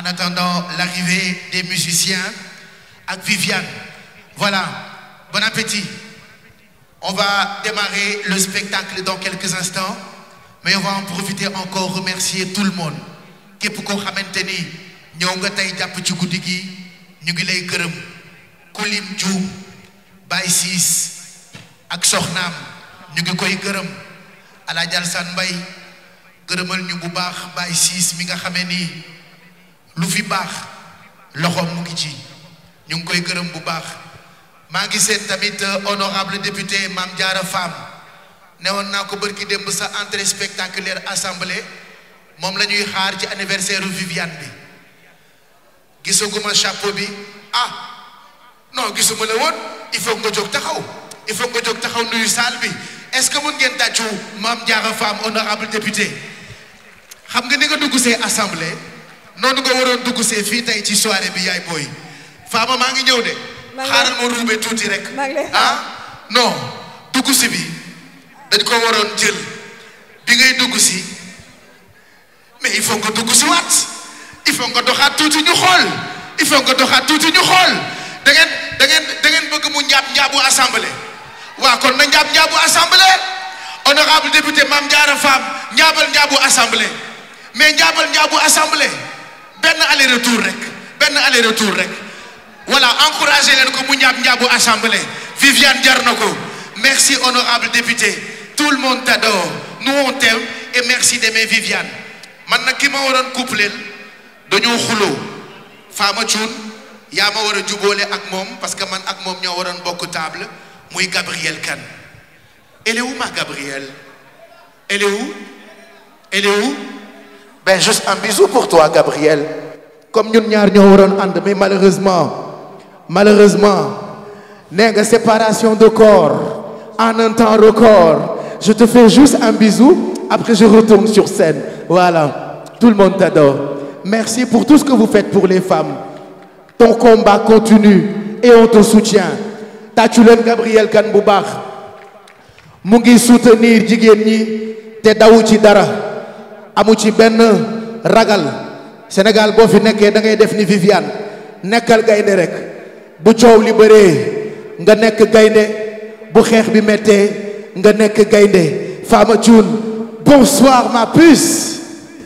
attendant l'arrivée des musiciens ak Viviane voilà bon appétit on va démarrer le spectacle dans quelques instants mais on va en profiter encore remercier tout le monde képp koo xamante ni ñëw nga tey jàpp ci guddi gi ñu ngi lay gërëm Kulim Dioum Baye Ciss ak soxnaam ñu ngi koy gërëm Alaaji Alsaan Mbay gërëmal ñu bu baax Baye Ciss mi nga xamee ni lu fi baax loxoom mu ngi ci ñu ngi koy gërëm bu baax maa ngi seet tamit honorable député Mame Diarra Fam ne woon naa ko bërki démb sa entrée spectaculaire assemblée moom la ñuy xaar ci anniversaire Viviane bi gisaguma chapeau bi ah non gisuma la woon il faut nga jóg taxaw il faut nga jóg taxaw nuyu salle bi est-ce que mën ngeen tàccu Mame Diarra Fam honorable député xam nga ni nga dugg see assemblée noonu nga waroon dugg see fii tey ci soirée bi yaay booy Fama maa ngi ñëw de xaaral ma ruube tuuti rek ah non dugg si bi dañ ko waroon jël bi ngay dugg si mais il faut nga dugg si waat il faut nga doxaat tuuti ñu xool il faut nga doxaat tuuti ñu xool da ngeen da ngeen da ngeen bëgg mu njaab njaabu assemblée waaw kon na njaab njaabu assemblée honorable député Mame Diarra Fam njaabal njaabu assemblée mais njaabal njaabu assemblée benn aller retour rek benn aller retour rek voilà encouragé leen ko mu njaab njaabu assemblée Viviane jar na ko merci honorable député tout le monde t'adore nous on t'aime et merci d'aimer Viviane man nag ki ma waroon coupleel dañoo xuloo Fama Thioune yaa ma war a jubóole ak moom parce que man ak moom ñoo waroon bokk table muy Gabrielle Kane elle est où ma Gabrielle elle est où elle est où ben juste un bisou pour toi Gabrielle comme ñun ñaar ñoo waroon ànd mais malheureusement malheureusement nee nga séparation de corps en un temps record je te fais juste un bisou après je retourne sur scène voilà tout le monde t'adore merci pour tout ce que vous faites pour les femmes ton combat continue et on te soutient tàccu leen Gabrielle Kane bu baax mu ngi soutenir jigéen ñi te dawu ci dara amu ci benn ragal Sénégal boo fi nekkee da ngay def ni Viviane nekkal gaynde rek bu coow li bëree nga nekk gaynde bu xeex bi méttee nga nekk gaynde Fama Thioune bonsoir ma puce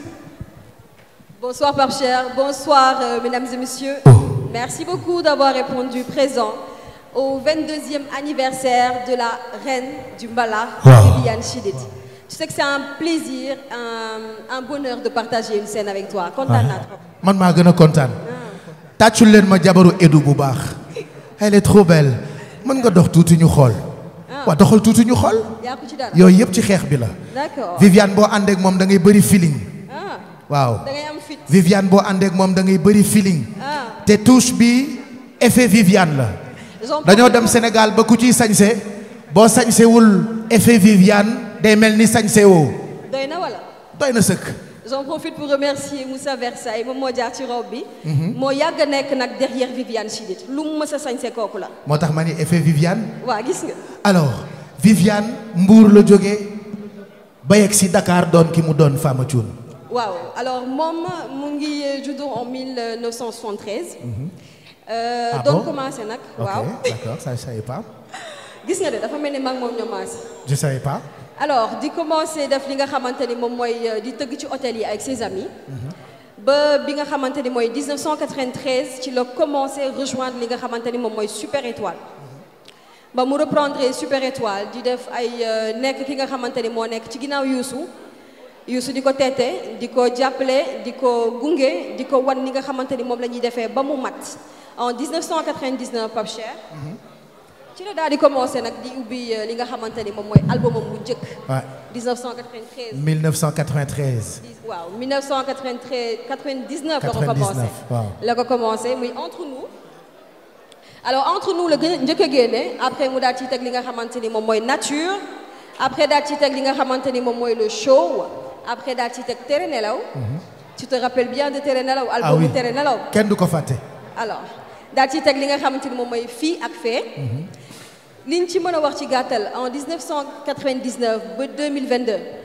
Bonsoir Pape Cheikh, bonsoir euh, mesdames et messieurs. Merci beaucoup d'avoir répondu présent au 22e anniversaire de la reine du Mbala, Viviane Chidid. Tu sais que c'est un plaisir, un, un bonheur de partager une scène avec toi. Kontaan naa trop. man maa gën a kontaan tàccul leen ma jabaru Edu bu baax elle est trop belle mën nga dox tuuti ñu xool waa doxal tuuti ñu xool yaa ko ci dara. yooyu yëpp ci xeex bi la D'accord. Viviane boo àndeek moom da ngay bëri feeling Ah, waaw da ngay am fit. Viviane boo àndeek moom da ngay bëri feeling Ah, te touche bi effet Viviane la j'en dañoo profite dem Sénégal ba ku ciy sañse boo sañsewul effet Viviane day mel ni sañse woo doy na wala. doy na sëkk J'en profite pour remercier Moussa Versailles moom moo jaar ci robe bi. moo yàgg a nekk nag derrière Viviane Chidid lu mu mës a sañse kooku la. moo tax ma ni effet Viviane waa gis nga. alors Viviane Mbour la jógee ba yegg si Dakar doon ki mu doon Fama Thioune waaw alors moom mu ngi juddu en 1973. Euh, Ah donc bon commencé nag. ok waaw d'accord ça je savais pas gis nga de dafa mel ni mag moom ñoo maase. je savais pas alors di commencé def li nga xamante ni moom mooy euh, di tëgg ci hôtel yi avec ses amis. ba bi nga xamante ni mooy 1993 ci la commencé rejoindre li nga xamante ni moom mooy Super Étoile. ba mu reprendre Super Étoile di def ay euh, nekk ki nga xamante ni moo nekk ci ginnaaw Youssou. Youssou di ko teete di ko jàppale di ko gunge di ko wan ni nga xamante ni moom la ñuy defee ba mu mat en 1999 Pape Cheikh. ci la daal di commencé nag di ubbi euh, li nga xamante ni moom mooy albumam bu njëkk. waaw 1993 1993 waaw 1993 99 la ko 99, commencé waaw. la ko commencé muy entre nous alors entre nous la gën a njëkk a génne après mu daal ci teg li nga xamante ni moom mooy nature après daal ci teg li nga xamante ni moom mooy le show après daal ci teg tere nelaw tu te rappelles bien de tere nelaw ah album oui tere nelaw kenn du ko fàtte alors daal ci teg li nga xamante ni moom mooy fii ak fee liñ ci mën a wax ci gàttal en 1999 ba 2022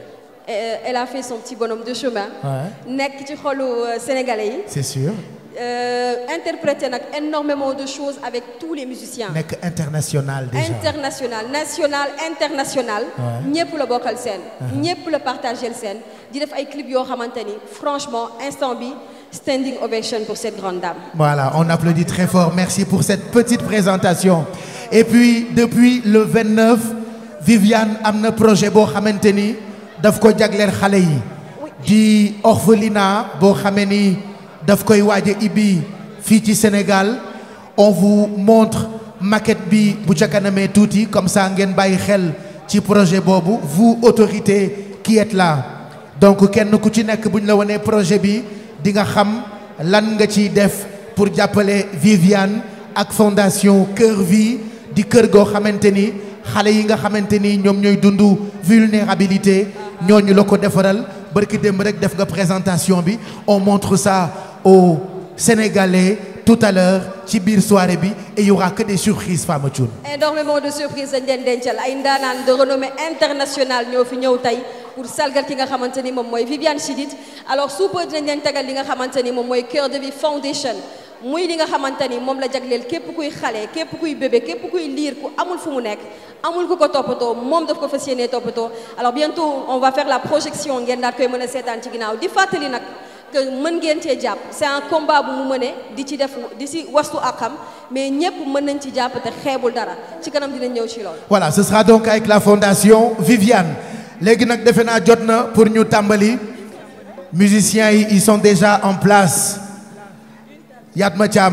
Euh, elle a fait son petit bonhomme de chemin. Ouais. nekk ci xolu euh, sénégalais yi. c'est sûr Euh, interprété nag énormément de choses avec tous les musiciens. nekk international déjà international national international. Ouais. ñëpp la bokkal seen. ñëpp la partagé seen. di def ay clips yoo xamante ni franchement instant bi standing ovation pour cette grande dame. Voilà, on applaudit très fort. Merci pour cette petite présentation. Et puis, depuis le 29, Viviane am na projet boo xamante ni daf ko jagleel xale yi. di orphelinat boo xamee ni daf koy waaj a ibbi fii ci Sénégal. On vous montre maquette bi bu ca kanamee tuuti comme ça ngeen bàyyi xel ci projet boobu vous autorités qui êtes là. donc kenn ku ci nekk bu ñu la wanee projet bi di nga xam lan nga ciy def pour jàppale Viviane ak fondation Cœur Vie di kër goo xamante ni xale yi nga xamante ni ñoom ñooy dund vulnérabilité ñooñu la ko defaral barki démb rek def nga présentation bi on montre ça aux Sénégalais tout à l'heure ci biir soirée bi et il y aura que des surprises Fama Thioune énormément de surprises dañ leen dencal ay ndaanaan de renommée internationale ñoo fi ñëw tey pour salgal ki nga xamante ni moom mooy Viviane Chidid alors sous peu dinañ leen tegal li nga xamante ni moom mooy Cœur de Vie Foundation muy li nga xamante ni moom la jagleel képp kuy xale képp kuy bébé képp kuy liir ku amul fu mu nekk amul ku ko toppatoo moom daf ko fas yéenee toppatoo alors bientôt on va faire la projection ngeen daal koy mën a seetaan ci ginnaaw di fàttali nag que mën ngeen cee jàpp c'est un combat bu mu mëne di ci def di ci wastu ak xam mais ñëpp mën nañ ci jàpp te xeebul dara ci kanam dinañ ñëw ci loolu. voilà ce sera donc avec la fondation Viviane léegi nag defe naa jot na pour ñu tàmbali musiciens yi ils sont déjà en place Yatma Thiam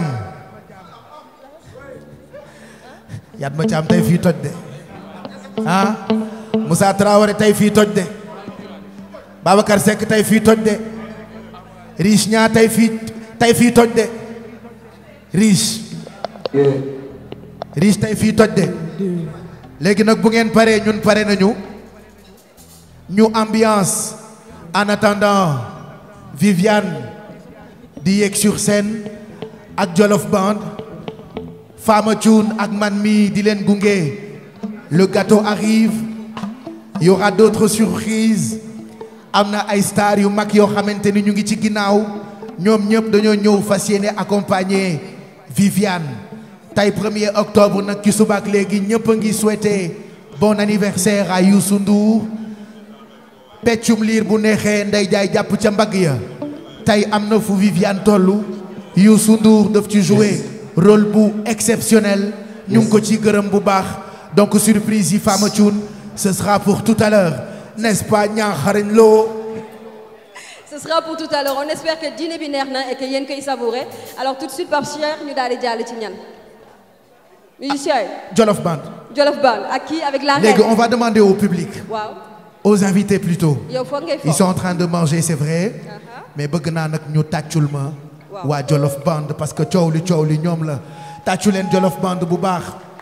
Yatma Thiam tey fii toj de ah Moussa Traoré tey fii toj de Babacar Seck tey fii toj de Riche ñaa tey fii tey fii toj de Riche Riche tey fii toj de léegi nag bu ngeen paree ñun pare nañu ñu ambiance en attendant Viviane di yéeg sur scène ak Jolof Band Fama Thioune ak man mi di leen gunge le gâteau arrive il y aura d'autres surprises am na ay stars yu mag yoo xamante ni ñu ngi ci ginnaaw ñoom ñëpp dañoo ñëw fas yéene accompagner Viviane tey 1er octobre nag ci suba ak léegi ñëpp a ngi souhaiter bon anniversaire à Youssou Ndour peccum liir bu neexee nday jaay jàpp ca mbagg ya tey am na fu Viviane tollu Youssou Ndour daf ci jouer rôle bu exceptionnel ñu ngi ko ci gërëm bu baax donc surprise yi Fama Thioune ce sera pour tout à l'heure n'est-ce pas ñaaxarañ loo ce sera pour tout à l'heure on espère que dîner bi neex na et que yéen koy savourer alors tout de suite Pape Cheikh ñu daal di jàll ci ñan musiciens yi Jolof Band Jolof Band ak kii avec la léegi reine on va demander au public waaw aux invités plutôt yow foog ngay ils foog sont en train de manger c'est vrai Aha. mais bëgg naa nag ñu tàccul ma Waaw. waa Jolof Band parce que coow li coow li ñoom la tàccu leen Jolof Band bu baax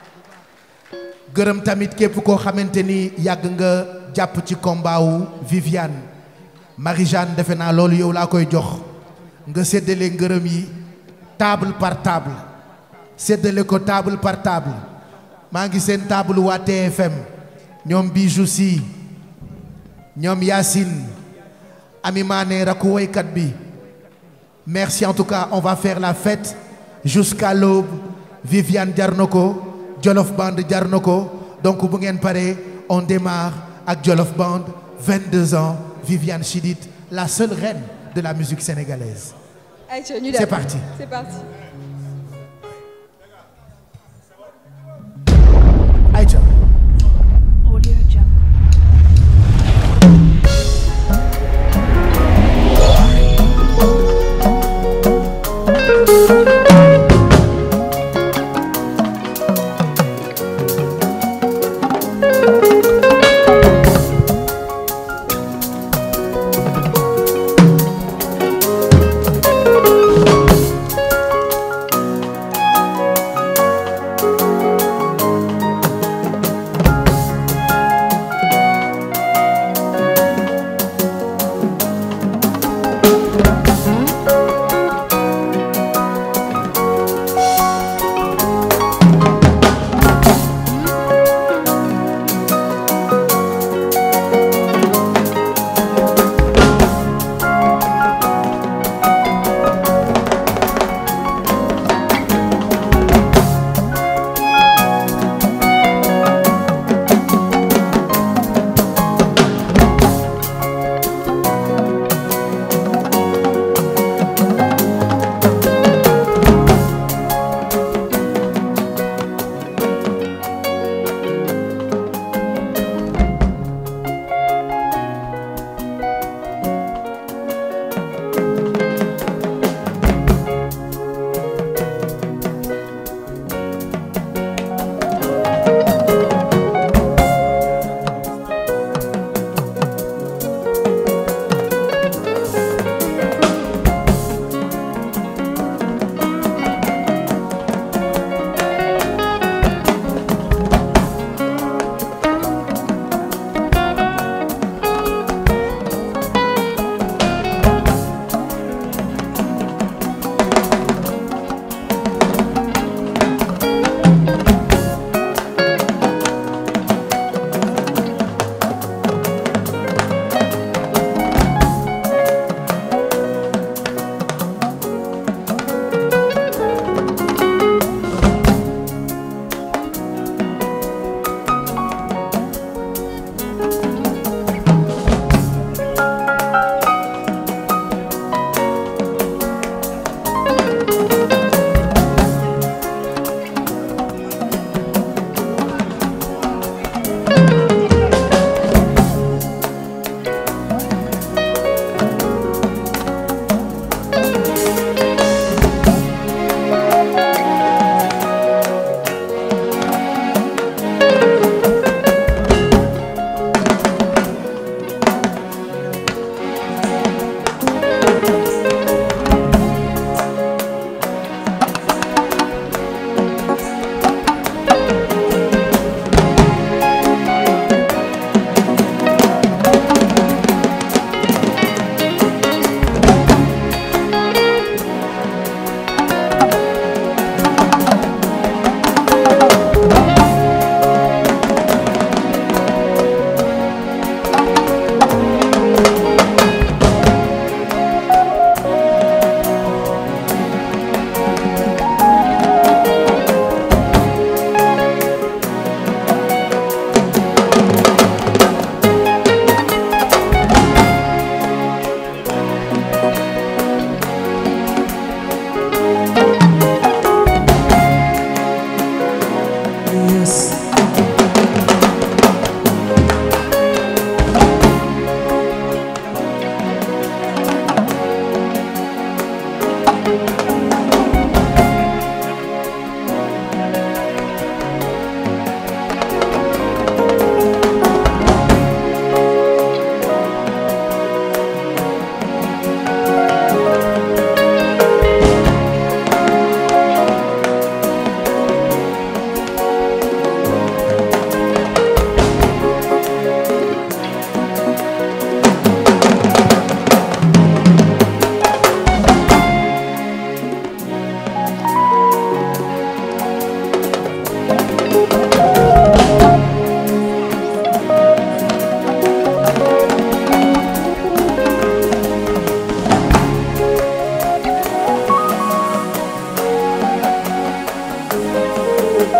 gërëm tamit képp koo xamante ni yàgg nga jàpp ci combat wu Viviane Marie-Jeanne defe naa loolu yow laa koy jox nga séddale ngërëm yi table par table séddale ko table par table maa ngi seen table waa TFM ñoom Bijou Sy ñoom Yacine Ami Mané rakku woykat bi merci en tout cas on va faire la fête jusqu'à l'aube Viviane jar na ko Jolof Band jar na ko donc bu ngeen paree on démarre ak Jolof Band 22 ans Viviane Chidid la seule reine de la musique sénégalaise Aïcha ñu dem C'est parti. c'est parti Aïcha Audio Jungle. Thank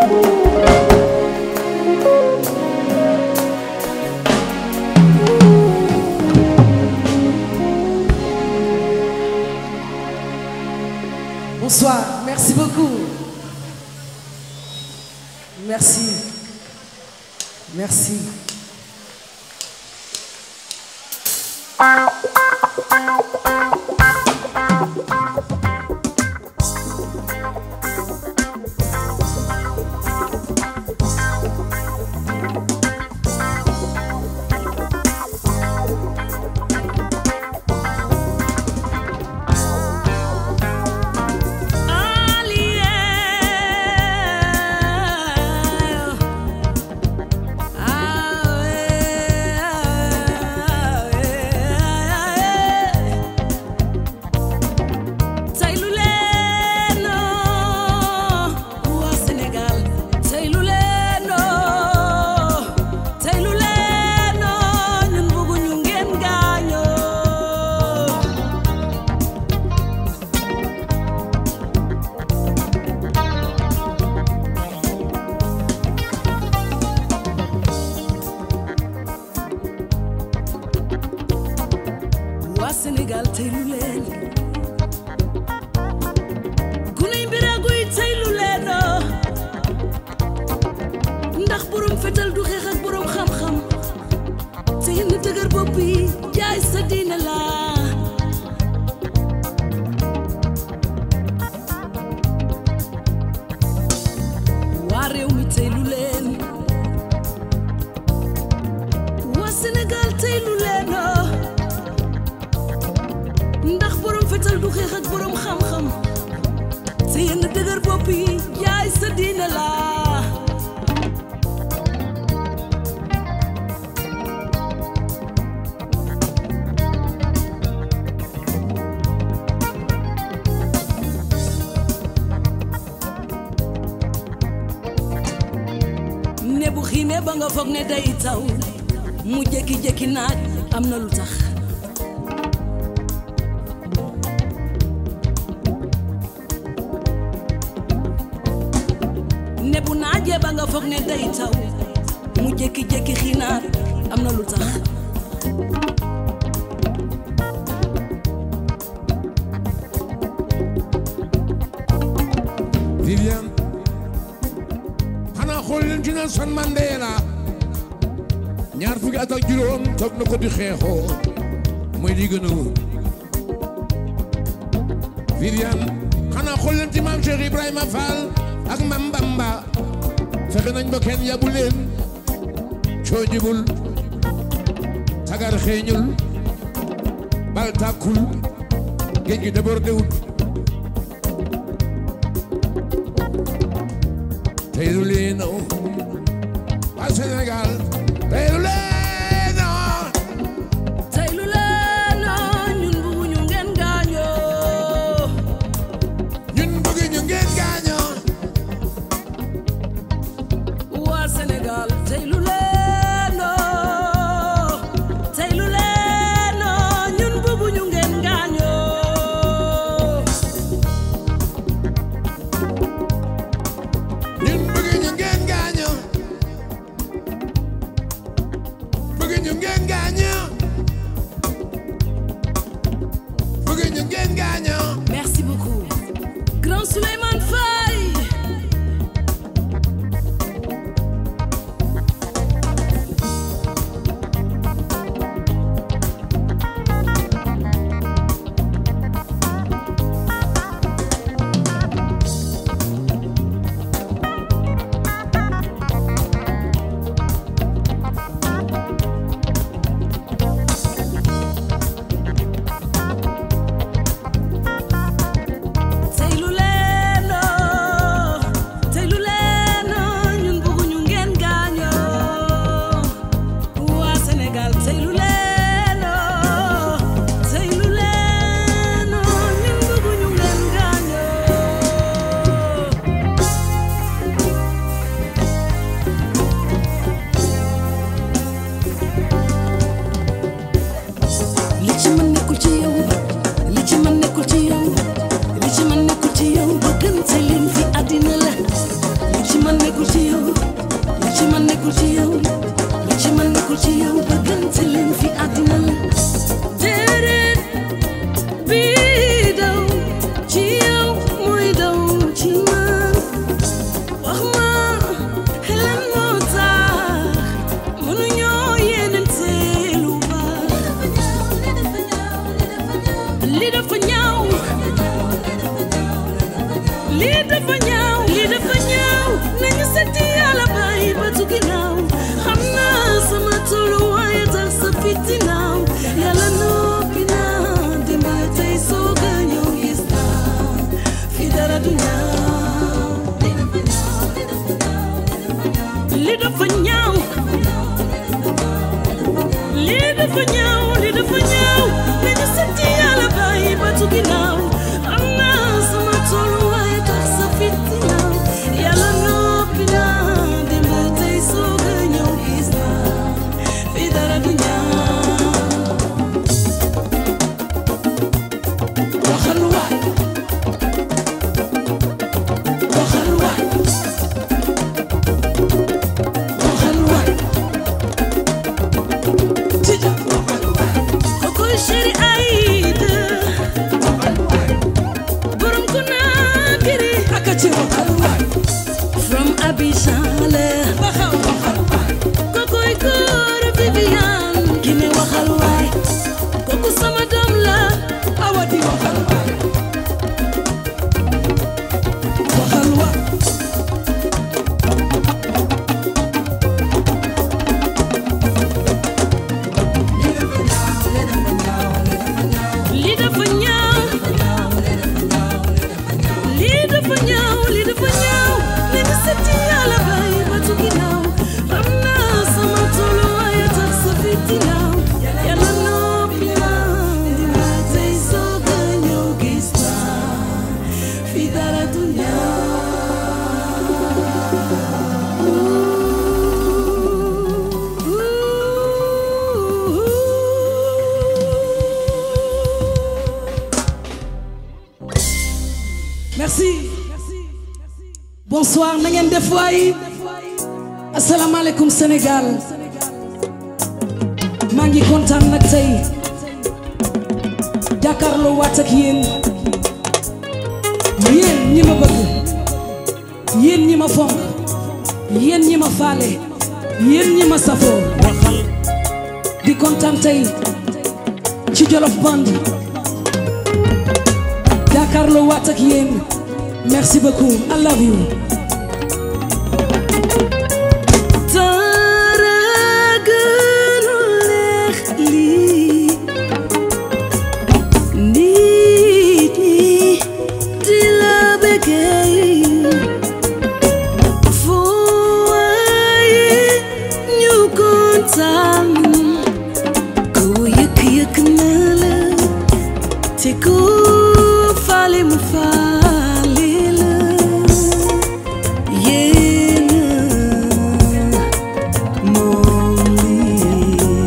Bonsoir, merci beaucoup. Merci. Merci. tey lu leen waa Sénégal tey lu leen tey lu leen ñun bëgguñu ngeen gaañoo waa Sénégal tey lu leen guney mbiragu yi tey lu leen ndax borom fetal du xeex ak borom xam-xam te yenn dëgër bopp yi jaay sa diine la waa réew mi tey lu leen waa Sénégal tey lu leen ndax borom fetal du xeex ak borom xam-xam te yenn dëgër bopp yi jaay sa diine la ne bu xiinee ba nga foog ne day taw mu jékki-jékki naaj am na lu tax ne bu naajee ba nga foog ne day taw mu jékki-jékki xiinaat am na lu tax Viviane xanaa xool leen ci Nelson Mandela ñaar fukki at ak juróom toog na ko di xeexoo mooy li gën a wóor Viviane xanaa xool leen ci maam Cheikh Ibrahima Fall ak Mam Bamba fexe nañ ba kenn yabu leen coo jibul sagar xeeñul bal tàkkul géej gi débordé wul tey lu leen waa Sénégal tey lu leen tey lu leen ñun bëgguñu ngeen gaañoo ñun bëgg ñu ngeen gaañoo waa Sénégal tey lu leen tey lu leen ñun bëgguñu ngeen gaañoo ñun bëgg ñu ngeen gaañoo man nekkul ci yow li ci man nekkul ci yow li ci man nekkul ci yow bëggante leen fi àddina la déedéet bii daw ci yow mooy daw ci man wax ma xelam moo tax mënuñoo yéenante lu baax li dafa ñaaw lii dafa ñaaw lii dafa ñaaw nañu seeti yàlla bàyyi ba tu ginnaaw xam naa sama tolluwaay tax sa fiti naaw yàlla noppi naa démb tey soog a ñëw gis naa fi dara du ñaaw lii dafa ñaaw lii dafa ñaaw lii dafa ñaaw nañu seeti yàlla bàyyi ba tu ginnaaw xam naa sama tolluwaay tax sa fiti naaw yàlla noppi naa démb tey soog a ñëw gis naa fi dara du ñaaw waxal waay waxal waay waxal waay Tija waxal waay kokoy chéri Aïda borom ko naakiri akati waxal waay from Abidjan la waxal waxal waay kokoy góor Viviane Guinée waxal waay kooku sama doom la awadi waxal waay waxal waay lii dafa ñaaw lii dafa ñaaw lii dafa ñaaw nañu seeti yàlla bàyyi ba tu ginnaaw xam naa sama tolluwaay tax sa fiti naaw yàlla noppi naa dina tey soog a ñëw gis naa fi dara du merci bonsoir na ngeen def waay asalaamaaleykum Sénégal maa ngi kontaan nag tey jàkkaarloo waat ak yéen yéen ñi ma bëgg yéen ñi ma fonk yéen ñi ma faale yéen ñi ma safoo di kontaan tey ci Jolof Band jàkkaarloo waat ak yéen merci beaucoup I love you dara gënu leex lii nit ñi di la bëggee foo waaye ñu kontaan ku yëkk yëkk na la te ku faale mu faale la yéen moom lii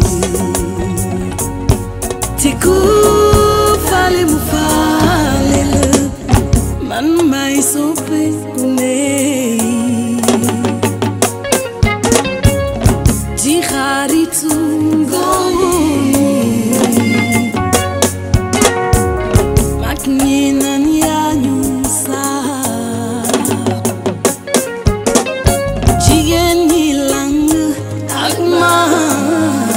te ku faale mu faale la man may soppe ku ne di xaritu mag ñi naan yaa ñu sax jigéen ñi lang ak man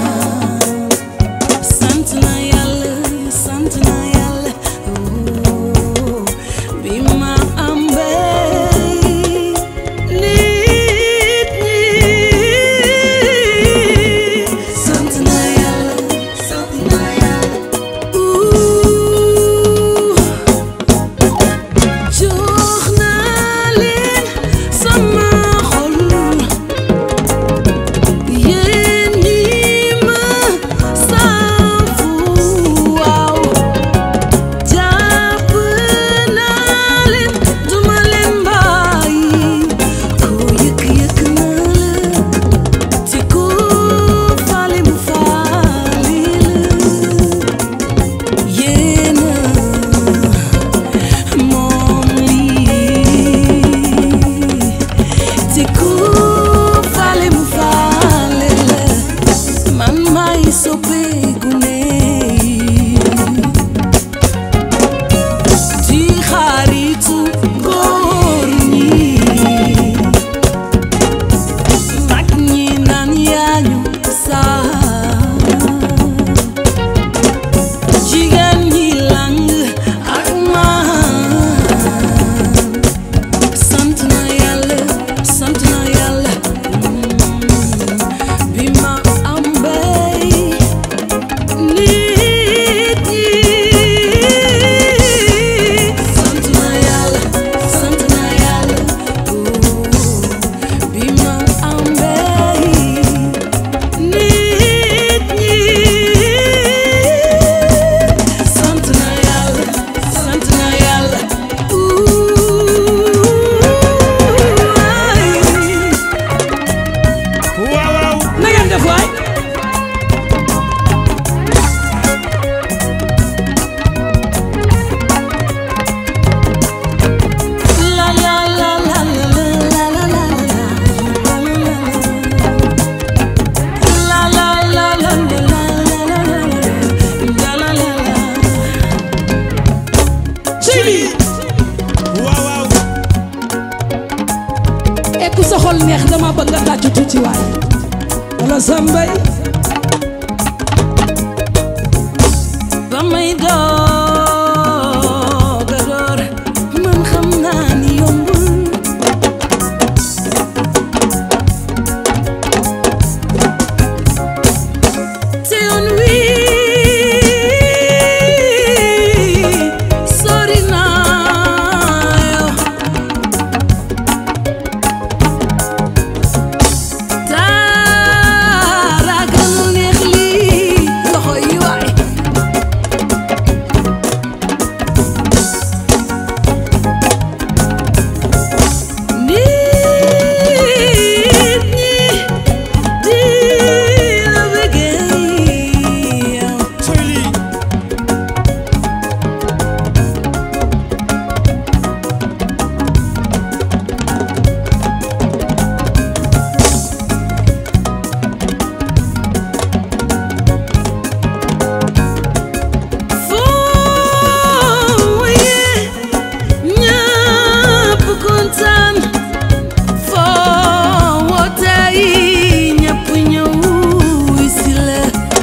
sant na yàlla sant na yàlla oh, bi ma ambee nit ñi sant na yàlla sant na yàlla ooh. jox naa leen sama xol ni ku faale mu faale la man maay soppeeku ne di xaritu góor ñi mag ñi naan yaa ñu saa jigéen ñi lang ak man sant na yàlla sant na yàlla bi ma am bay nit ñi sant na yàlla sant na yàlla bi ma am bay nit ñi sant na yàlla sant na yàlla waaw waaw na ngeen def waay la la la la la la la la la la la la la la ci lii waaw waaw et ku sa xol neex dama bëgg nga tàccu tuuti waay wala sambay ba may doog a door man xam naa ni yombul te yoon wi sori naa yow dara gënu neex lii loxo yi waay nit ñi di la bëggee yow sooy lii foo yee ñëpp kontaan foo woote yi ñëpp ñëw si la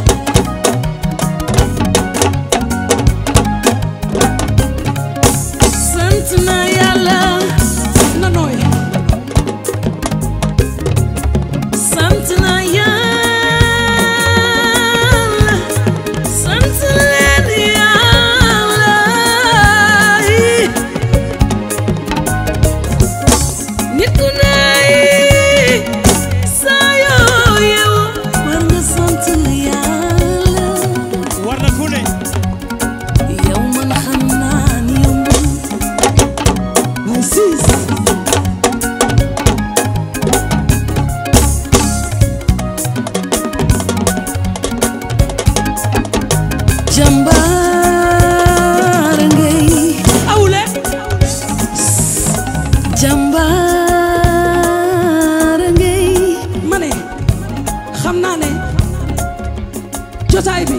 sant na yàlla na nooy sant na yàlla sant leen yàlla nit ku ne saa yoo yow war nga sant yàlla war na ku ne yow man xam naa ni yombul ay siis jàmbaar ngay awle jàmbaar ngay ma ne xam naa ne jotaay bi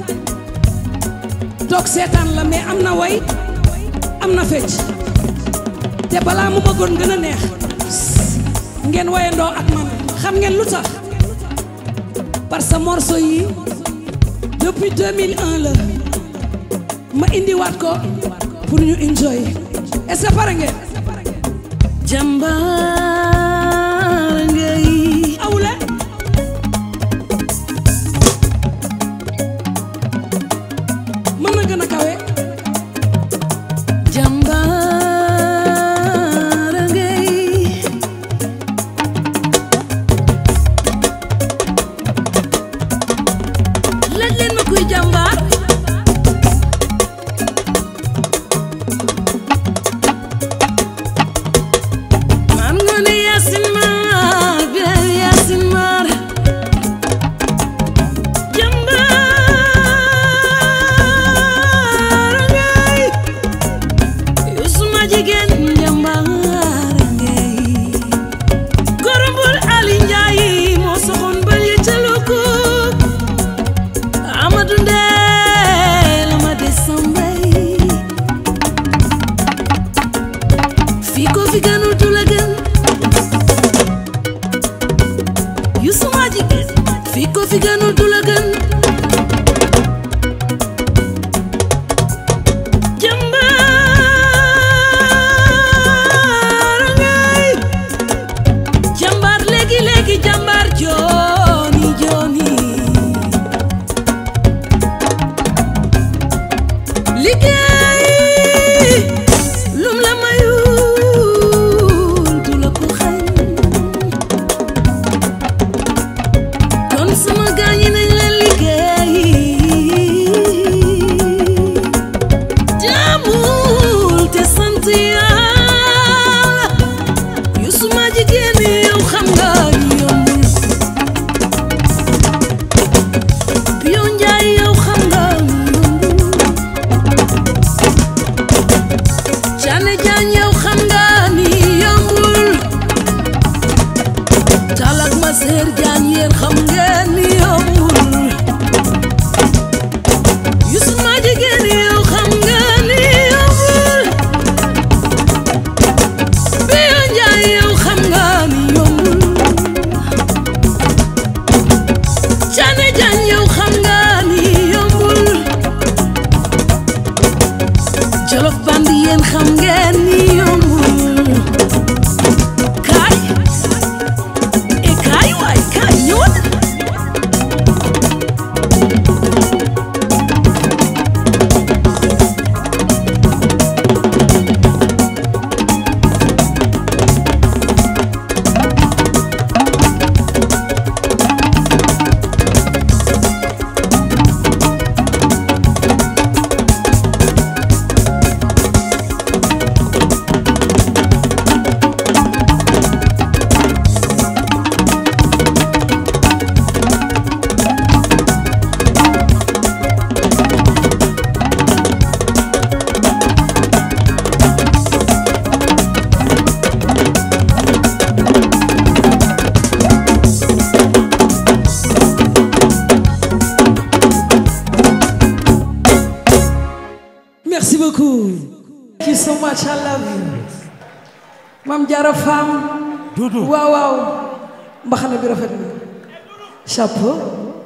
toog seetaan la mais am na way am na fecc te balaa mu bëggoon gën a neex ngeen wayandoo ak man xam ngeen lu tax parce que morceau yi depuis 2001 la ma indiwaat ko pour ñu enjoy est-ce que pare ngeen jàmbaar ngay awle mën na gën a kawe jàmbaar ngay laaj leen ma kuy jàmbaar man nga ne fi gënul du la gën jàmbaar ngay jàmbaar léegi léegi jàmbaar jooni jooni liggéey lum la mayul du la ko xañ kon sama gaañi nañ leen liggéey jaamul te sant yàlla yu suma jigéen yow xam nga yombul yow njaay yow xam nga yombul Caane jaan yow xam nga ni yombul talak ma seer jaan yéen xam ngeen ni yombul Yusuf ma jigéen yow xam nga ni yombul Biyo Njaay yow xam nga ni yombul Caane jaan yow xam nga ni yombul Jolof band yéen xam ngeen ni yombul kaay e kaay waay kaay ñëwal Merci beaucoup. Thank you so much. I love you. Mam Jara Fam. waaw waaw. mbaxana bi rafet na. chapeau.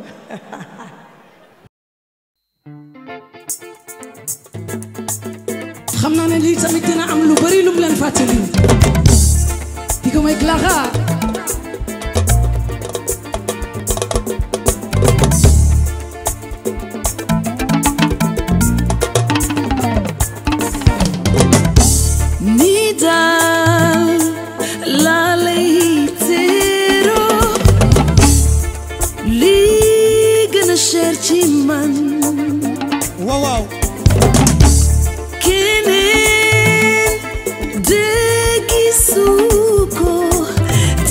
xam naa ne lii tamit dina am lu bari lu mu leen fàttali. di ko may Clara. ni daal laa lay teeroo lii gën a cher ci man waaw waaw keneen de gisu ko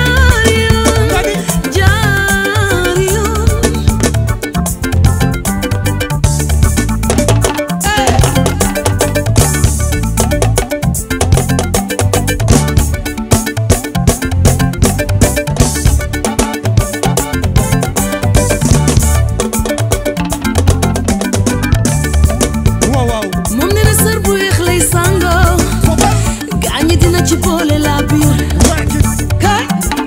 jaar yoon jaar yoon waaw waaw moom nee na sër bu weex lay sangoo gaañi dina ci boole la biir kay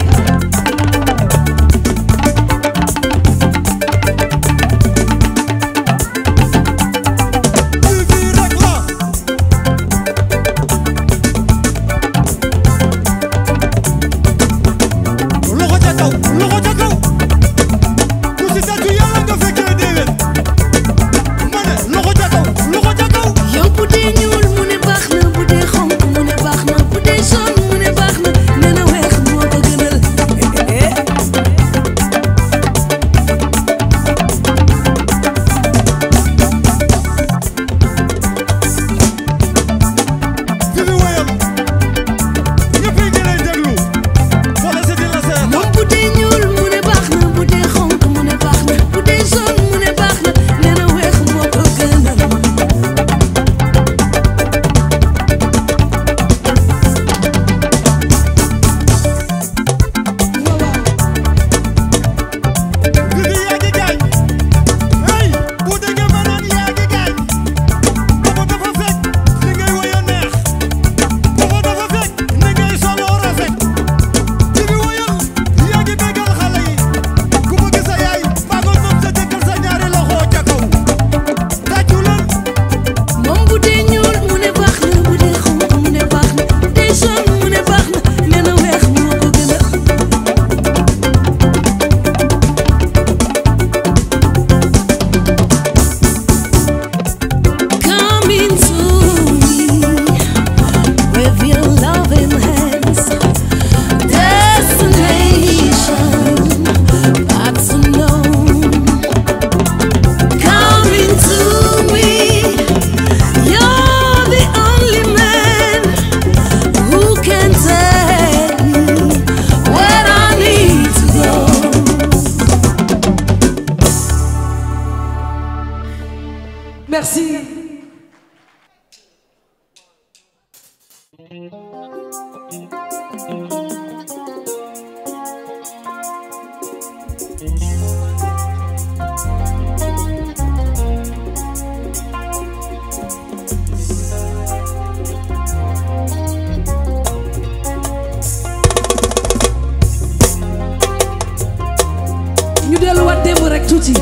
fii rek la loxo ca kaw loxo ca kaw ku si tàccu yàlla nga fekkee déwén ma ne loxo ca kaw loxo ca kaw yow bu dee ñuul mu ne baax na bu dee xonk mu ne baax na bu dee jaune mu ne baax na nee na weex moo ko gënal fi fi wéyal ñëpp yi ngi lay déglu wala c'est di la seet moom bu dee ñuul mu ne baax na bu dee xonk mu ne baax na bu dee jaune mu ne baax na nee na weex moo ko gënal fi fi yaa ngi gaañ hey bu déggee ma naan yaa ngi gaañ booba dafa fekk li ngay woyo neex booba dafa fekk ni ngay soloo rafet fi fi woyal yaa ngi bégal xale yi ku bëgg sa yaay maa ko moom sa jëkkër sa ñaari loxo ca kaw tàccu leen moom bu dee ñuul mu ne baax na bu dee xonk mu ne baax na bu dee jaune mu ne baax na nee na weex moo ko gënal Come into me with your loving hands. Destination that's unknown. Come into me. You're the only man who can take me where I need to go. Merci. ñu delluwaat démb rek tuuti.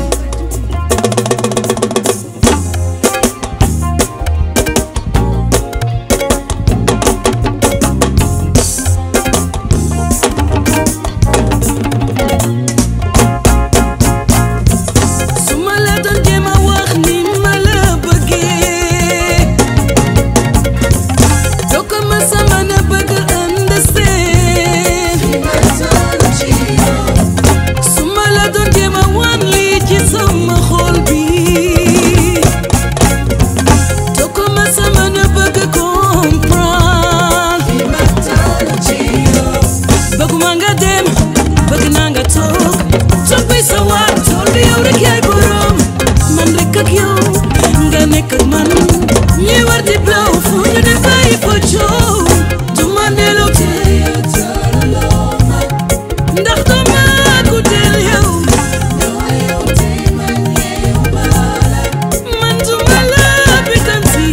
su ma la doon jéem a wax ni ma la bëggee doo ko ma sama na bëgg understand su ma la doon jéem a wan lii ci sama xol bi doo ko ma sama na bëgg comprendre bëgguma nga dem bëgg naa nga toog toog bay sa waat tool bi yow rek yaay borom man rek ak yow nga nekk ak man ñi war di blow fu ñu ne bàyyi fa coow du ma nelaw tey ndax doo ma guddeel yow man du ma la bitanti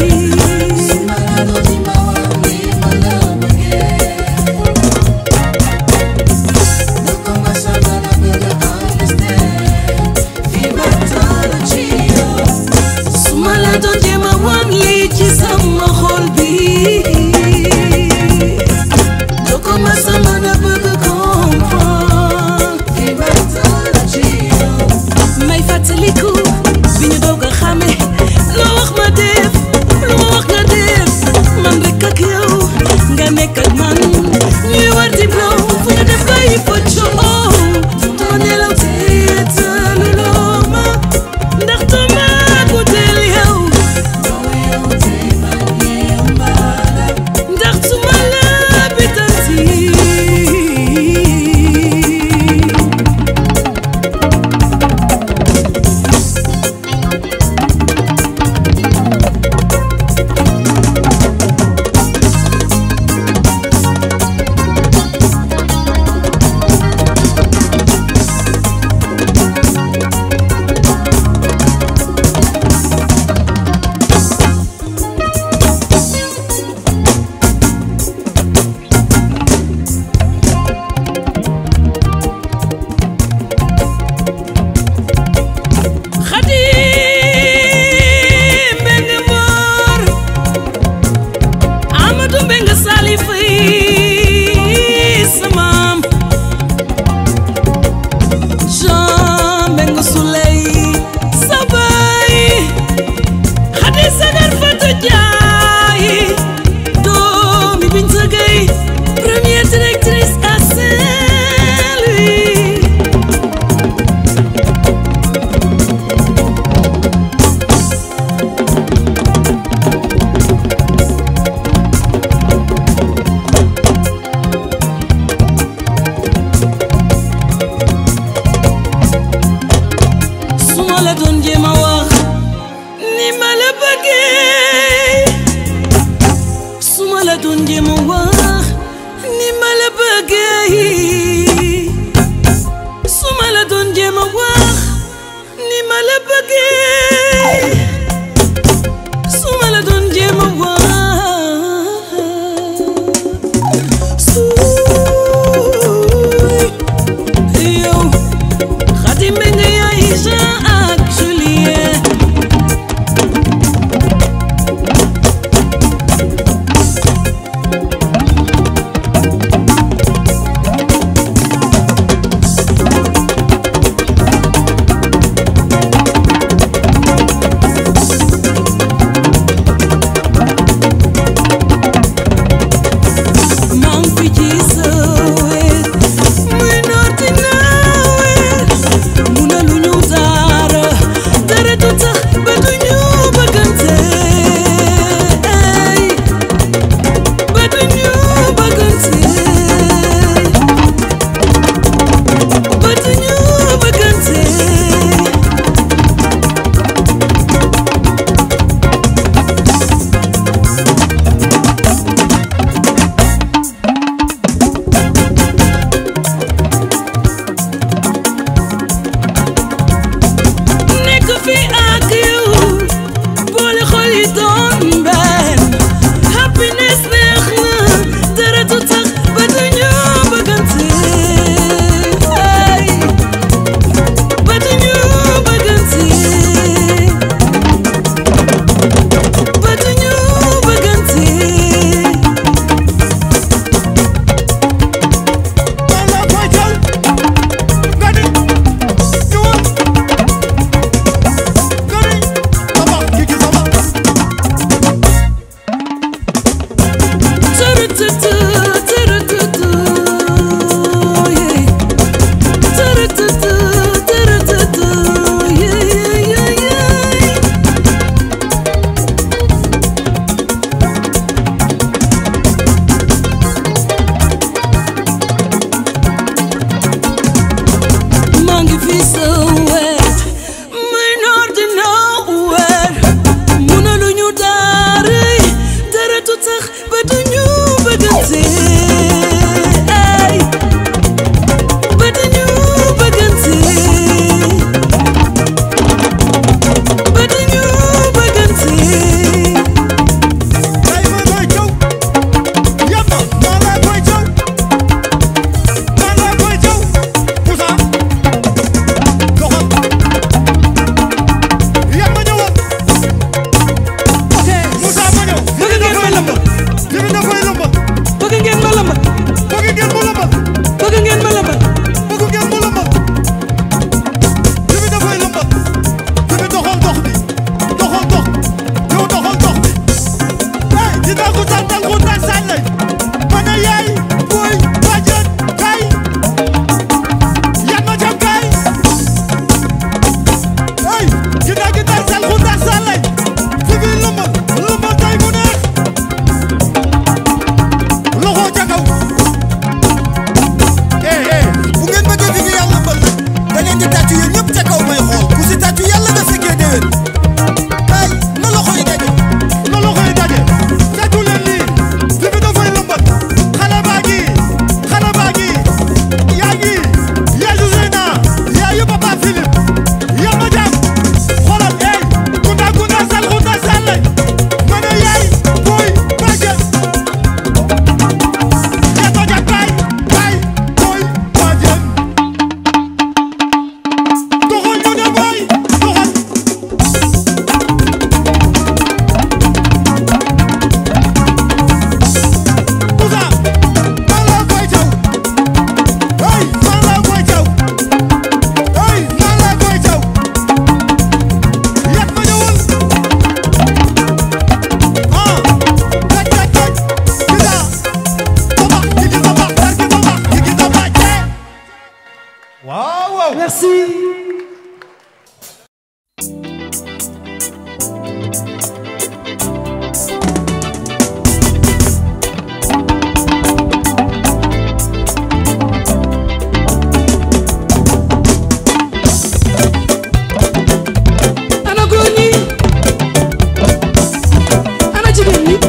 su ma la doon jéem a wan lii ci sama xol bi doo ko ma sama na bëgg comprendre waaw waaw merci ana góor ñi ana jigéen ñi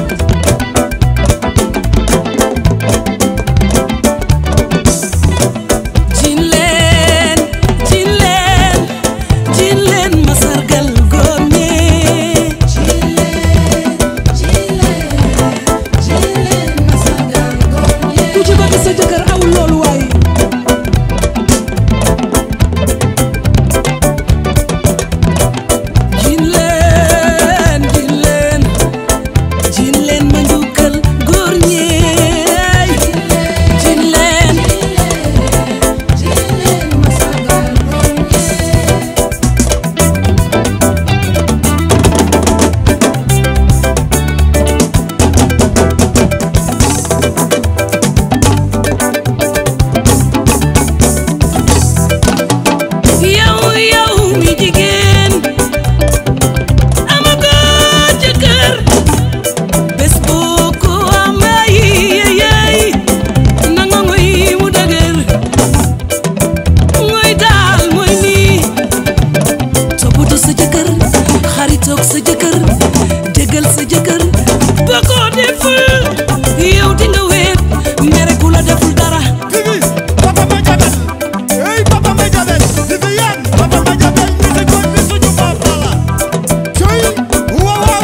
jin leen jin leen jin leen ma sargal góor ñi jin leen jin leen jin leen ma sargal góor ñi ku ci bëgg sa jëkkër awul loolu waaye jin leen jin leen jin leen ma njukkal góor ñi jin leen jin leen ma sargal góor ñi yow yow mi jigéen amagoo jëkkër bés boo ko amee yeyey nanga ngoy mu dëgër ngoy daal mooy nii toppatoo sa jëkkër xaritoog sa jëkkër déggal sa jëkkër boo ko deful yow di nga weet mere ku la deful dara Vivi, papa ma jabel. Hey, papa ma jabel. Viviane, papa ma jabel. Ni sa góor ni suñu papa la. Coy, waaw waaw.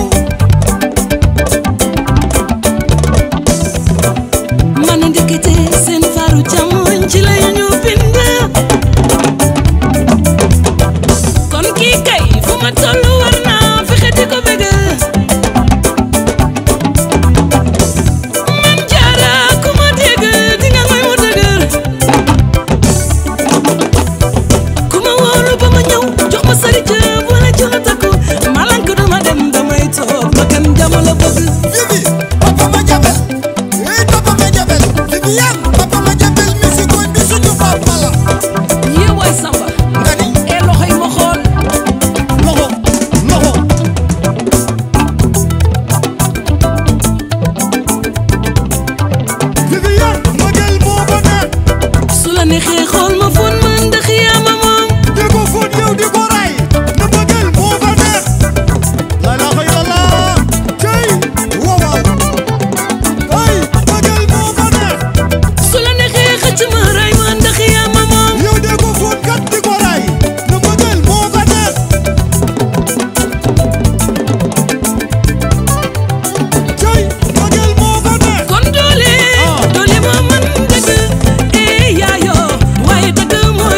man ndekete seen faru càmmoñ ci lay ñu bind kon kii kay fu ma toll war naa fexe di ko bëgg man jaara ku ma dégg di nga ngoy mu dëgër ku ma wóolu ba ma ñëw jox ma sari ca wala ci la takku malank duma dem damay toog ma kan jàmm la bëgg Vivi, papa ma jabel. Hey, papa ma jabel. Viviane, papa ma jabel. Ni sa góor ni suñu papa la. yee waay samba Nga ni, ee loxo yi ma xool loxo, loxo. Viviane, mbëggeel moo ko neex. su la neexee xool ma fon ma ndax yaa ma moom di ko fóot yow di ko ray na bëggal moo ko neex la ilaha illallah cey waaw waaw ay bëggal moo ko neex su la neexee xëcc ma ray ma ndax yaa ma moom yow di ko fóot kat di ko ray na bëggal moo ko neex cey bëggal moo ko neex kon doole doole moo man dëgg ee yaayoo waaye dëgg moo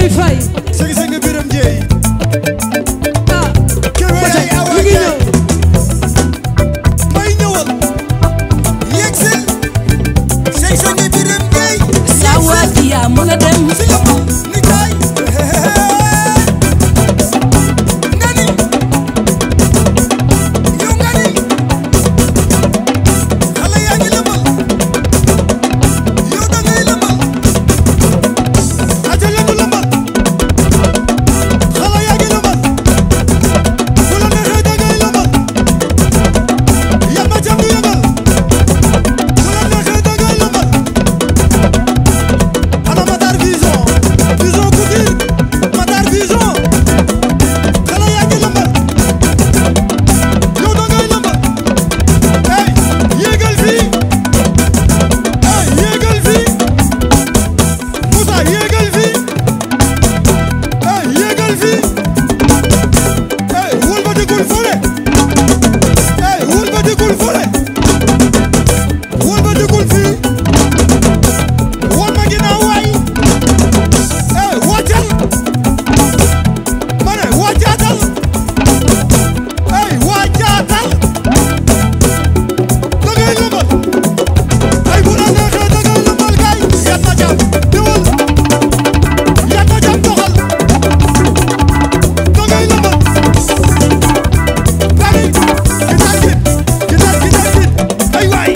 Jibi Faye sëñ sëñ Biram Jeey ah kër ba tey yaay awa mi ngi jaay ñëw may ñëwal yegsil sëñ sëñ Biram Jeey saa waa ji yaa mën a dem si yëpp ni kaay nga ni yow nga ni xale yaa ngi lëmbal yow da ngay lëmbal aja leen du lëmbal xale yaa ngi lëmbal bu la neexee da ngay lëmbal yamba jam du yëngal bu la neexee da ngay lëmbal ana Matar Vision Vision Couture Matar Vision xale yaa ngi lëmbal yow da ngay lëmbal hey yéegal fii hey yéegal fii Moussa yéegal fii hey yéegal fii hey wëlbatikul fële hey wëlbatikul fële wëlbatikul fii woon ma ginnaaw waay eh wàccal ma ne wàccaatal eh wàccaatal da ngay lëmbal ay bu la neexee da ngay lëmbal kay yat ma jàmm diwul yat ma jàmm doxal da ngay lëmbal bari gitar git gitar gitar git ay waay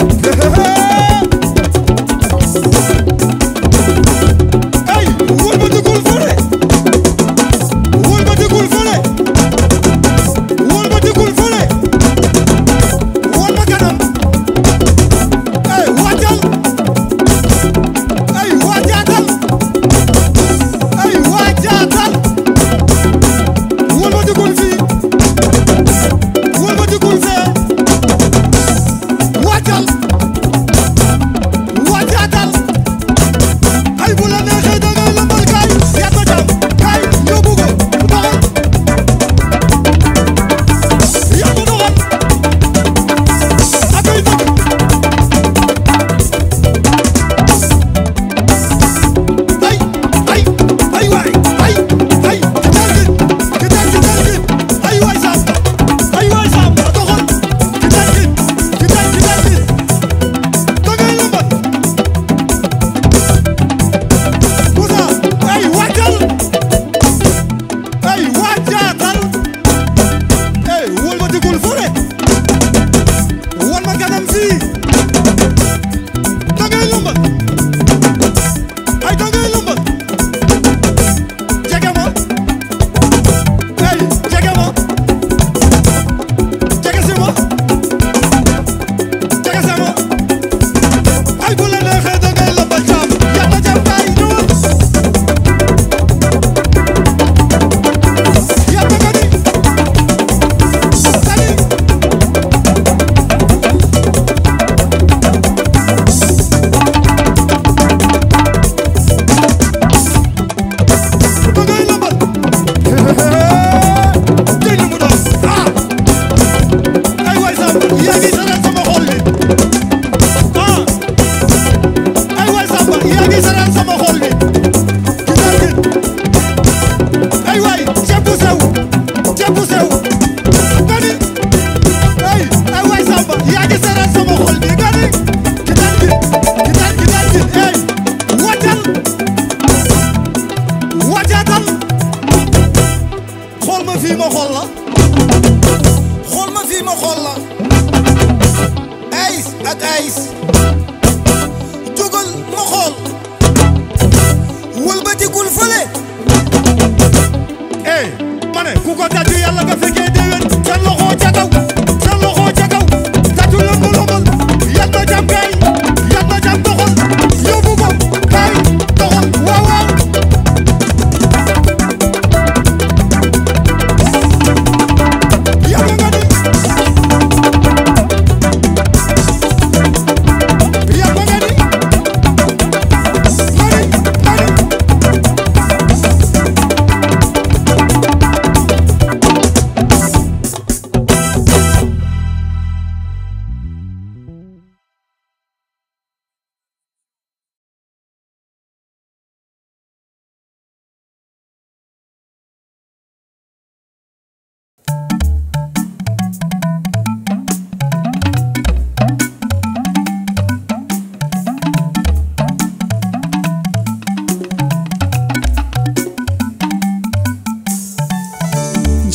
ay wëlbatikul fële wëlbatikul fële wëlbatikul fële woon ma kanam ay wàccal ay wàccaatal ay wàccaatal wëlbatikul fii wëlbatikul fee wàccal wàccaatal ay bu la neexee da ngay lëmbal kaay yat ma jàmm kaay yóbbu ko doxal yat ma doxal ak ay dëkk ay ay ay waay ay ay gitar gi gitar gitar gi ay waay saam ay waay saam doxal gitar gi gitar gitar gi da ngay lëmbal Moussa ay wàccal ay wàccaatal ay wëlbatikul fële wan ma kanam fii da ngay lëmbal ay da ngay lëmbal jege ma ay jege ma jege si ma jege si ma ay bu la neexee da ngay lëmbal caam yàlla jàmm kaay ñëwal yàlla nga ni sali da ngay lëmbal tey li mu doon ah ay waay Samba yaa ngi saral sama xol bi ah ay waay Samba yaa ngi saral sama xol bi gisaar gi ay waay ceeb bu sew ceeb bu sew nga ni ay ay waay Samba yaa ngi saral sama xol bi nga ni gisaar gi gisaar gisaar gi ay wàccal wàccaatal xool ma fii ma xool la xool ma fii ma xool la ayis ak ayis jógal ma xool wëlbatikul fële eh ma ne ku ko tàccu yàlla nga fekkee déwén sa loxo ca kaw sa loxo ca kaw tàccu lëmb lëmbal yat ma jam kay yat ma jam doxal yóbbu ko kay doxal waaw waaw yàlla nga ni yàlla nga ni mani mani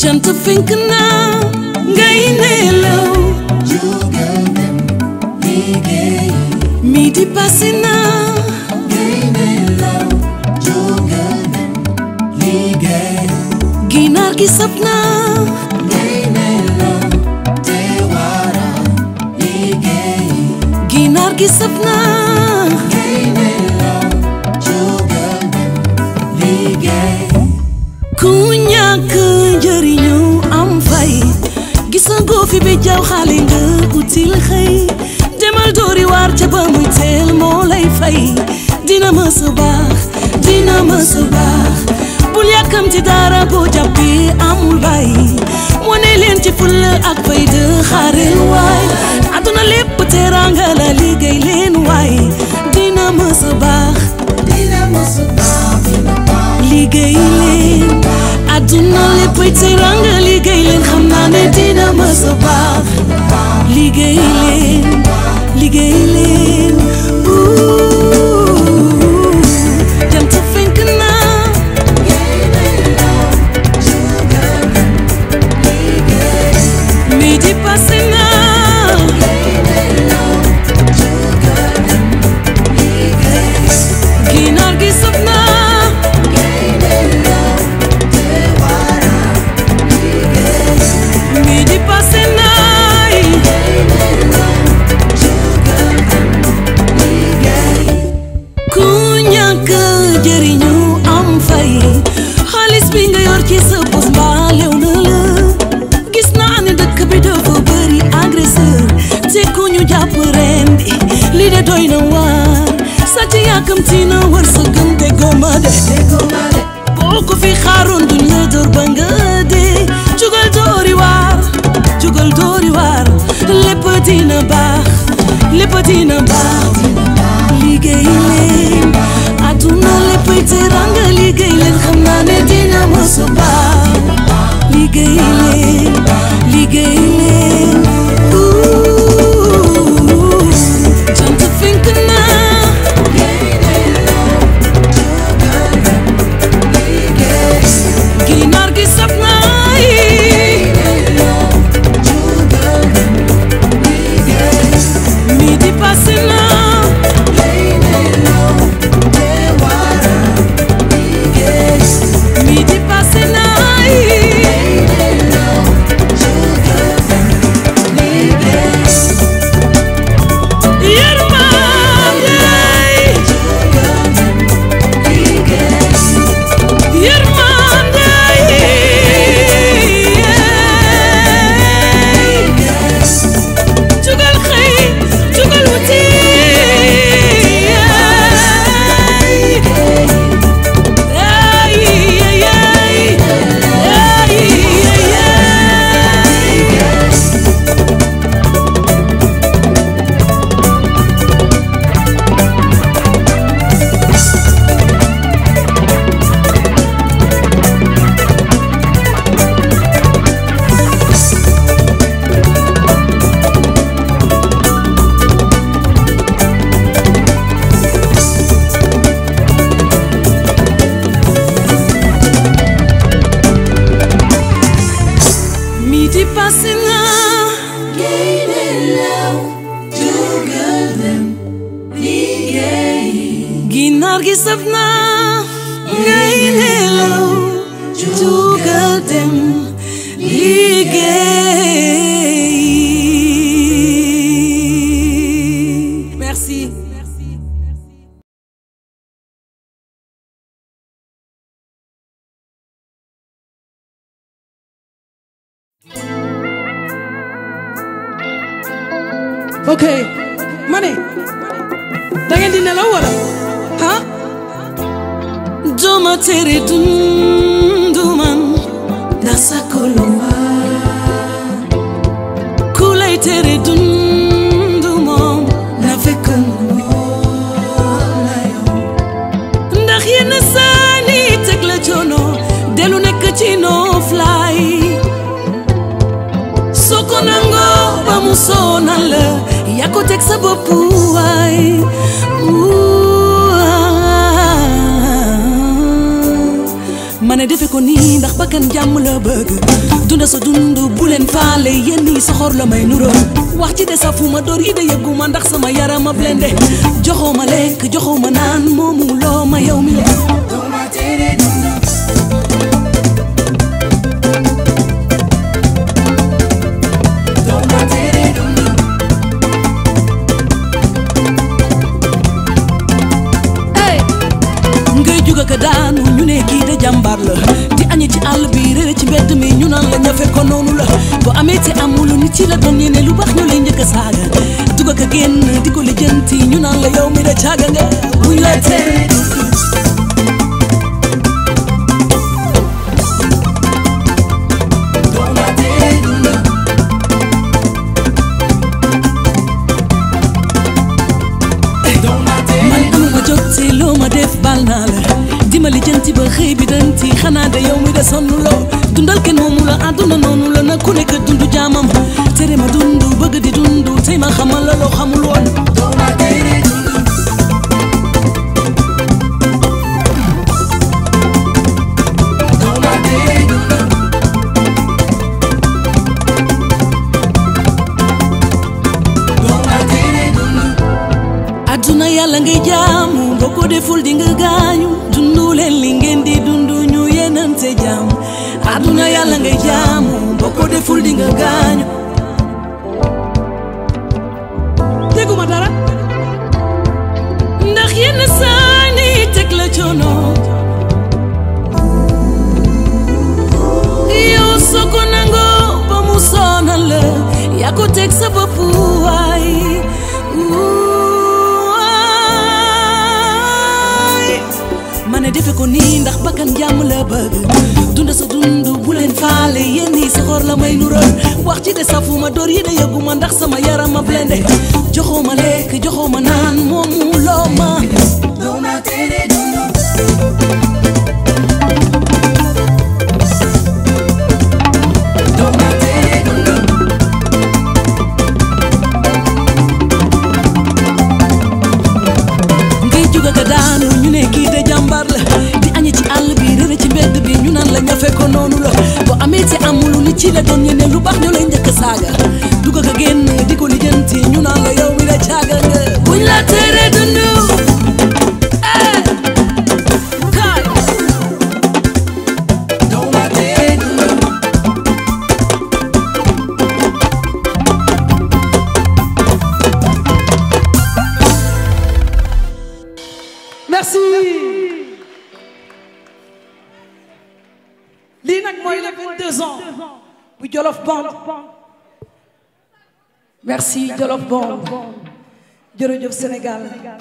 jant fenk na ngay nelaw jugal dem liggéey midi passé na ngay nelaw jugal dem liggéey ginaar gi sab na ngay nelaw te wara liggéey ginaar gi sab na ngay nelaw jugal dem liggéey ku ñàkk njëriñu am fay gisagoo fi bi jaw xaali nga util xëy demal doori waar ca ba muy teel moo lay fay dina mës a baax dina mës a baax bul yàkkamti dara boo jàppee amul bàyyi wane leen ci fulla ak fayda xaareel waay àdduna lépp teraanga la liggéey leen waay dina mës a baax dina mos a baax dina baax liggéey leen àdduna léppay teraanga liggéey leen xam naa ne dina mës a baax liggéey leen liggéey leen Ouh, jant fenk na ngay nelaw jugal dem liggéey midi passé na ngay nelaw jugal dem liggéey ginaar gi sab na ngay nelaw te wara liggéey midi passé na ku ñàkk jëriñu am fay xaalis bi nga yor ci sa bos mbaa lew na la gis naa ne dëkk bi dafa bëri agresseur te ku ñu jàpp ren bi li de doy na waar sàcc yàkkamti na war sa gëm te goma de boo ko fi xaaroon duñ la dóor ba nga dee jugal doori waar jugal doori waar lépp dina baax lépp dina baax liggéey leen àdduna léppay teranga liggéey leen xam naa ne dina mës a baax liggéey leen liggéey leen Ouh, jant fenk na ginaar gi sab naay midi passé na midi passé naay yërmande yërmande jugal xëy jugal wuti ay ay ay ay ay midi passé na ginaar gi saf na ngay nelaw jugal dem liggéey merci ok ma ne da ngeen di nelaw wala ah duma tere dundu man nasakoloma ku lay tere dundu moom na fekk ndax yenn saani teg la coono delu nekk ci nooflaay soo ko nangoo ba mu sonal la yaa ko teg sa bopp waay Ouh, ah. ma ma ne defe ko nii ndax bakkan jàmm la bëgg dunda sa dund bu leen faale yéen ñi soxor la may nuroo wax ci de safuma door yi de yëgguma ndax sama yarama blende joxoo ma lekk joxoo ma naan moomu loo ma yow mi le ngay juga ka daanu ñu ne kii de jàmbaar la di añi ci àll bi réer ci mbedd mi ñu naan la ñafe ko noonu la boo amee te amul nit ci la doon yéene lu baax ñu lay njëkk a saaga duga ka génn di ko lijjanti ñu naan la yow mi de caaga nga buñ la tere man amuma jot te loo ma def bal naa la dimbali jënti ba xëy bi danti xanaa de yow mi de sonn loo dundal kenn moomu la àdduna noonu la na ku nekk dund jaamam tere ma dund bëgg di dund tey ma xamal la loo xamul woon àdduna yàlla ngay jaamu boo ko deful di nga gaañu dundu leen li ngeen di dundu ñu yenante jaam àdduna yàlla ngay jaamu boo ko deful di nga gaañu teguma dara ndax yenn saani teg la coono yow soo ko nangoo ba mu sonal la yaa ko teg sa bopp waay waay ma ne defe ko nii ndax bakkan jàmm la bëgg dunda sa dund bu leen faale yéen ñi soxor la may nural wax ci de safuma door yi de yëguma ndax sama yaram ma blende joxoo ma lekk joxoo ma naan moomu loo ma ngay juga ka daanu ñu ne kii de jàmbaar la di añi ci àll bi réer ci mbedd bi ñu naan la ñafe ko noonu la boo amee te amul nit ci la doon ñu ne lu baax ñu lay njëkk saaga dugg ka génn di ko lijjanti ñu naan la yow mi la caaga nga buñ la tere dund eh kaay merci lii nag mooy le 22 ans bu Jolof Band merci Jolof Band jërëjëf Sénégal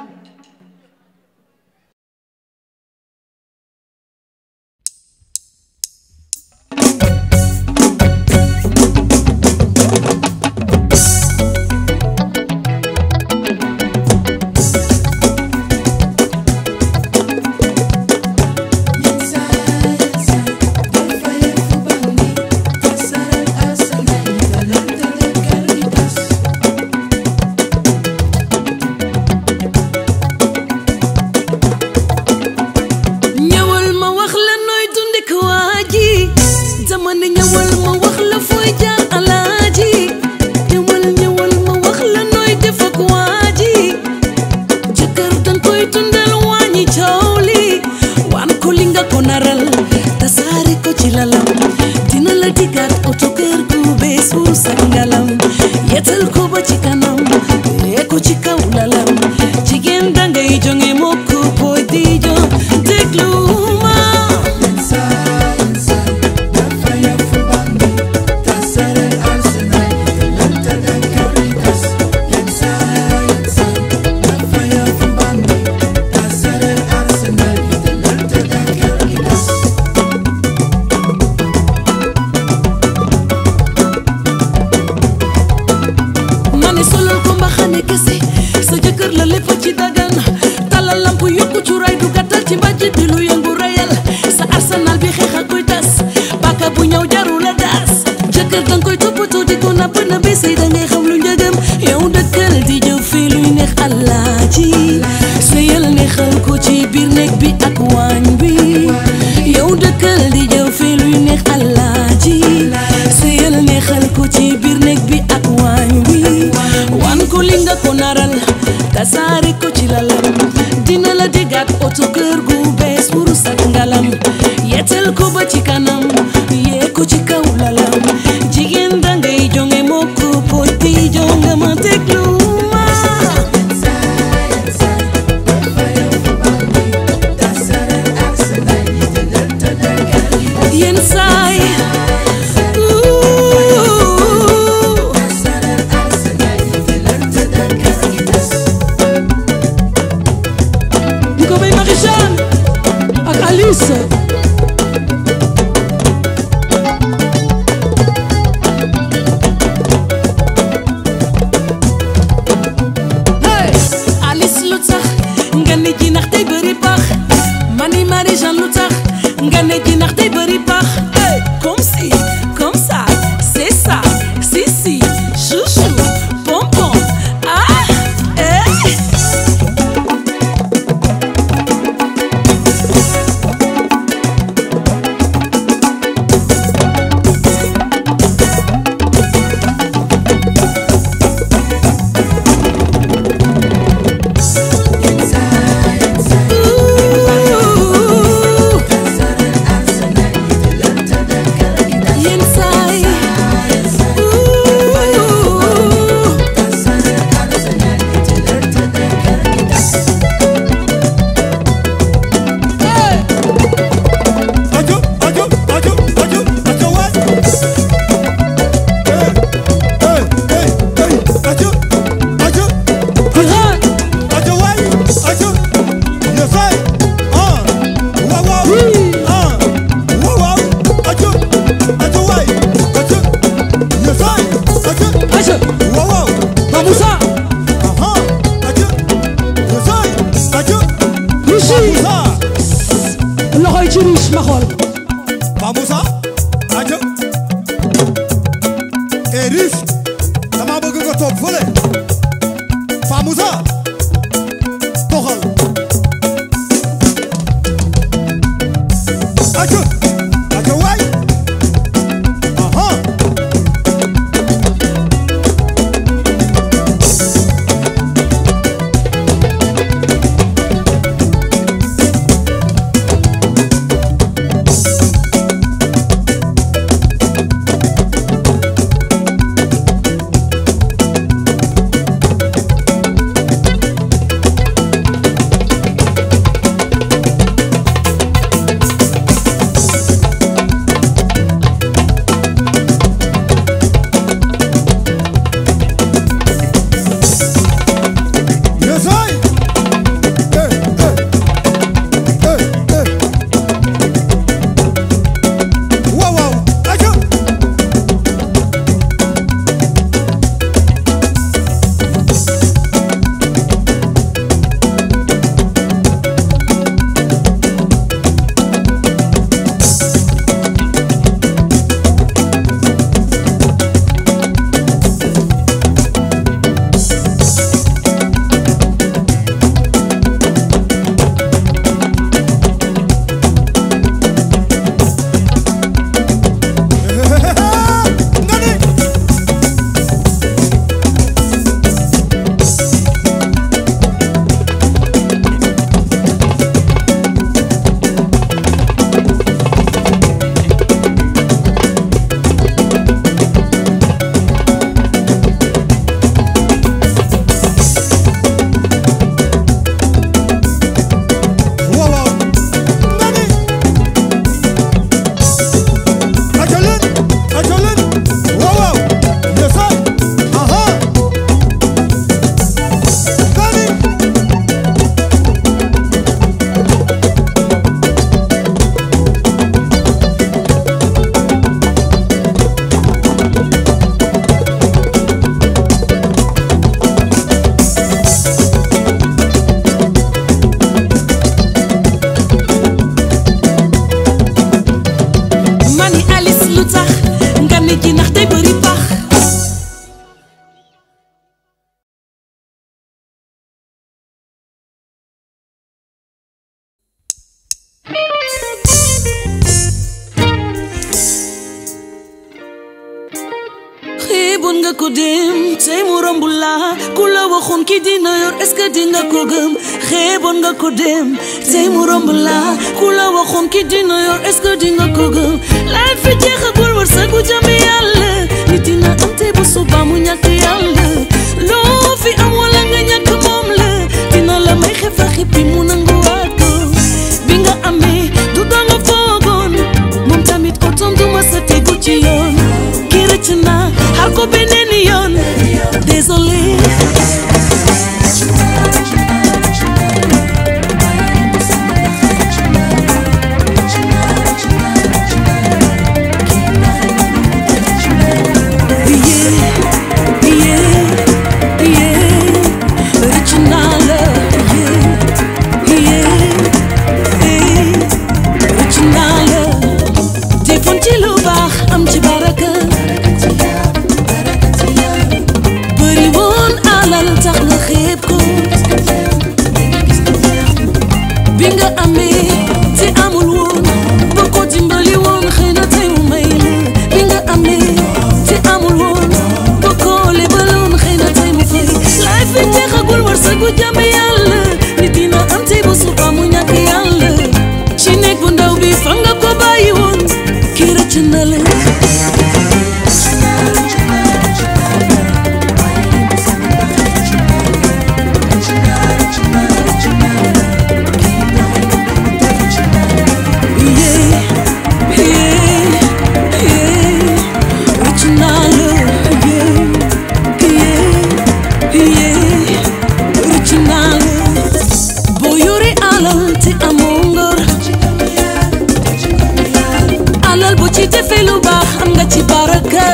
ñëwal ma wax la nooy dunde ko waa ji dama ne ñëwal ma wax la fooy jaar alaaji ñëwal ñëwal ma wax la nooy def ak waa ji jëkkër danga koy dundal wàññi coow li waan ko li nga ko naral tasaare ko ci lalam dina la digaat oto kër gu beesu sa ngalam yetal ko ba ci kanam yee ko ci kaw lalam jigéen dangay jonge mokk booy di jo déglu ma ma ne solal ko mbaxane kese sa jëkkër la lépp ci dagan talal lamp yokku cuuraay du gàttal ci mbàjj bi lu yëngu reyal sa arsenal bi xeex ak koy tas bàkka bu ñëw jaru la daas jëkkër danga koy toppatoo di ko napp na bi sëy da ngay xam lu njëgam yow dëkkal di jëf fii luy neex alaaji sëyal neexal ko ci biir néeg bi ak waañ bi yow dëkkal Iris hey Alice lu tax nga ne ji ndax day bëri baax mani Marie Jeanne lu tax nga ne ji ndax day bëri baax hey comme si comme ça c'est ça si si chouchou pompon ah eh yenn saay Ajo, ajo, ajo, ajo, ajo waay. Hey, hey, hey, hey, ajo, ajo, ajo waay, ajo. Yes, waay. Ah, waaw, waaw. Ah, waaw, waaw. Ajo, ajo waay, ajo. Yes, waay, ajo. Aja Waaw, waaw. Mamoussa Aha, ajo. Yes, waay, ajo. Richi Moussa, loxo yi ci riche ma xool Pa Moussa, ajo. Eh, Riche, dama bëgg nga toog fële. Pa Moussa, doxal. Ajo, ajo waay. Aha. Yes, waay. Eh, eh. Eh, eh. Waaw, waaw, ajo. Nga ni. Waaw, waaw. Nga ni. Ajo leen, ajo leen. Waaw, waaw. Yes, waay. Aha. Nga ni. mani Alice lu tax nga ne ji ndax day bëri baax xiiboon nga ko dem tey mu romb la ku la waxoon ki dina yor est-ce que dinga ko gëm xeeboon nga ko dem tey mu romb la ku la waxoon ki dina yor est-ce que dinga ko gëm laay fi jeexagul wërsëgu jàmmi yàlla nit dina am tey bu suba mu ñàkk yàlla loo fi am wala nga ñàkk moom la dina la may xefa xippi mu nanguwaat ko bi nga amee du danga foogoon moom tamit otom du ma sa tegu ci yoon kii rëcc na xaar ko beneen yoon désolé xoolal bu ci defee lu baax am nga ci baraka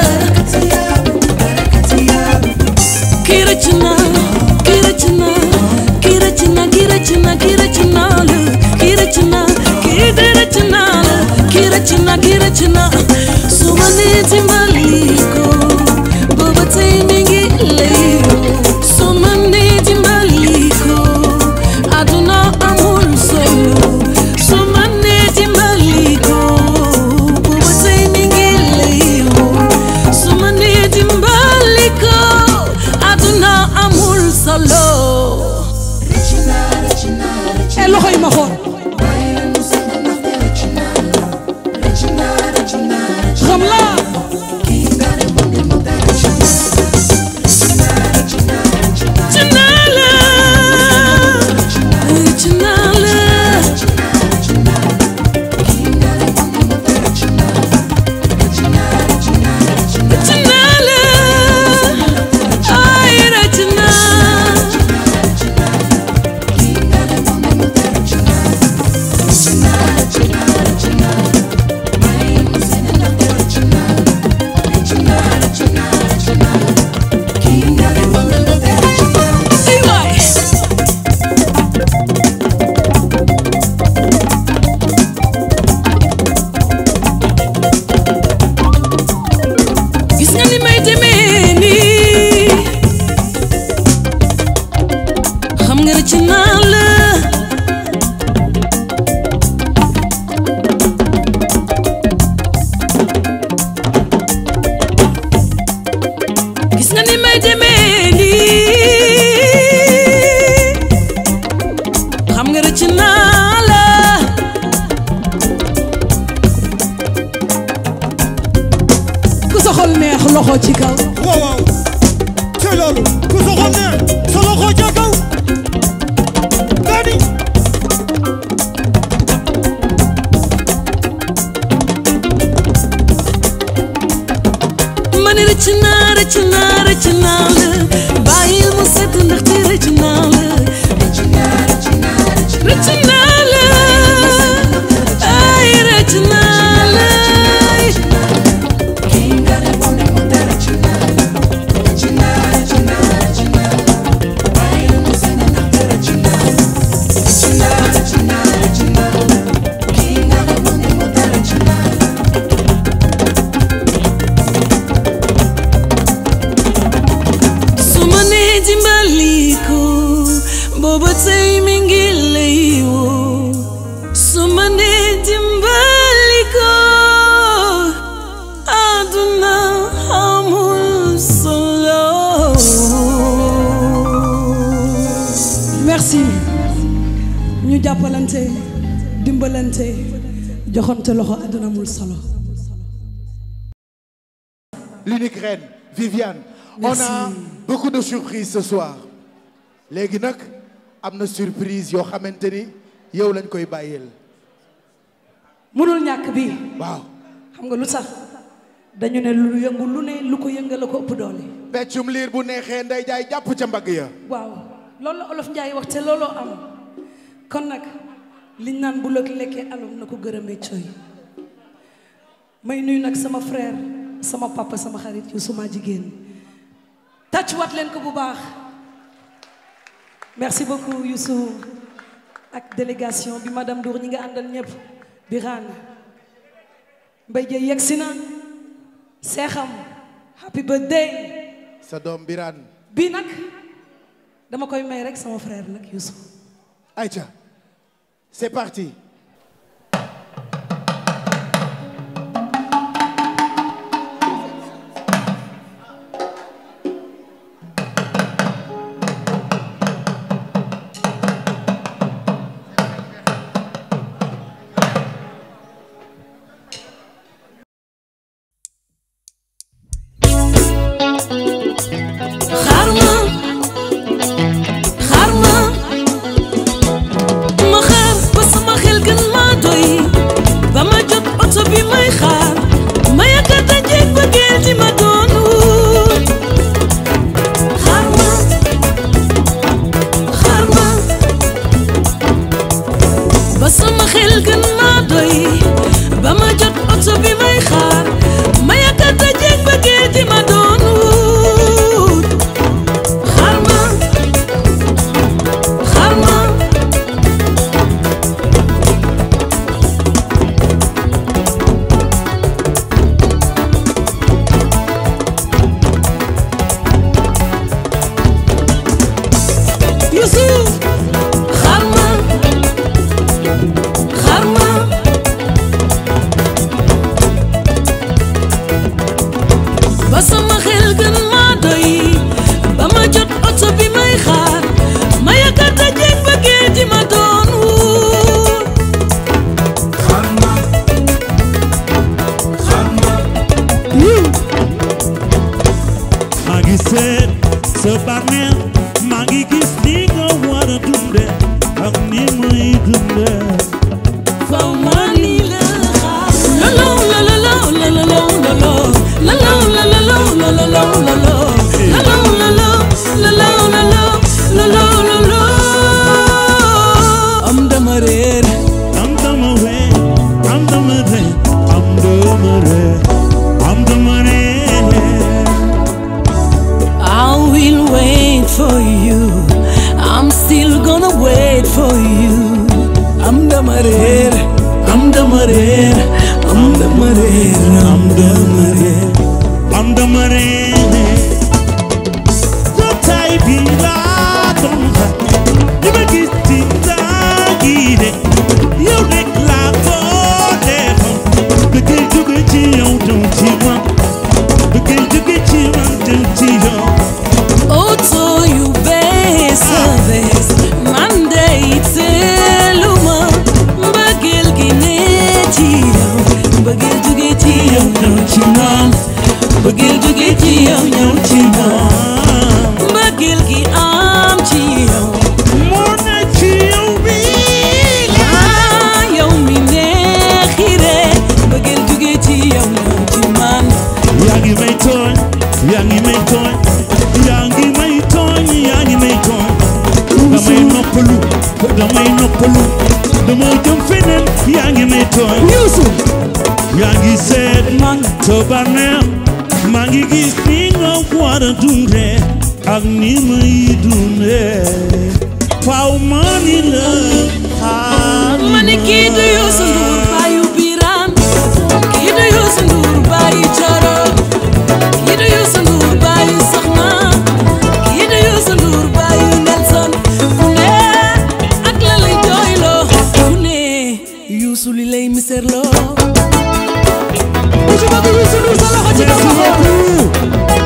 kii rëcc na kii rëcc na kii rëcc na kii rëcc na kii rëcc na la kii rëcc na kii de rëcc na la kii rëcc na kii rëcc na su ma nee dimbali ko booba tey mi ngi lay su ma nee dimbali ko aduna amul solo su ma nee dimbali ko booba tey mi ngi lay su ma nee dimbali ko aduna amul solo e loxo yi ma xool xam la Chinala, chinala, chinala, ay rachina. Ay waay. gis nga ni may demee nii xam nga rëcc naa la gis nga ni may demee nii xam nga rëcc naa la ku sa xol neex loxo ci kaw waaw waaw ci loolu ku sa xol neex sa loxo ca kaw gani ma ne rëcc naa rëcc naa rëcc naa la bàyyil mu set ndaxte rëcc naa la rëcc naa la ay rëcc naa la su ma nee dimbali ko booba tey mi ngi lay woo su ma nee dimbali ko àdduna amul solo merci ñu jàppalante dimbalante joxante loxo àdduna amul solo l'unique reine Viviane Merci. on a beaucoup de surprises ce soir léegi nag am na surprise yoo xamante ni yow lañ koy bàyyeel mënul ñàkk bi waaw xam nga lu tax dañu ne lu yëngu lu ne lu ko yëngal la ko ëpp doole peccum liir bu neexee nday jaay jàpp ca mbagg ya waaw loolu la olof Njaay wax te looloo am kon nag liñ naan bu lëg lekkee alom na ko gërëmee coy may nuyu nag sama frère sama papa sama xarit yu suma jigéen tàccuwaat leen ko bu baax merci beaucoup Youssou ak délégation bi madame Dour ñi nga àndal ñëpp Birane Mbaye Dieye yegg si na seexam happy birthday sa doom Birane bii nag dama koy may rek sama frère nag Youssou Aïcha c'est parti xaar ma xaar ma ma xaar ba sama xel gën maa doy ba ma jot oto bi may xaar ma yaakaar dajeeg bëggeel di ma doon wut xaar ma xaar ma ba sama xel gën maa doy ba ma jot oto bi may dama réer am dama réer am dama réer am dama réer jotaay bi laa doon xaar li ma gis ci saa gi de yow rek laa ko defoon bëggee jóge ci yow dem ci man bëggee jóge ci man dem ci yow Oto yu bees a bees man de itteeluma mbëggeel gi ne ci yow mbëggeel jóge ci yow ñëw ci man mbëggeel jóge ci yow ñëw ci man mbëggeel gi am ci yow moo ne ci yow bi ah yow mi neexire mbëggeel jóge ci yow ñëw ci man yaa ngi may tooñ yaa ngi may tooñ yaa ngi may tooñ yaa ngi may tooñ damay noppalu damay noppalu dama jëm feneen yaa ngi may tooñ Youssou yaa ngi seet man sa bànneex maa ngi gis ni nga war a dundee ak ni may dundee faaw ma ni la xaar ma ne kii du Youssou Ndour baayu Birane kii du Youssou Ndour baayu Coro kii du Youssou Ndour baayu Soxna kii du Youssou Ndour baayu Nelson ku ne ak la lay jooyloo ku ne Youssou li lay miserloo ku ci bëgg Youssou Ndour sa loxo ci kaw ma xool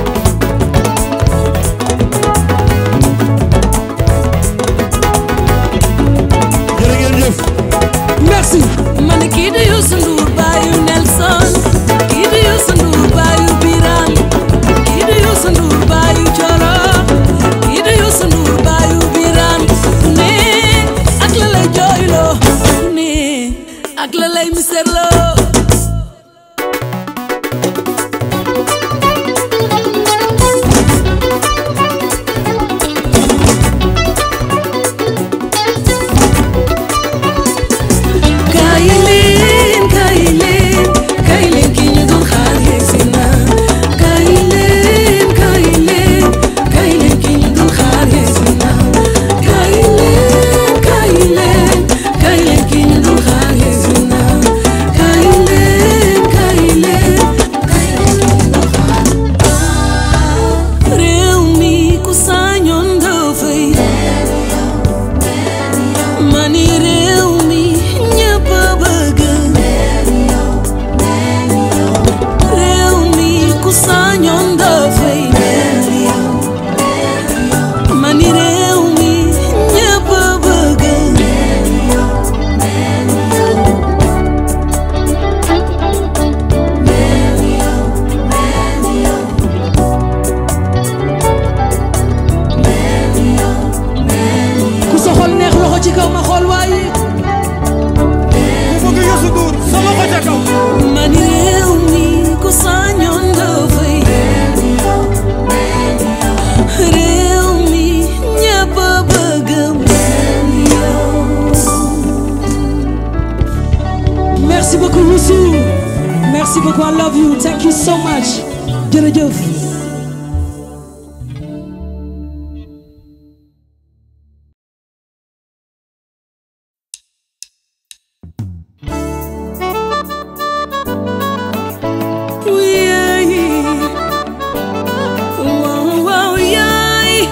jërë ngeen jëf merci ma ne kii du Youssou Ndour baayu Nelson kii du Youssou Ndour baayu Birane kii du Youssou Ndour baayu Coro kii du Youssou Ndour baayu Birane ku ne ak la lay jooyloo ku ne ak la lay miserloo kaay leen kaay leen kaay leen ki ñu doon xaar yegsi na kaay leen kaay leen kaay leen ki ñu doon xaar yegsi na kaay leen kaay leen kaay leen ki ñu doon xaar yegsi na kaay leen kaay leen kaay leen ki ñu doon xaar réew mi ku sañoon dafay mani réew mi ñëpp a bëgg réew mi ku sañoon dafay mani réew mi ñëpp a bëgg ku sa xol neex loxo ci kaw ma xool waaye ku bëgg Youssou Ndour sa loxo ca kaw mani réew mi ku sañoon dafay réew mi ñëpp a bëgg merci beaucoup Youssou merci beaucoup I love you thank you so much jërëjëf Wow, wow, yay.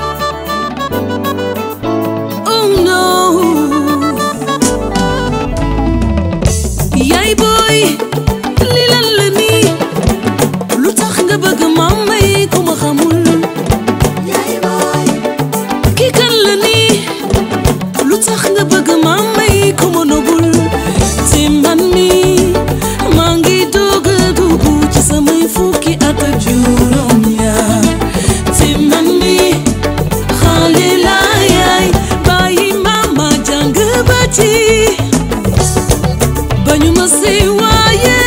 Oh no. Yaay boy, li lan la nii lu tax nga bëgg ma may ku ma xamul. Kii kan la nii lu tax nga bëgg ma may ku ma nobul. Te man mi maa ngi doog a dugg ci samay fukki at ak juróom ñaar. Te man mi xale laa yaay bàyyi mama jàng ba ci. bañu ma sey waaye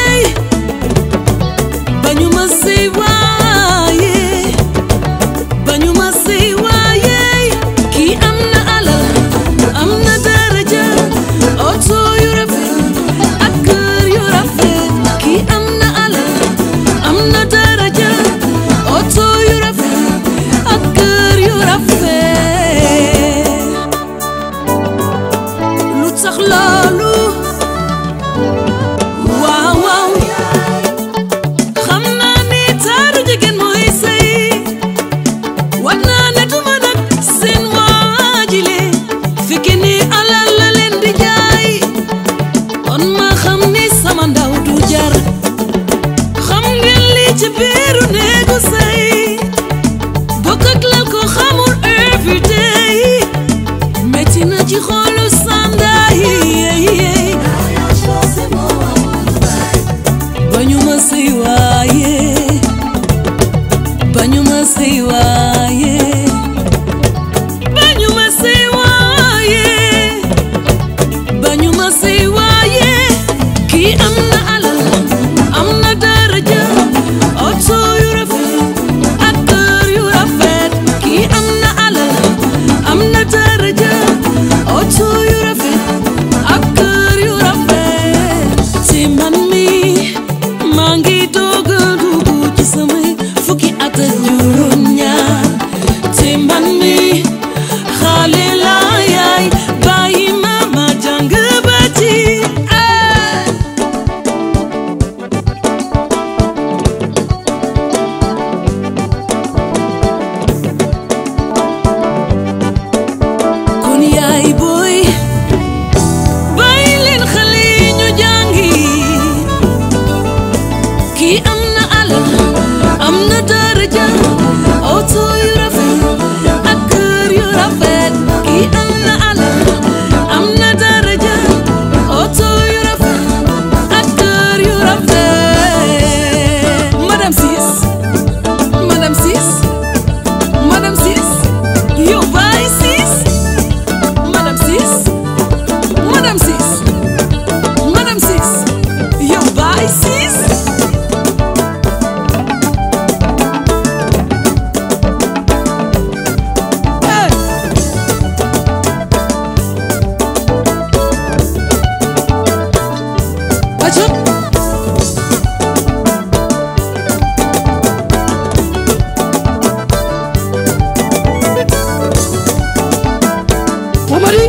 bañu ma sey waaye bañu ma sey waaye kii am na alal am na daraja oto yu rafet ak kër yu rafet kii am na alal am na daraja oto yu rafet ak kër yu rafet lu tax loolu xam ni sama ndaw du jar xam ngeen li ci biiru néegu sëy bokk ak lal ko xamul everyday metti na ci xolu sanda yi bañu ma sëy waaye bañu ma sëy waaye bañu ma sëy waaye bañu ma sëy waaye kii am na alal am na daraja oto yu rafet ak kër yu rafet kii am na alal am na daraja oto yu rafet ak kër yu rafet te man mi maa ngi doog a dugg ci samay fukki at ak juróom ñaar te man mi xale laa yaay bàyyi ma ma jàng ba ci ah. kon yaay booy bàyyi leen xale yi ñu jàngi kii am na alal am na daraja oto yu rafet ak kër yu rafet kii am na alal am na daraja oto yu rafet ak kër yu rafet madame Ciss madame Ciss madame Ciss yow baay Ciss madame Ciss madame Ciss madame Ciss yow baay Ciss Hey! Acha! Omari!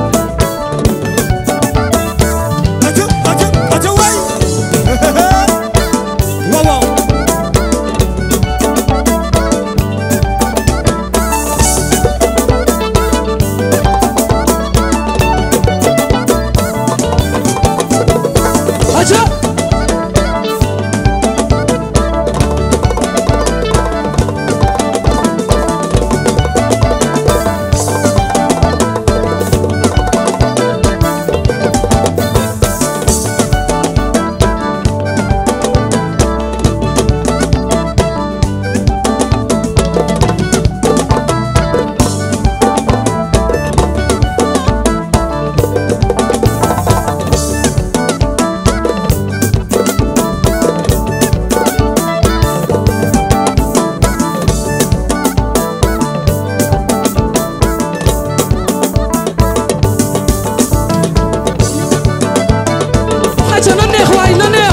aca aca aca waay waaw waaw Acha! Acha na neex waay na neex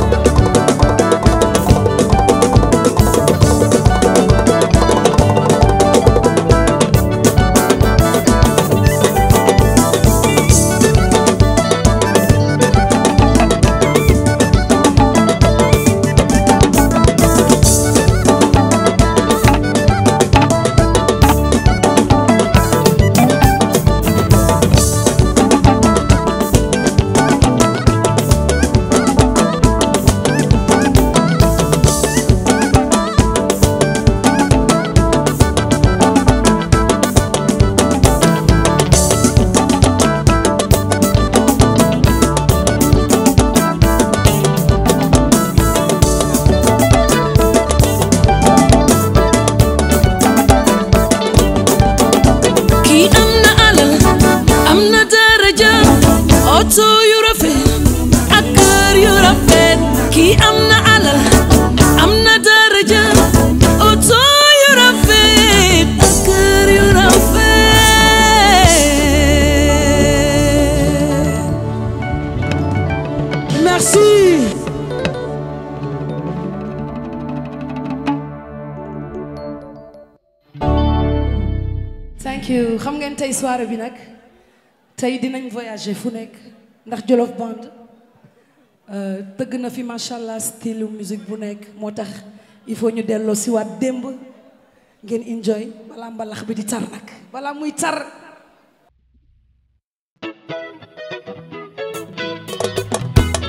kii am na alal am na daraja oto yu rafet ak kër yu rafet kii am na alal am na daraja oto yu rafet ak kër yu rafet merci thank you xam ngeen tey soirée bi nag tey dinañ voyager fu nekk ndax Jolof Band euh, tëgg na fi macha allah style musique bu nekk moo tax il faut ñu delloo si waat démb ngeen enjoy balaa mbalax bi di tar nag balaa muy tar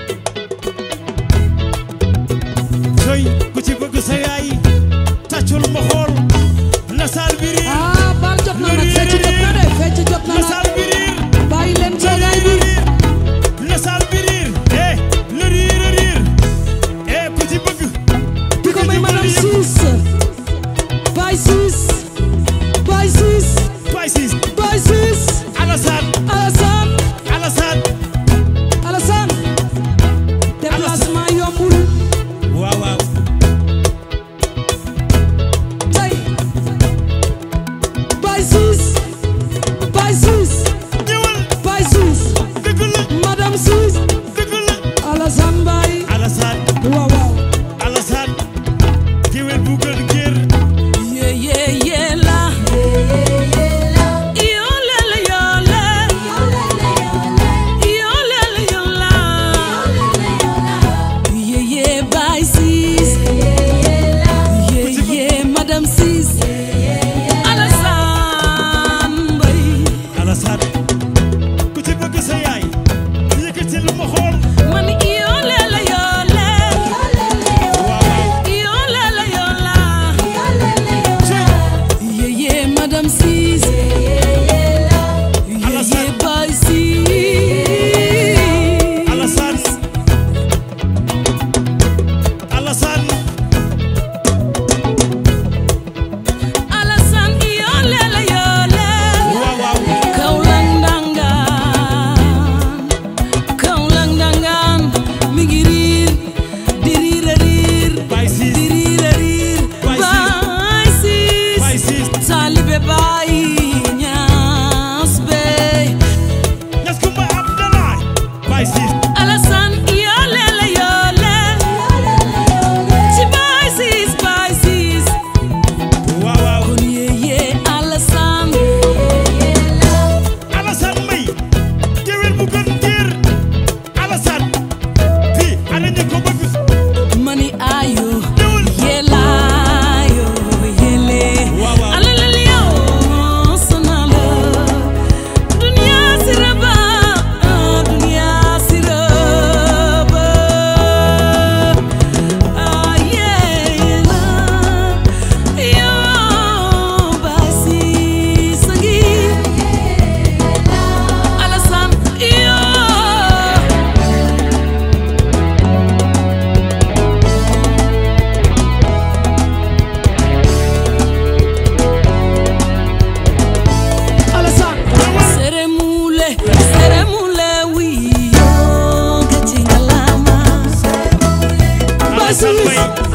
Sis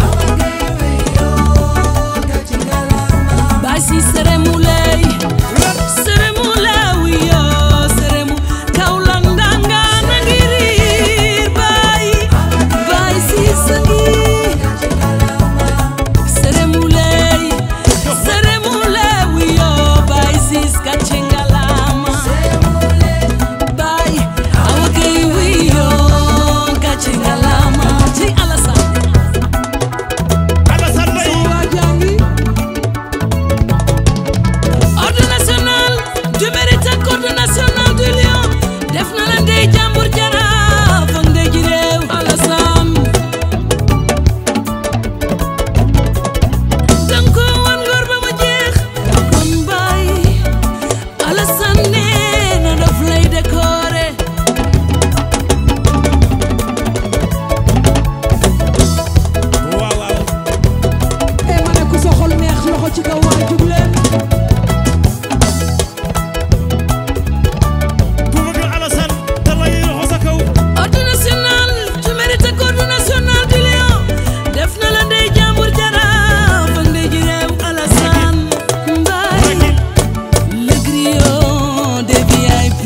Bay si seremu lay seremu lawi yo seremu kaulang danga nangiri bay bay si sangi seremu lay seremu lawi yo bay si skachengalama bay awake wi yo kachengalama ti alasa Alassane Mbaye wajangi ordre national du mérite ak ordre national du lion def na la ndey jàmbur jaraaf ak ndey ji réew Alassane danga ko wan ngor ba mu jeex kon bàyyi Alassane nee na daf lay décorer waaw waaw e ma ne ku sa xol neex loxo ci kaw waay jug leen ku bëgg Alassane te lay loxo sa kaw ordre national du mérite ak ordre national du lion def na la ndey jàmbur jaraaf ak ndey ji réew Alassane Mbaye le griot des VIP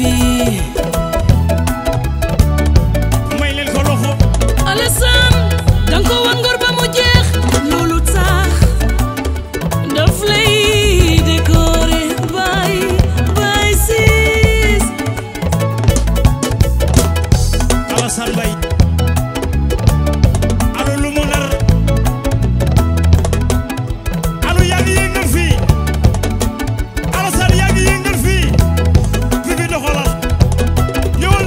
may leen ko loxo Alassane danga ko wan ngor ba mu jeex loolu tax daf lay décorer bay bay siis Alassane Mbaye alo lu mu nar alo yaa ngi yëngal fii Alassane yaa ngi yëngal fii fi fi doxalal ñëwal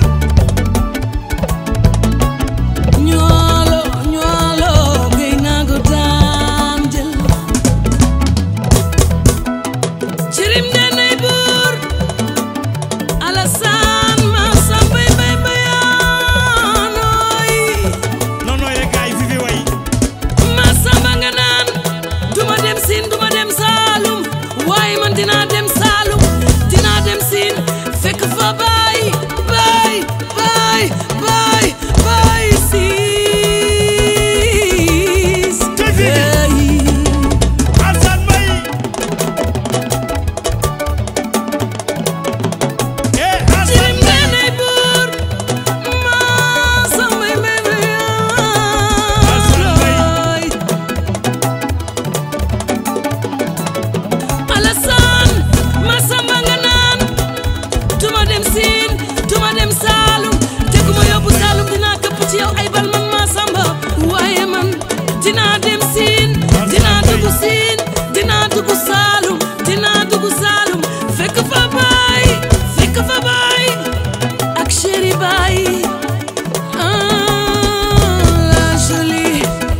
ñoolo ñoolo gay naa ko daan jël cirim nenay buur Alassane ma sambay bay bayaanooy non non rek gaay fi fi way ma samba nga naan duma dem siin duma dem saalum waaye man dinaa dem saalum dinaa dem siin fekk fa baay baay baay baay baay siis hey. Alassane Mbaye eh Cirim Alassane nenay buur ma sambay bay Alassane Mbaye bayaanooy Alassane Masamba nga naan duma dem siin duma dem Saalum te ku ma yóbbu Saalum dinaa këpp ci yow ay bal man Masamba waaye man dinaa dem siin dinaa dugg siin dinaa dugg Saalum dinaa dugg Saalum fekk fa baay fekk fa baay ak chéri baay ah la jolie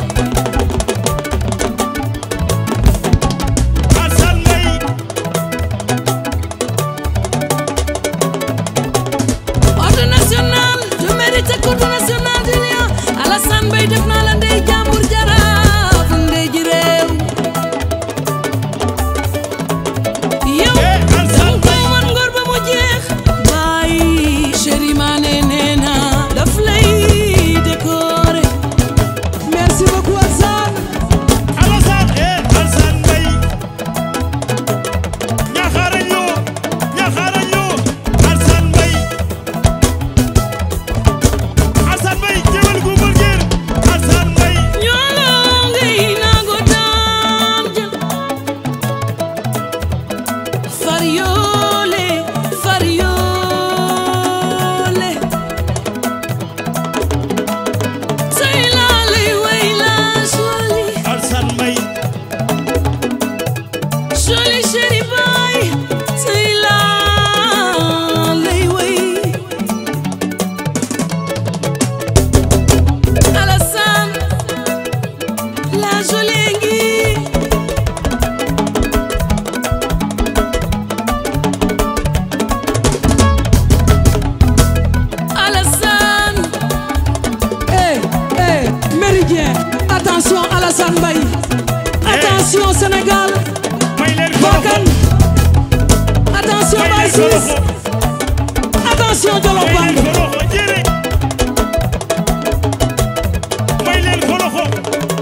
Alassane Mbaye ordre national du mérite ak ordre national du lion Alassane Mbaye def naa la ndey jàmbur jaraaf ndey ji réew yow Eh, Alassane danga koy wan ngor ba mu jeex bàyyi chéri Mané nee na daf lay décorer merci beaucoup Alassane Alassane eh Alassane Mbaye ñaxarañ loo ñaxarañ loo Alassane Mbaye Alassane Mbaye jëwal gu mbëggeel Alassane Mbaye ñoolo ngay naago daan jël far yoole far yoole tey laa lay way laa joli Alassane Mbaye joli chéri baay tey laa lay way Alassane la jolie ngi Alassane eh eh Méridien attention Alassane Mbaye attention Sénégal may leen ko Bokan loxo attention may Baye leen ko Ciss loxo attention Jolof may leen Band ko loxo jëre may leen ko loxo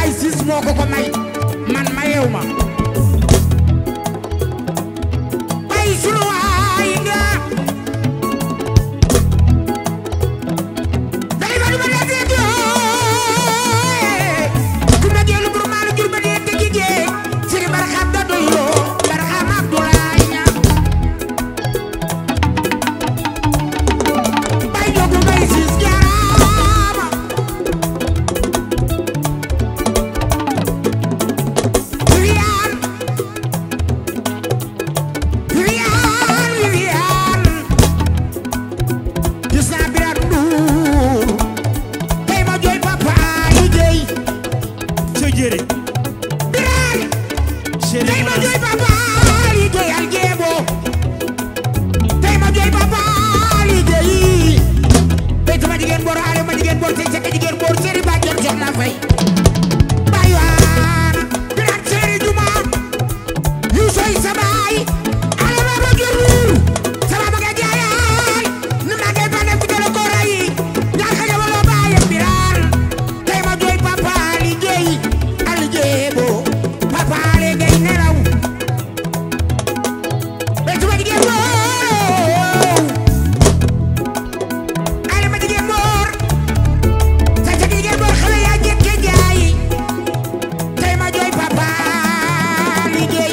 Mbaye Ciss moo ko ko may man mayew ma bay sunu waay nga day ba duma la seet yoo ku ma geelu bur maa la jur ba dee te jigéen siri barxam da doy loo barxam Abdoulaye ña bay jogu Mbaye Ciss jaaraama Viviane Viviane Viviane gis naa Birane Ndour tey ma jooy papa liggéey ca jëre Birane chéri tey ma jooy papa liggéey al jeebo tey ma jooy papa liggéey tey sama jigéen boor ale ma jigéen boor tey sa jigéen boor seri ba jot jox na fay bay waana Birane seri juma yu soy sa baay ale ma ba jurur sama ba nga jaayaay ni ma ngay bane ku jële ko ray ñaar ka jabaloo baayam Birane tey ma jooy papa liggéey al jeebo papa liggéey nelaw tey sama jigéen boor ale ma jigéen boor sa sa jigéen boor xale yaa jekke jaay tey ma jooy papa liggéey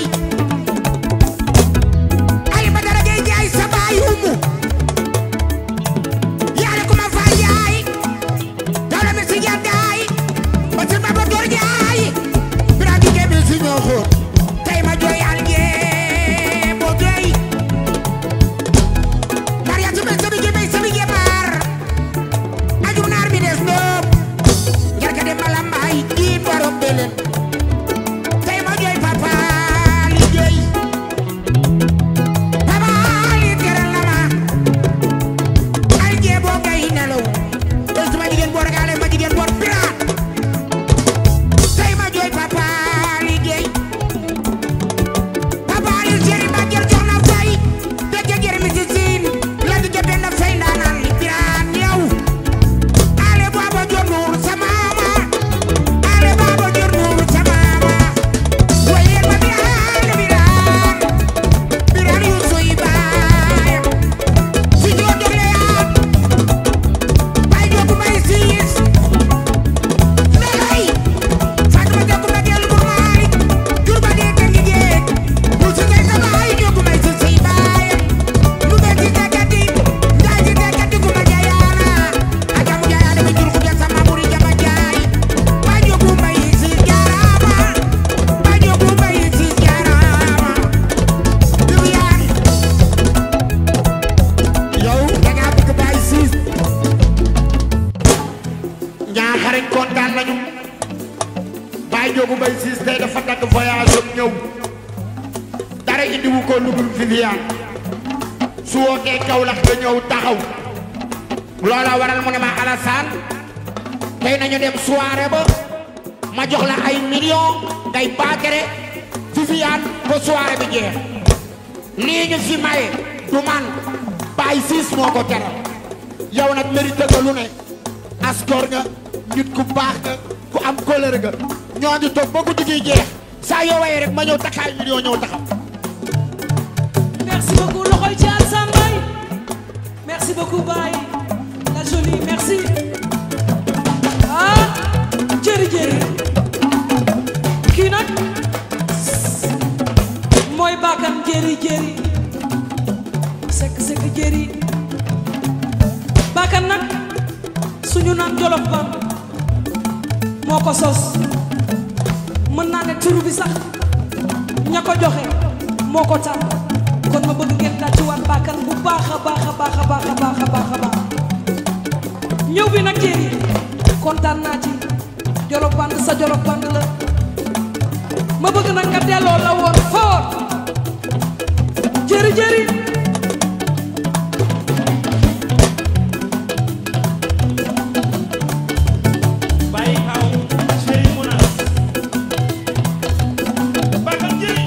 ali ma dara ngay jaay sa baay umu yaale ko ma faa jaay dawla mi si jaddaay ba si ma ba door jaay bira jigéen bi si ñoo xóot tey ma jooy al ngee bo doy Maria tu mel sabi jebe sabi jemar ajum naar bi des ndóob jarka dem ma lambaay diin borom belen tey ma jooy papa liggéey papa li teral na ma al jeebo ngay nelaw tey sama jigéen boor gaale ma jigéen boor piraat tey ma jooy papa liggéey papa li jeri ma jër jox na fay dëgg jër mi si siin la di jëbee na fay ndaanaan li piraat yow ale baba jor nuur sa maama ale baba jor nuur sa maama waye ma biraan biraan biraan yu suy baayam si joo dogle yaat bay jogu Mbaye Ciss nelay Fatima jogu ma dellu bu maay jur ba dee tengi jeeg bu si ngay sa baay jogu Mbaye Ciss si baayam lu be si dekati njaay si dekati ku ma jayaana ajamu jayaana mi jur ku ja sama buri jama jaay bay jogu Mbaye Ciss jaaraama bay jogu Mbaye Ciss jaaraama Viviane yow da ngaa bëgg Mbaye Ciss ñaaxarañ kontaan nañu Baye Ndiogou Mbaye Ciss tey dafa dagg voyage am ñëw dara indiwu ko lu dul Viviane su wootee Kaolack nga ñëw taxaw loola waral mu ne ma Alassane tey nañu dem soirée ba ma jox la ay millions ngay baagere Viviane ba soirée bi jeex lii ñu fi maye du man Baye Ciss moo ko teral yow nag mérité nga lu ne askor nga nit ku baax nga ku am kóllëre nga ñoo ngi toog ba guddi gi jeex saa yoo waye rek ma ñëw takkaay million ñëw taxaw Merci beaucoup loxoy ci Alassane Mbaye merci beaucoup Baye la jolie merci ah jëri jëri kii nag mooy baakan jëri jëri sekk sekk jëri baakan nag suñu naan jolof ba moo ko sos mën naa ne turu bi sax ña ko joxe moo ko tàmm kon ma bëgg ngeen tàccuwaat baakan bu baax a baax a baax a baax a baax a baax a baax ñëw bi nag jéeri kontaan naa ci jolof band sa jolof band la ma bëgg nag nga delloo la woon foor jëri jëri bàyyi aw chéri Mounas bakal jëri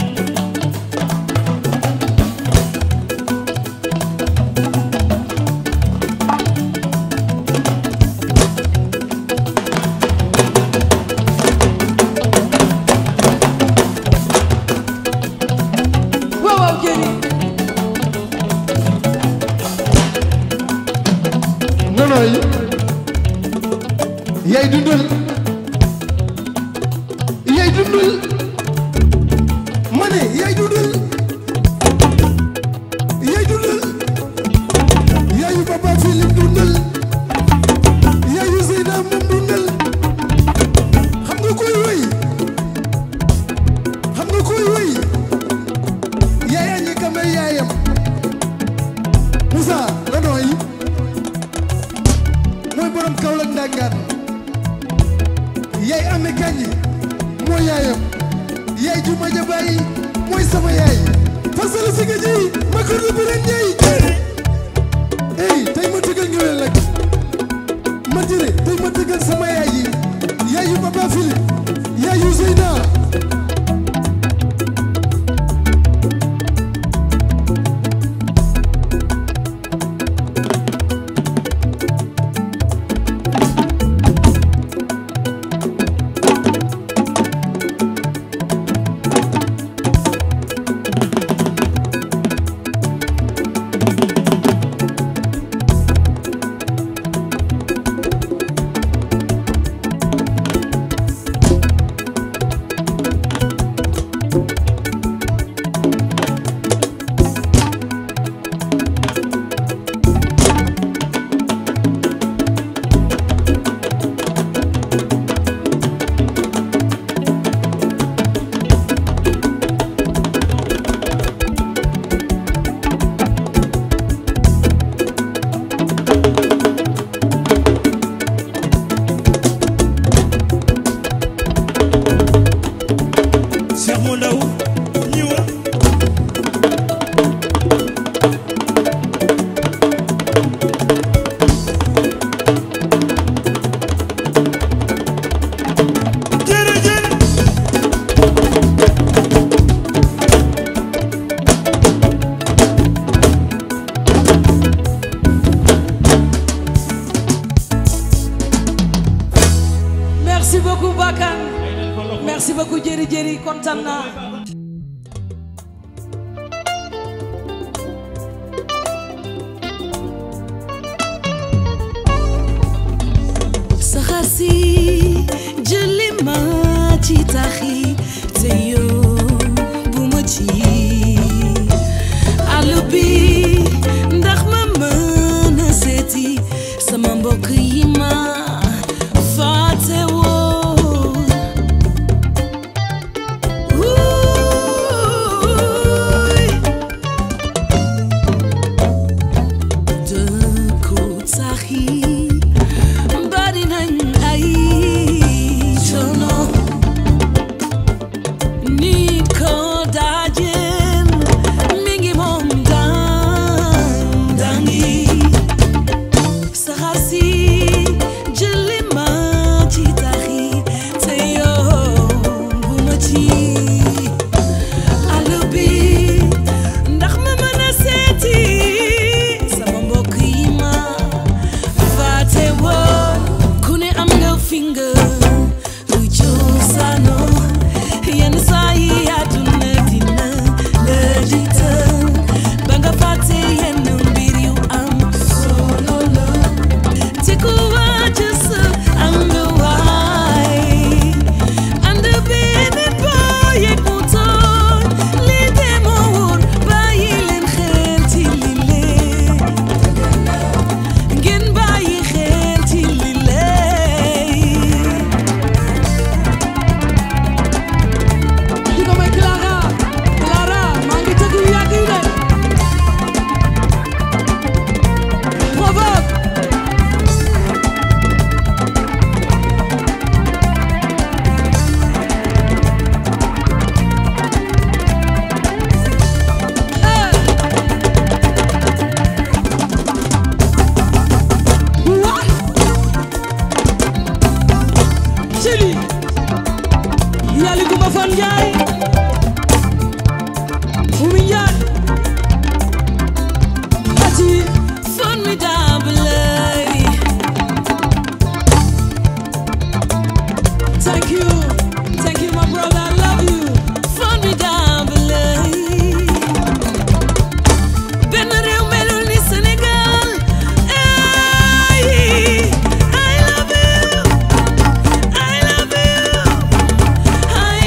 Thank yaay dundal ma ne yaay dundal yaay dundal yaayu papa Philippe dundal yaayu Zeyna moom dundal xam nga koy woy xam nga koy woy yaaya ñi kame yaayam Moussa la nooy mooy borom Kaolack ndangaan yaay ame kañi mooy yaayam yaay ju maja bàyyi mooy sama yaay fasala si nga ji ma kër lu bëren ñey ey tey ma tëggal ngewel nag ma jëre tey ma tëggal sama yaay yi yaayu papa Philippe yaayu Zeyna Cheikh mu ndaw ñëwal jërëjëf merci beaucoup Bakar merci beaucoup jëri jëri kontaan naa saxaar si jëli ma ci taxi te yow bu ma ci àll bi ndax ma mën a seeti sama mbokk yi ma fàtte woon Uuuy. dëkku taxi bari nañ ay coono nit ko dajeel mi ngi moom daan daangi saxaar si jëli ma ci taxi te yow bu ma ci àll bi ndax ma mën a seeti sama mbokk yi ma fàtte woon ku ne am nga fi nga lu cosaanoo yenn saa yi àdduna dina la jiital ba nga fàtte yenn mbir yu am solo la te ku wàcc sa am nga waay ànd benn boo yëg mu toon li de moo wóor bàyyi leen xel ci li leen ngeen bàyyi xel ci li leen di ko may Clara Clara maa ngi tëgg yu yàgg yi de provoque Chili Yali Kumba Fan Njaay Umi Njaay Ati formidable Thank you Thank you my brother I love you formidable benn réew melul ni Sénégal ay I love you I love you I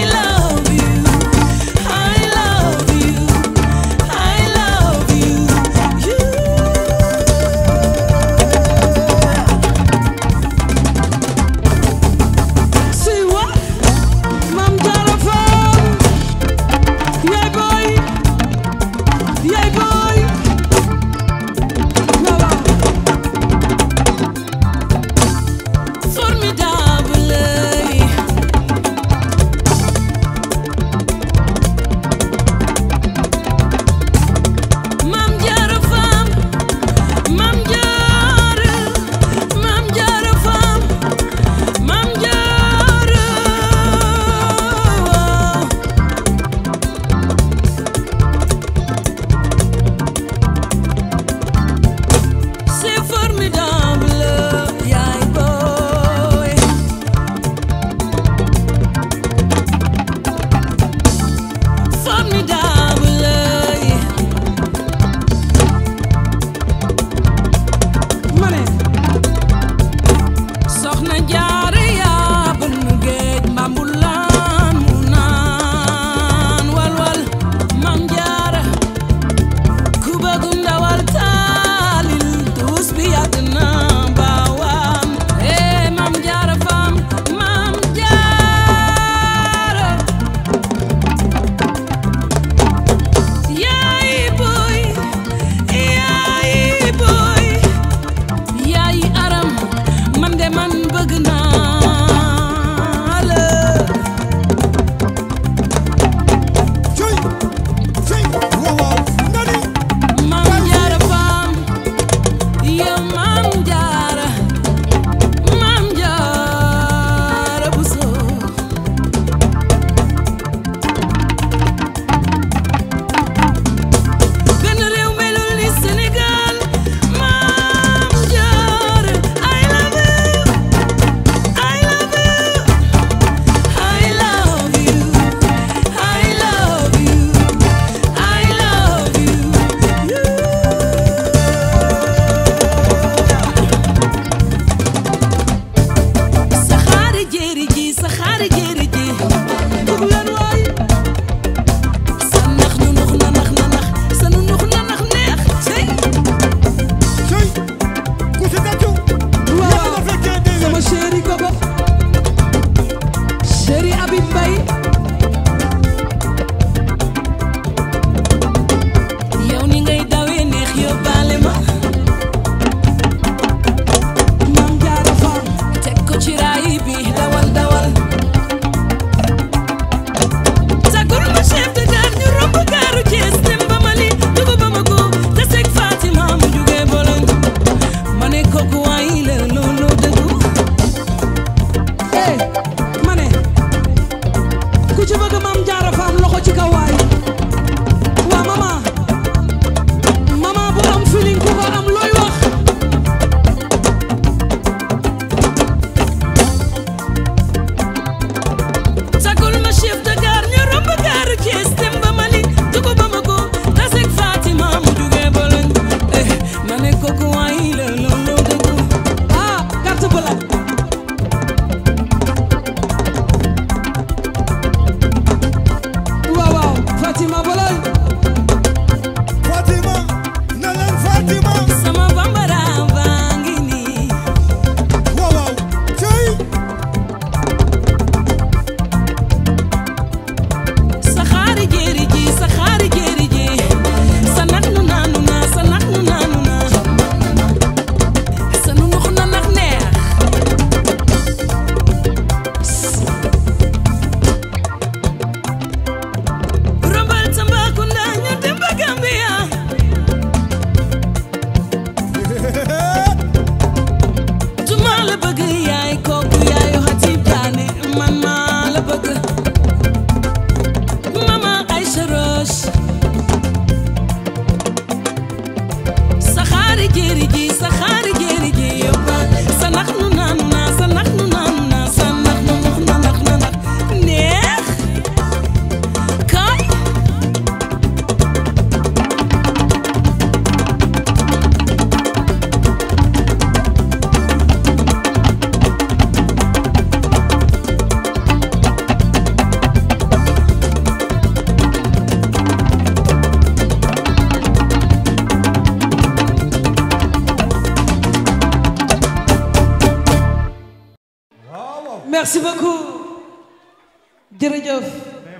merci beaucoup jërëjëf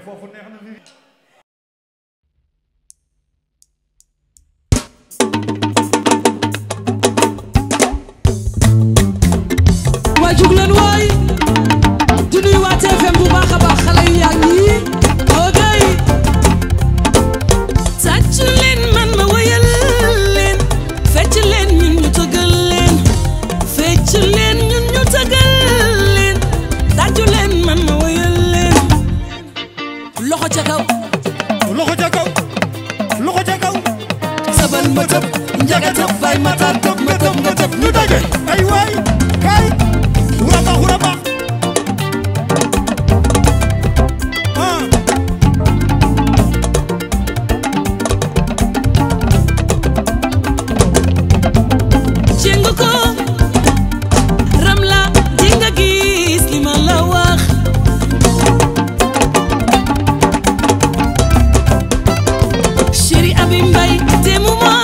waay jug leen waay di nuyu waa TFM bu baax a baax xale yu yaa ngi ogay tàccu leen man ma woyal leen fecc leen ñun ñu tëggal leen fecc leen ñun ñu tëggal leen tàccu leen man ma woyal leen loxo ca kaw loxo ca kaw loxo ca kaw sabal ma tëb njaga tëb bay ma taat tëb ma tëb nga tëb ñu daje ay waay kay huraba huraba ah jéng ko ram la di nga gis li ma la wax chéri abi mbay demu ma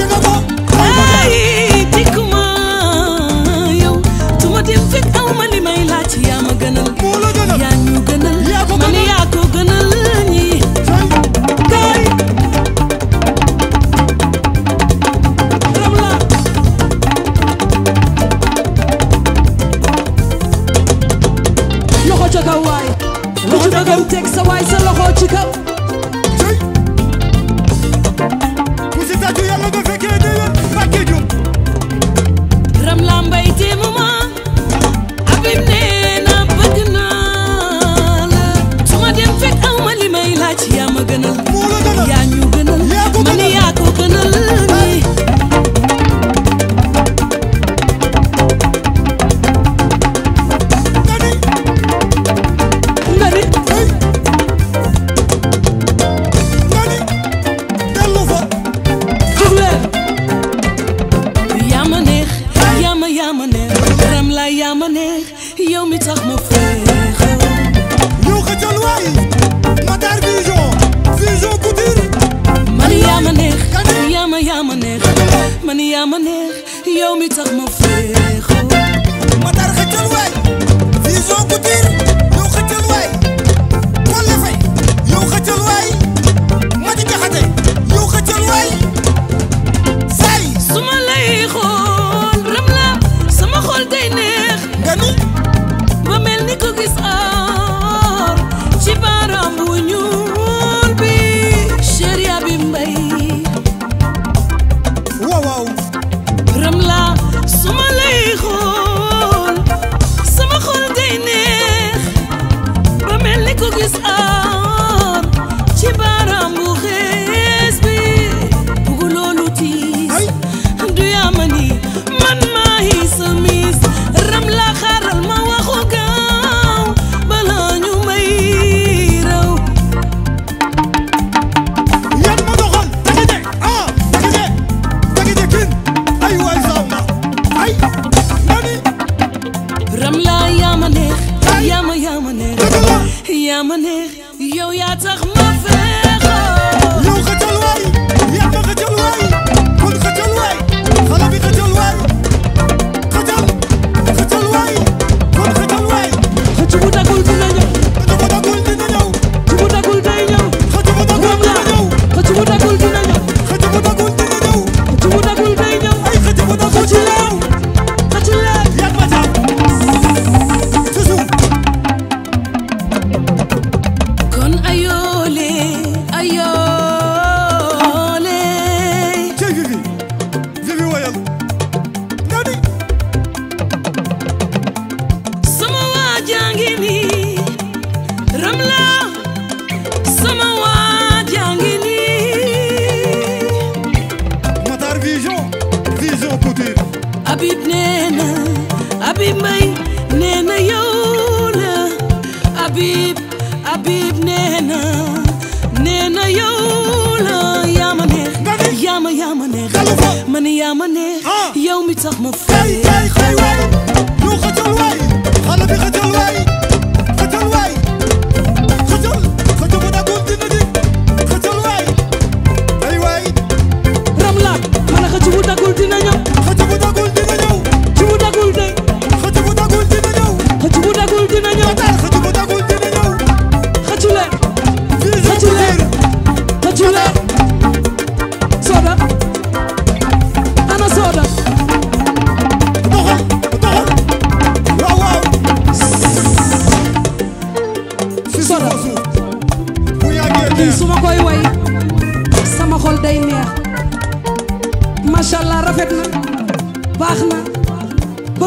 ay dikkuma yow tuma dem fekk aw ma li may laaj yaa ma gënal yaa ñu gënal man yaa ko gënal ñi kay ram la loxo ca kaw waay loxo ca kaw teg sa waay sa loxo ci kaw ku si tàccu yàlla nga fekkee déwén Mbàkke Jóob ram la mbay téemu ma abim nee na bëgg naa la su ma dem fekk aw ma li may laaj yaa ma gënal yaa ñu gënal man yaa ko gënal ni nga ni dellu fa jug leen yaa ma neex yaa ma yaa ma neex ram la yaa ma neex yow mi tax ma féexal ñoo xëccal waay Matar Vision Vision Couture man yaa ma neex yaa ma yaa ma neex man yaa ma neex yow mi tax ma féexal Matar xëccal waay Vision Couture yow xëccal waay Kolle Fay yow xëccal waay Mati Jaxate yow xëccal waay say su ma lay xool ram la sama xol day neex nga ni ba mel ni ko gis aar ci baaraam bu ñuul bi chéri abi mbay waaw waaw ram la su ma lay xool sama xol day neex ba mel ni ko gis aar ci baaraam bu xees bi bugu loolu tiis du yaama ni man maa hi sa miis ram la xaaral ma waxu gaaw bala ñu may raw yan ma doxal takide ah takide takide kin ay waay samba ay nga ni ram la yaa ma neex yaa ma yaa ma neex yaa ma neex yow yaa tax ma feexoo yow xëccal waay yan ma xëccal waay kon xëccal waay xale bi xëccal waay xëccal xëccal waay kon xëccal waay xëcc bu dagul dina ñëw xëcc bu dagul dina ñëw xëcc bu dagul day ñëw xëcc bu dagul ram la dina ñëw xëcc bu dagul dina ñëw xëcc bu dagul dina ñëw xëcc bu dagul day ñëw ay xëcc bu dagul xëcc leen xëcc leen yan ma jàpp ci suuf kon ayoole ayoole cey Vivi Vivi woyal nga ni sama waa jàngi nii ram la sama waa jàngi nii Matar Vision Vision Couture Habib nee na Habib Mbay nee na yow la Habib Habib nee na nee na yow la yaa ma neex yaa ma yaa ma neex man yaa ma neex yow mi tax ma kay fay kay kay waay yow xëccal waay xale bi xëccal waay xëccal waay xëccal xëcc bu dagul dina di xëccal waay ay waay ram la ma ne xëcc bu dagul dina ñëw xëcc bu dagul dina ñëw xëcc bu dagul day xëcc bu dagul dina ñëw xëcc bu dagul dina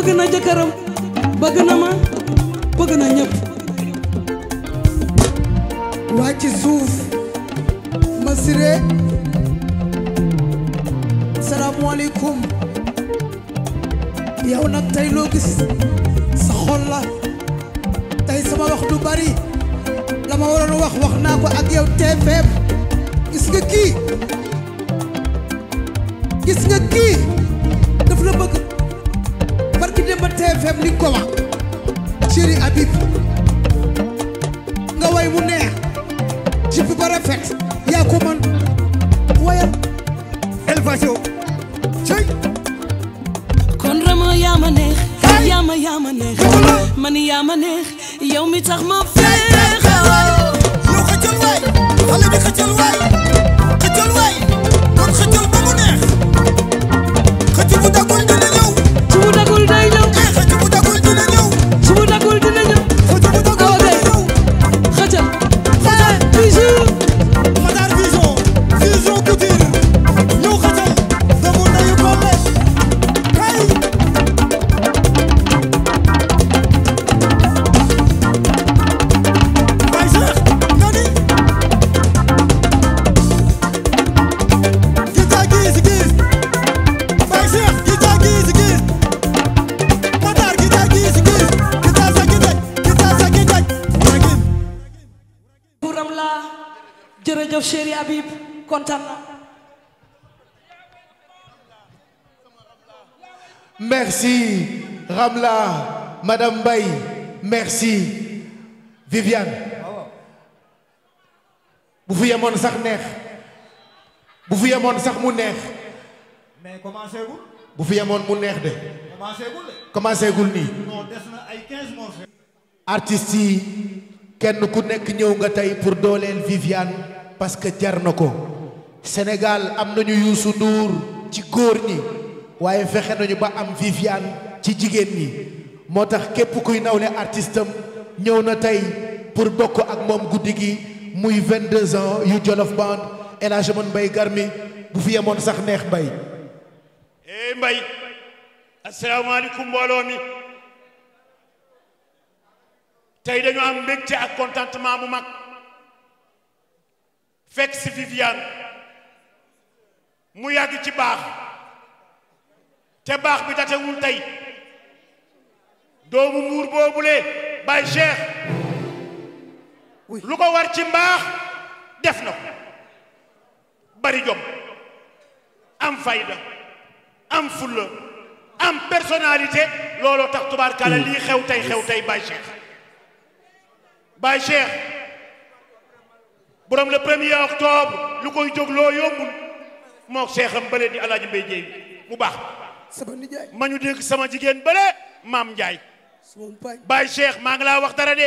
bëgg na jëkkëram bëgg na ma bëgg na ñëpp waa ci suuf ma siré salaamaaleykum yow nag tey loo gis sa xol la tey sama wax du bari la ma waroon wax wax naa ko ak yow TFM gis nga kii gis nga kii daf la bëgg barki dem ba TFM li nga ko wax chéri Habib nga way mu neex jibi ba rafet yaa ko man wayal Elvasio cey kon rama yaa ma neex yaa ma yaa ma neex man yaa ma neex yow mi tax ma feexal yow xëccal waay xale bi xëccal waay xëccal waay kon xëccal ba mu neex xëcc bu dagul dina ñëw su bu dagul day ñëw xëcc bu dagul dina ñëw su bu dagul dina ñëw xëcc bu dagul awa dina gay ñëw xëcal eh bijou Madar Vision Vision Couture ñëw xëccal doomu ndeyu Kole kay Baye Cheikh nga ni Gita gis gis Baye Cheikh gita gis gis Madar gita gis gis gita sa gita gita sa gita Ragin buram laa jërëjëf chéri Habib kontaan na Merci Ramla, Madame Baye, merci Viviane. bu fi yemoon sax neex bu fi yemoon sax mu neex mais commencé gul bu fi yemoon mu neex de commencé gul de commencé gul nii. non des na ay 15 morceaux artistes yi kenn ku nekk ñëw nga tey pour dooleel Viviane parce que jar na ko Sénégal am nañu Youssou Ndour ci góor ñi waaye fexe nañu ba am Viviane ci jigéen ñi moo tax képp kuy nawle artiste am ñëw na tey pour bokk ak moom guddi gi muy 22 ans yu Jolof Band El Hadj Amadou Mbaye Garmi bu fi yemoon sax neex mbay eh mbay asalaamaaleykum mbooloo mi tey dañu am mbégte ak contentement bu mag fekk si Viviane mu yàgg ci baax te baax bi datewul tey doomu muur boobule Baye Cheikh lu ko war ci mbaax def na ko bari jom am fayda am fulla am personnalité looloo tax tubaarkalla lii xew tey xew tey Baye Cheikh Baye Cheikh borom le premier octobre lu koy jógloo yombul moo Cheikh am bële di Alaaji Mbay Jéey mu baax sama nijaay ma ñu dégg sama jigéen bële maam Njaay sama mpañ Baye Cheikh maa ngi laa wax dara de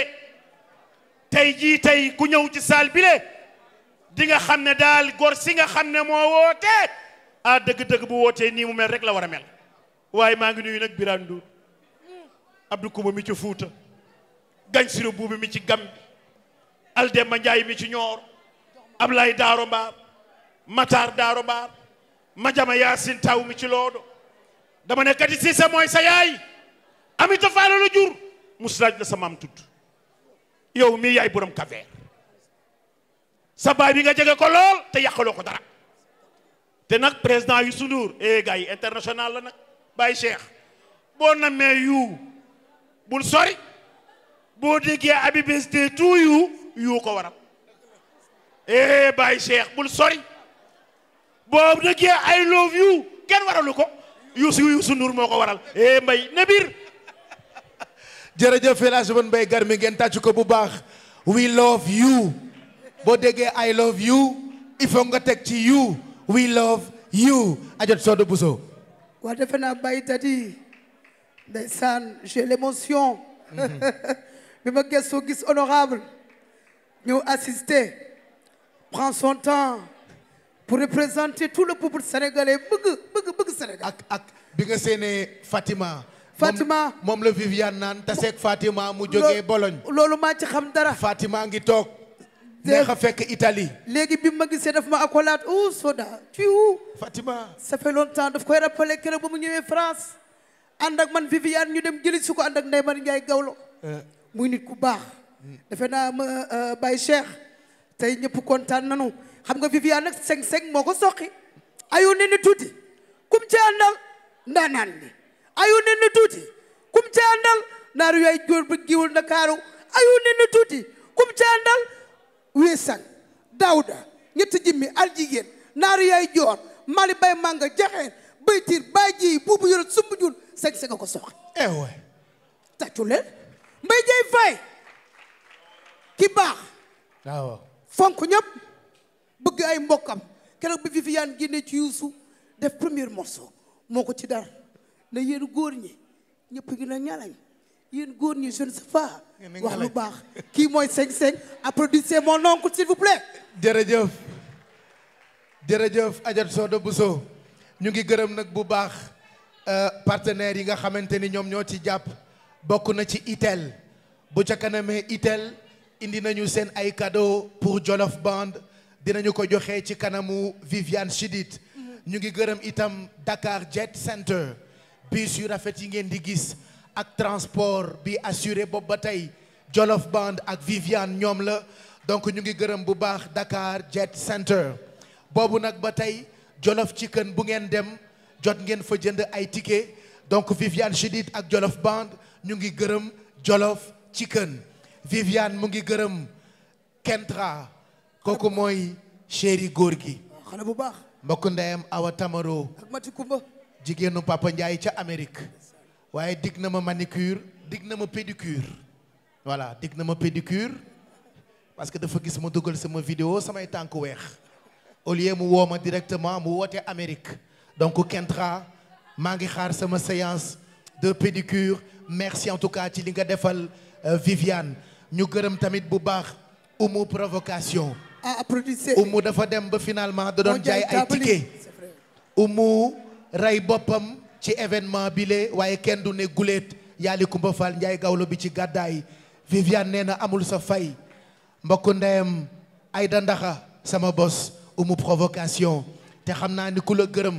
tey jii tey ku ñëw ci saal bi le di nga xam ne daal gor si nga xam ne moo woote ah dëgg-dëgg bu wootee nii mu mel rek la war a mel waaye maa ngi nuyu nag Birane Ndour Abdou Kouma mi ci Fuuta Gañ Siro Buubi mi ci Gambi Aldemba Njaay mi ci Ñoor Ablaye Daaro Mbaar Matar Daaro Mbaar Majama Yaasin Taw mi ci Loodo dama ne kati si sa mooy sa yaay Amita Faalo la jur muslaaj la sa maam tudd yow mii yaay borom kaveer sa baay bi nga jege ko lool te yàqaloo ko dara te nag président Youssou Ndour eh gars yi international la nag Baye Cheikh boo namee yu bul sori boo déggee happy birthday to you yu ko waral eh Baye Cheikh bul sori boo déggee I love you kenn waralu ko Youssou Youssou Ndour moo ko waral eh mbay ne biir jërëjëf El Hadj Amadou Mbaye Garmi ngeen tàcc ko bu baax we love you boo déggee I love you il faut nga teg ci you we love you ajot soodo buso waa defe naa bàyyi tati ndeysaan j'ai l'émotion bi ma gëstoo gis honorable ñëw assister prend son temps pour représenter tout le peuple sénégalais bëgg bëgg bëgg Sénégal ak ak bi nga séenee Fatima Fatima moom la Viviane naan taseeg Fatima mu jógee Bologne loolu maa ci xam dara Fatima ngi toog neex a fekk Italie léegi bi ma gisee daf ma accolade oh Soda tu es où Fatima ça fait longtemps daf koy rappelé keroog ba mu ñëwee France ànd ak man Viviane ñu dem jëli su ko ànd ak Ndeye Mari Ndiaye Gawlo muy nit ku baax defe naa ma Baye Cheikh tey ñëpp kontaan nanu xam nga Viviane nag seng seng moo ko soqi ayu ne ni tuuti kum ci àndal ndaanaan ni ayu ne ni tuuti kum ci àndal naaru yaay góor ba giwul Ndakaaru ayu ne ni tuuti kum ci àndal weesan Daouda ñetti jimmi al jigéen naaru yaay joor mali bay manga jaxeen baytiir bay ji buubu yoro sumbu jun seng seng a ko soqi eh ouais tàccu leen mbay jey fay ki baax waaw fonk ñëpp bëgg ay mbokkam keroog bi Viviane génne ci Youssou def premier morceau moo ko ci dar na yéen góor ñi ñëpp ngi na ñalañ yéen góor ñi je ne sais pas wax lu baax kii mooy seng seng applaudissez mon oncle s'il vous plaît jërëjëf jërëjëf Adja Sodo Bousso ñu ngi gërëm nag bu baax euh, partenaires yi nga xamante ni ñoom ñoo ci jàpp bokk na ci itel bu ca kanamee itel indi nañu seen ay cadeau pour Jolof Band dinañu ko joxe ci kanamu Viviane Chidid ñu ngi gërëm itam Dakar Jet Center bus yu rafet yi ngeen di gis ak transport bi assuré boobu ba tey Jolof Band ak Viviane ñoom la donc ñu ngi gërëm bu baax Dakar Jet Center boobu nag ba tey Jolof Chicken bu ngeen dem jot ngeen fa jënd ay ticket donc Viviane Chidid ak Jolof Band ñu ngi gërëm Jolof Chicken Viviane mu ngi gërëm Kentra kooku mooy chéri góor gi xale bu baax mbokk ndeyam Awa Tamaro ak Mati Kumba jigéenu Papa Ndiaye ca Amérique waaye dig na ma manicure dig na ma pédicure voilà dig na ma pédicure parce que dafa gis ma dugal sama vidéo samay tànk weex au lieu mu woo ma directement mu woote Amérique donc Kentra maa ngi xaar sama séance de pédicure merci en tout cas ci li nga defal euh, Viviane ñu gërëm tamit bu baax umu provocation ah applaudissez umu dafa dem ba finalement da doon Moo jaay jaay ay taabali. ticket umu rey boppam ci événement bile waaye kenn du ne guléet yaali Kumba Fall Njaay gawlo bi ci gàddaay Viviane nee na amul sa fay mbokk ndeyam Ayda Ndaxa sama bos umu provocation te xam naa ni ku la gërëm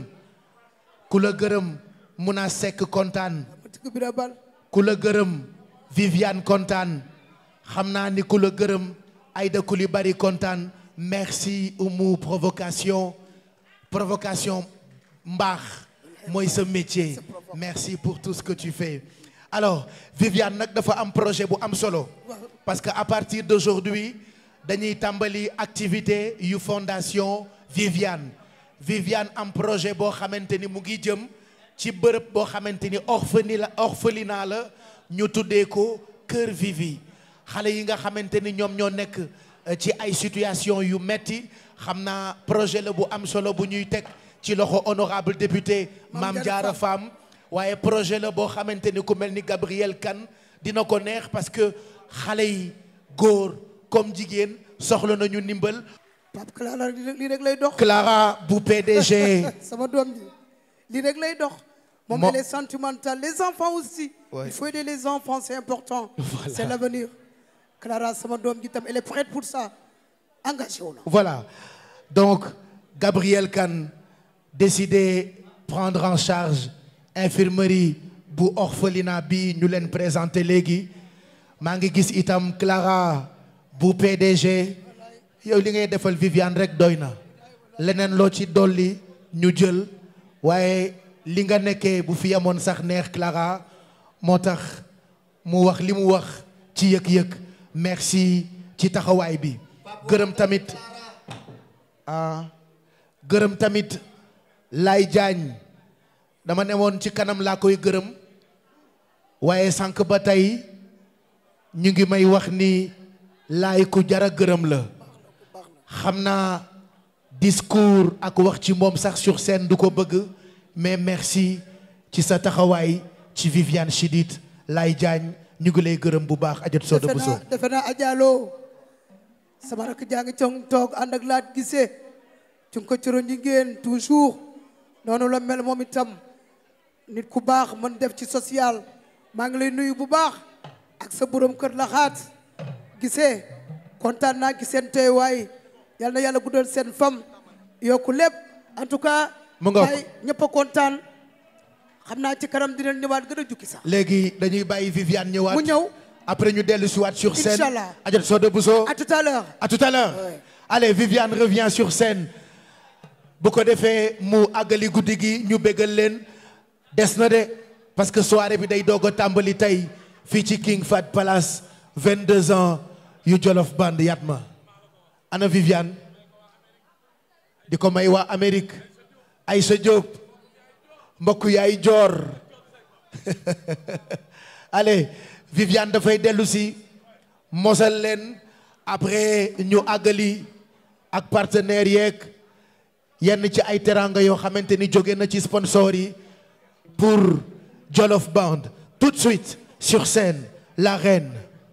ku la gërëm mun a sekk kontaan Mati Bira Bal ku la gërëm Viviane kontaan xam naa ni ku la gërëm Aïda Coulibaly kontaan merci umu provocation provocation mbaax mooy sa métier merci pour tout ce que tu fais alors Viviane nag dafa am projet bu am solo parce que à partir d'aujourd'hui dañuy tàmbali activité yu fondation Viviane Viviane am projet boo xamante ni mu ngi jëm ci bërëb boo xamante ni orphani la orphelinat la ñu tuddee ko Kër Vivi xale yi nga xamante ni ñoom ñoo nekk euh, ci ay situation yu metti xam naa projet la bu am solo bu ñuy teg ci loxo honorable député Mame Diarra Fam waaye projet la boo xamante ni ku mel ni Gabriel Kane dina ko neex parce que xale yi góor comme jigéen soxla nañu ndimbal Pape Clara lii rek- lii rek lay dox Clara bu PDG sama doom ji lii rek lay dox moom Mo- elle est sentimentale les enfants aussi Ouais. il faut aider les enfants c'est important Voilà. c'est l'avenir Clara sama doom ji tam elle est prête pour ça engagé wu na Voilà. Donc, Gabriel Kane décidé prendre en charge infirmerie bu orphelinat bi ñu leen présenté léegi maa ngi gis itam Clara bu PDG yow li ngay defal Viviane rek doy na leneen loo ci dolli ñu jël waaye li nga nekkee bu fi amoon sax neex Clara moo tax mu wax li mu wax ci yëg-yëg merci ci taxawaay bi gërëm tamit ah gërëm tamit Lay Jaañ dama ne woon ci kanam laa koy gërëm waaye sànq ba tey ñu ngi may wax ni laay ku jara gërëm la xam naa discours ak wax ci moom sax sur scène du ko bëgg mais merci ci sa taxawaay ci Viviane Chidid Lay Jaañ ñu ngi lay gërëm bu baax ajot Soda defe Bousso naa defe naa ajaaloo sama rakk jaa ngi cong toog ànd ak laat gisee ci ko coro jigéen toujours noonu la mel moom itam nit ku baax mën def ci social maa ngi lay nuyu bu baax ak sa borom kër la xaat gisee kontaan naa ci seen teewaay yal na yàlla guddal seen fam yokku lépp en tout cas Mu ngoog. ay ñëpp a kontaan xam naa ci kanam dinañ ñëwaat gën a jukki sax léegi dañuy bàyyi Viviane ñëwaat mu ñëw après ñu dellu si waat sur scène Inch'Allah. Adja Soda Bousso à tout à l'heure à tout à l'heure allez Viviane revient sur scène bu ko defee mu àggali guddi gi ñu béggal leen des na de parce que soirée bi day doog a tàmbali tey fii ci King Fat Palace 22 ans yu Jolof Band Yatma ana Viviane di ko may waa Amérique Aïssa Diop mbokk yaay joor allez Viviane dafay dellu si mosal leen après ñu àggali ak partenaires yeeg yenn ci ay teranga yoo xamante ni jóge na ci sponsor yi pour Jolof Band tout de suite sur scène la reine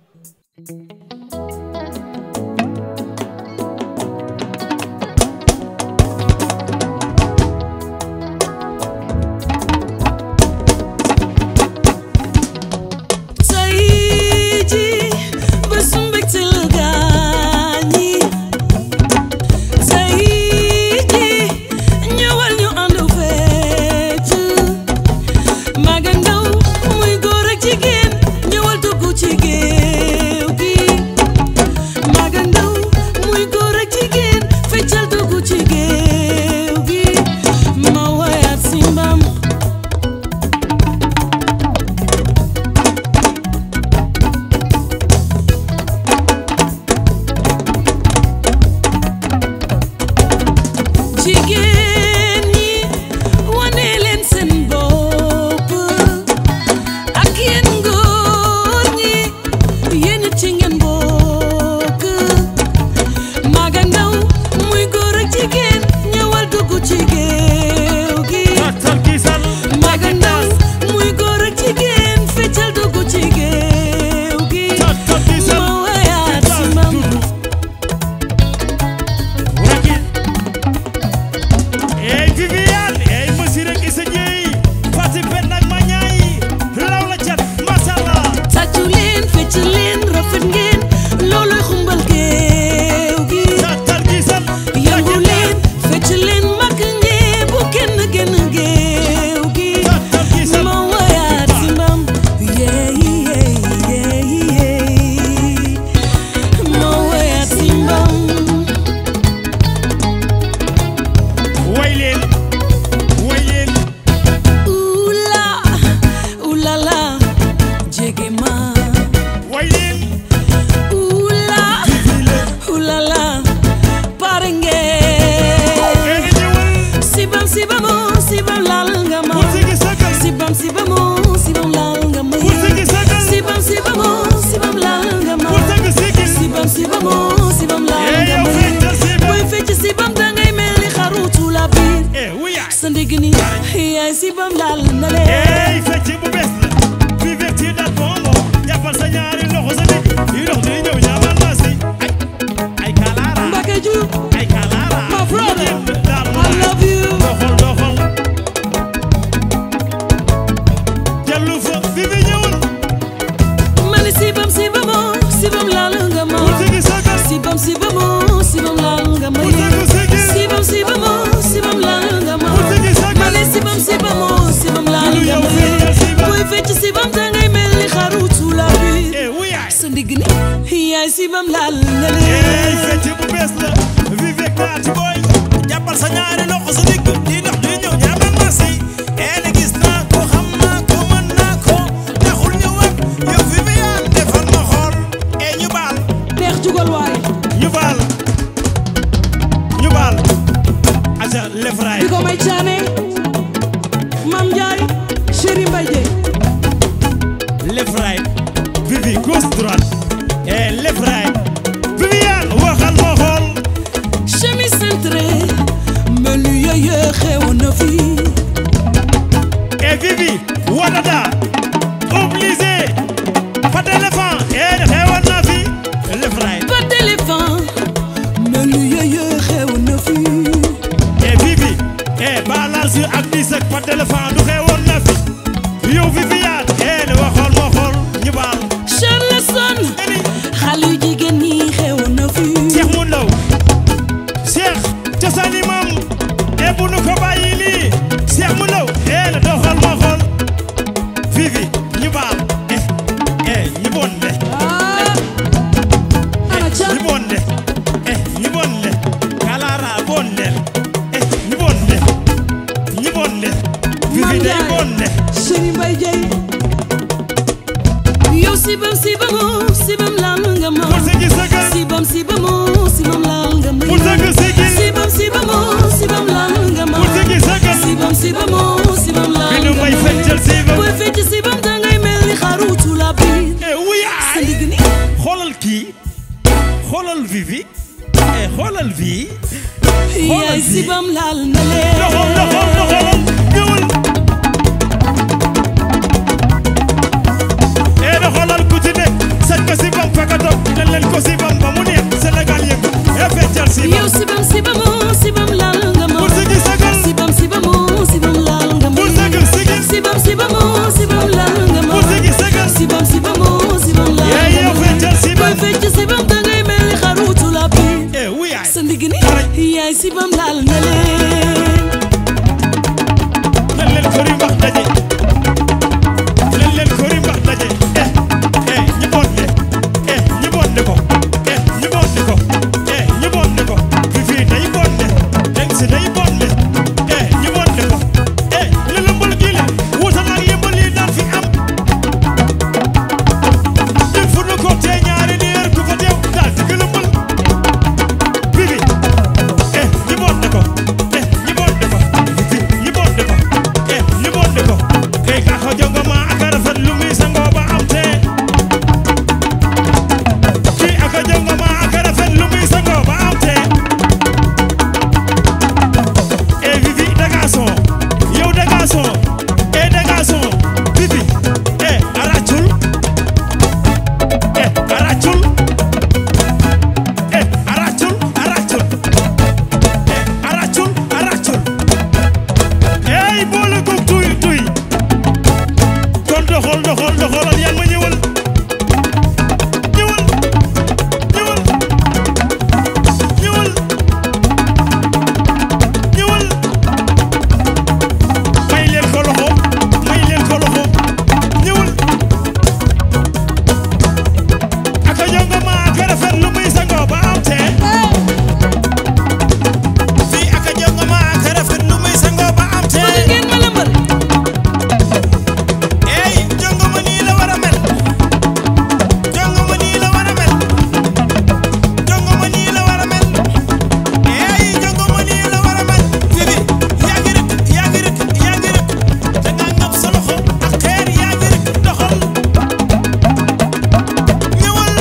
tey jii bésu mbégte la gaañi tey jii ñëwal ñu ànd fecc mag ak ndaw muy góor ak jigéen ñëwal dugg ci géew gi mag ak ndaw muy góor ak jigéen feccal dugg ci géew gi ma woyaat si mbam jigéen ñi wane leen seen bopp ak yéen góor ñi yéen it ci ngeen bokk mag ak ndaw muy góor ak jigéen ñëwal dugg ci géew gi mag ak ndaw muy góor ak jigéen feccal dugg ci géew gi ma wayaat si mam Ey Viviane ey Massi rek Issa Dieye Fati Ben ak ma ñaay raw la cat mashallah tàccu leen fecc leen rafet ngeen looloy xumbal géew gi yëngu leen fecc leen mag ngeen bu kenn génn géew gi ma wayaat si mbam yeey yeey yeey yeey ma wayaat si mbam way leen way leen Oula, oula la, jege ma. way leen Oula, oula la, pare ngeen. Sibam sibamu, sibam lal nga ma. Sibam sibamu, sibam lal nga ma. Sibam sibamu, sibam lal nga ma. Sibam sibamu, sibam lal nga ma. Boy fecc sibam dangay mel ni xarutu la biir. sa ndigg ni yaay sibam lal na leen. ey fecc bu bees la Viviane ci dat bongo jàppal sa ñaari loxo sa digg yi dox di ñëw ñaamal ma si ay ay kalaara Mbacke Diouf ay kalaara my brother daal I love you doxal doxal jallu fa Vivi ñëwul ma ni sibam sibamu sibam lal nga ma sibam sibamu sibam lal nga ma sibam sibamu sibam lal nga ma ma ni sibam sibamu sibam lal nga ma boy fecc sibam dangay mel ni xarutu la biir sa ndigg ni yaay sibam lal na ey leen fecc bu bees la Vivi ak naati boy jàppal sa ñaari loxo sa digg di dox di ñëw ñaamal ma si ene gis naa ko xam naa ko mën naa ko taxul ñëwaat yow Viviane defal ma xool e ñu baal neex jugal waay ñu baal ñu baal aja lefraay di ko may caane Mam Ndiaye Chéri Mbaye Dieye left right Vivi gauche droite et left right Viviane waxal ma xool chemise cintré melu yeye xew na fi et Vivi wadada obligé pas d'éléphant et xewoon na fi left right pas d'éléphant melu yeye xew na fi et Vivi et balance ak dis ak pas d'éléphant du xewoon na fi yow Viviane et waxal ma xool ñu baal Charleston xale yu jigéen ñi xew na fi Cheikh mu ndaw Cheikh cosaani maam e bu nu ko bàyyi lii Cheikh mu ndaw e la doxal ma xool xoolal Vivi eh xoolal vi yaay sibam laal na leen doxal doxal doxalal ñëwal eh doxalal ku ci nekk sañ ko si bam fekk a toog ne leen ko si bam ba mu neex Sénégal yëngu eh feccal si bam yow sibam sibamu sibam laal nga ma pour sigi sagal sibam sibamu sibam laal nga ma pour sagal sigi sibam sibamu sibam laal nga ma pour sigi sagal sibam sibamu sibam laal Yeah, nga yow ma feccal si bam. booy fecc sibam dangay mel ni xarutu la bi eh wuyaay sa ndigg ni yaay sibam laal na leen leen leen kori mbax daje leen leen kori mbax daje eh eh ñi bonde eh ñi bonde ko eh ñi bonde ko eh ñi bonde ko Fifi day bonde Deng si day bonde eh ñi bonde ko eh li lëmbal gi le wutal ak yëmbal yi daan fi am di fu nu ko tee ñaari ni heure ku fa teew daal di ko lëmbal Fifi eh ñi bonde ko eh ñi bonde ko Fifi ñi bonde ko eh ñi bonde ko kay ka ko jongo ma ak a rafet lu muy sangoo ba am tee kii ak a jongo ma ak a rafet lu muy sangoo ba am tee eh Fifi danga son yow danga son eh danga son Fifi eh aracul eh aracul eh aracul aracul eh aracul aracul ey boole ko tuy tuy kon doxal doxal doxalal yan ma ñëwal ñëwal ñëwal ñëwal ñëwal may leen ko loxo may leen ko loxo ñëwal ak a jongo ma ak a rafet lu muy sangoo ba am tee fii ak a jongo ma ak a rafet lu muy sangoo ba am tee ngeen ma lëmbal ey jongo ma nii la war a mel jongo ma nii la war a mel jongo ma nii la war a mel ey jongo ma nii la war a mel Fifi yaa ngi rek yaa ngi rek yaa ngi rek da nga ngab sa loxo ak xeer yaa ngi rek doxal ñëwal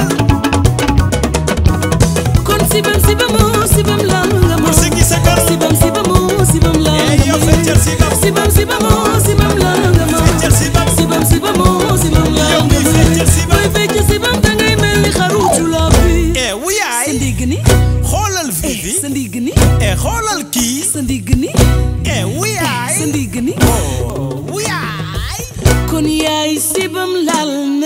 kon sibam sibamu sibam laal nga ma sigi sa kër sibam sibamu sibam laal ey nga yow ma feccal sibam sibam sibamu sibam laal nga ma feccal sibam sibam sibamu sibam laal yow nga miy ma feccal sibam booy fecc sibam dangay mel ni xarutu la bi eh wuyaay sa ndigg ni xoolal Fifi sa ndigg ni eh xoolal kii sa ndigg ni eh wuyaay sa ndigg ni oh wuyaay kon yaay sibam laal na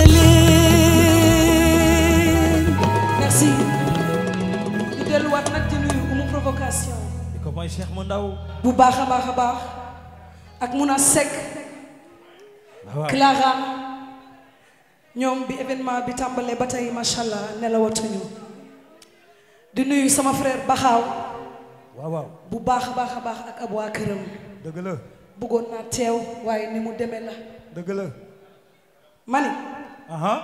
leen merci ñu delluwaat nag di nuyu umu provocation di ko mooy Cheikh mu ndaw bu baax a baax a baax ak Muna Seck waaw Clara ñoom bi événement bi tàmbalee ba tey macha allah nelawatuñu di nuyu sama frère Baxaaw waaw waaw bu baax a baax a baax ak ab waa këram dëgg la bëggoon naa teew waaye ni mu demee la dëgg la mani aha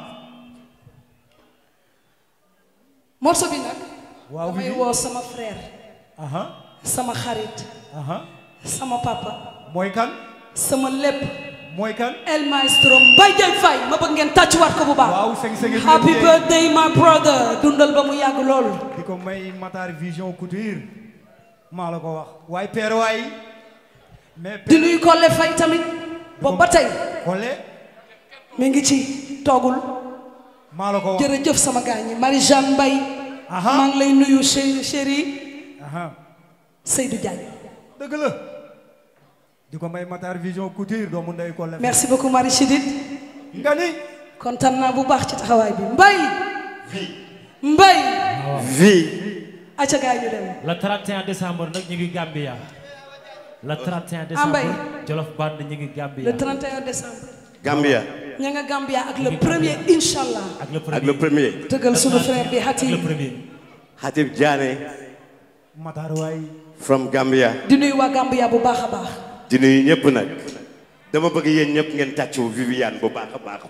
morceau bi nag waaw damay Vivi. woo sama frère aha sama xarit aha sama papa mooy kan sama lépp mooy kan El Maestro Mbaye Diagne Faye ma bëgg ngeen tàccuwaat ko bu baax waaw seng seng happy birthday my brother dundal ba mu yàgg lool di ko may Matar Vision Couture maa la ko wax waaye père waay mais di nuyu Kolle Faye tamit boobu ba tey Kole mi ngi ci toogul maa la ko wax jërëjëf sama gaañ ñi Marie Jeanne Mbaye maa ngi lay nuyu chéri chéri aha Seydou Diagne dëgg la di ko may Matar Vision Couture doomu ndey Kole merci beaucoup Marie Chidid nga ni kontaan naa bu baax ci taxawaay bi Mbaye Mbaye vie acca gaay ñu dem le 31 décembre nag ñu ngi Gambia le 31 Ah, Mbaye. décembre Jolof Band ñu ngi Gambia le 31 décembre Gambia ña nga Gambia ak le premier inshallah ak le premier ak le premier tëggal sunu frère bi Hatim Hatib Diané Matar waay from Gambia di nuyu waa Gambia bu baax a baax di nuyu ñëpp nag dama bëgg yéen ñëpp ngeen tàccu Viviane bu baax a baax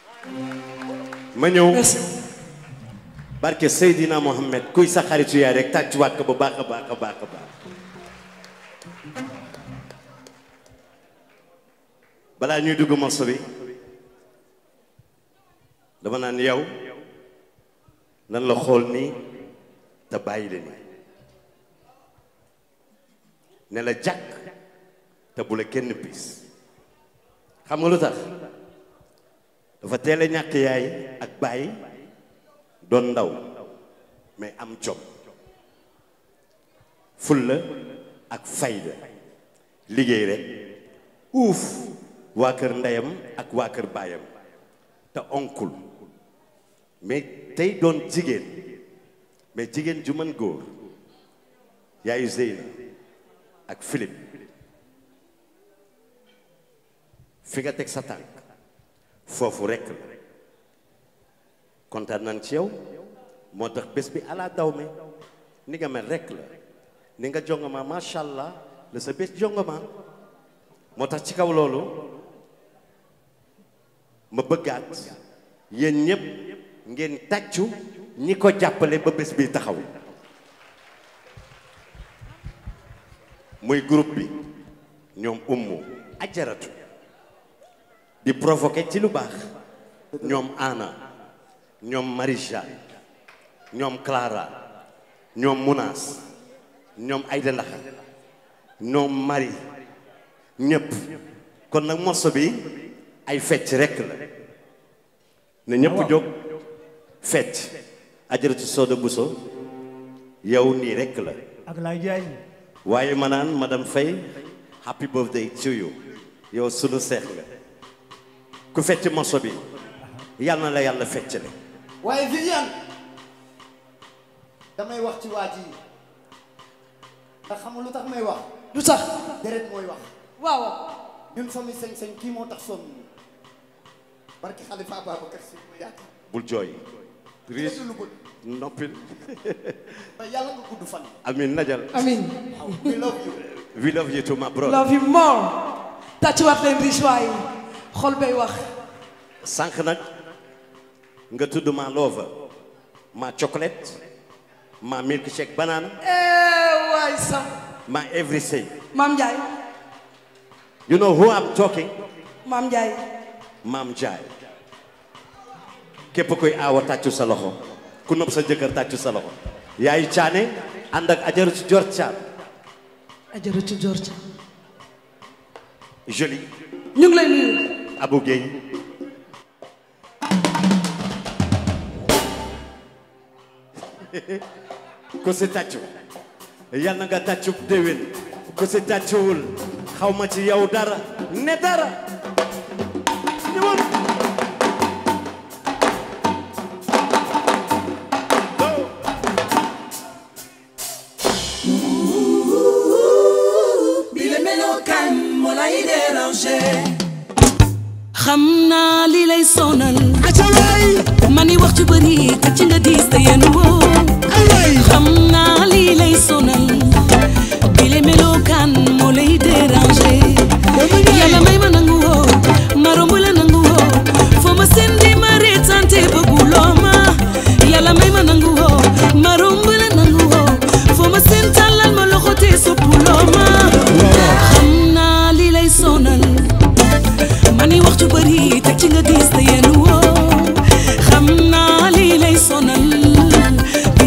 ma ñëw barke Seydina Mohamed kuy sa xaritu yaay rek tàccuwaat ko bu baax a baax a baax a baax balaa ñuy dugg morceau bi dama naan yow nan la xool nii te bàyyi leen ne la jàkk te bu la kenn piis xam nga lu tax dafa teel a ñàkk yaay ak bàyyi doon ndaw mais am jom fulla ak fayda liggéey rek uuf waa kër ndeyam ak waa kër baayam te onkul mais tey doon jigéen mais jigéen ju mën góor yaayu Zeyna ak Philippe fi nga teg sa tànk foofu rekk la kontaan nañ ci yow moo tax bés bi ala daw me ni nga mel rekk la ni nga jongama macha allah la sa bés jongama moo tax ci kaw loolu ma bëggaat yéen ñëpp ngeen tàccu ñi ko jàppale ba bés bi taxaw muy groupe bi ñoom ummu ajaratu di provoquer ci lu baax ñoom Anna ñoom Marisha ñoom Clara ñoom Munas ñoom Aïda Ndaxa ñoom Marie ñëpp kon nag morceau bi ay fecc rekk la ne ñëpp jóg fecc ajaratu Soda Bousso yow nii rekk la ak lay jaay waaye ma naan madame Faye happy birthday to you yow sunu seex nga ku fecc morceau bi yal na la yàlla fecc le waaye Viviane damay wax ci waa ji ndax xam nga lu tax may wax lu tax deret mooy wax waaw ñun famille Seng Seng kii moo tax sonn barki Xalifa Ababacar Si ma yaakaar bul jooy riis lu bëgg noppil te yàlla nga gudd fan amin najal amin we love you we love you too my brother love you more tàccuwaat leen riche waay xol bay wax sànq nag nga tudd ma love ma chocolate ma milkshake banana eh waay sam ma everything maam Ndiaye you know who I'm talking maam Ndiaye maam Njaay képp koy aawa tàccu sa loxo ku nopp sa jëkkër tàccu sa loxo yaay caane ànd ak ajaru ci jor caan ajaratu George joli ñu ngi lay nuyu Abou Gueye ku si tàccu yal na nga tàccu déwén ku si tàccuwul xaw ma ci yow dara ne dara ñëwal bile melokaan moo lay déranger xam naa li lay sonal mani wax ju bëri te ci nga diis te yéen woo xam naa li lay sonal bile melokaan moo lay déranger yàlla may ma nangu woo ma romb la nangu woo foo ma seen di ma reetante bëgguloo ma yàlla may ma nangu woo ma romb la nangu woo foo ma seen tàllal ma loxo te soppuloo ma xam naa li lay sonal mani wax ju bëri teg ci nga diis te yéen woo xam naa lii lay sonal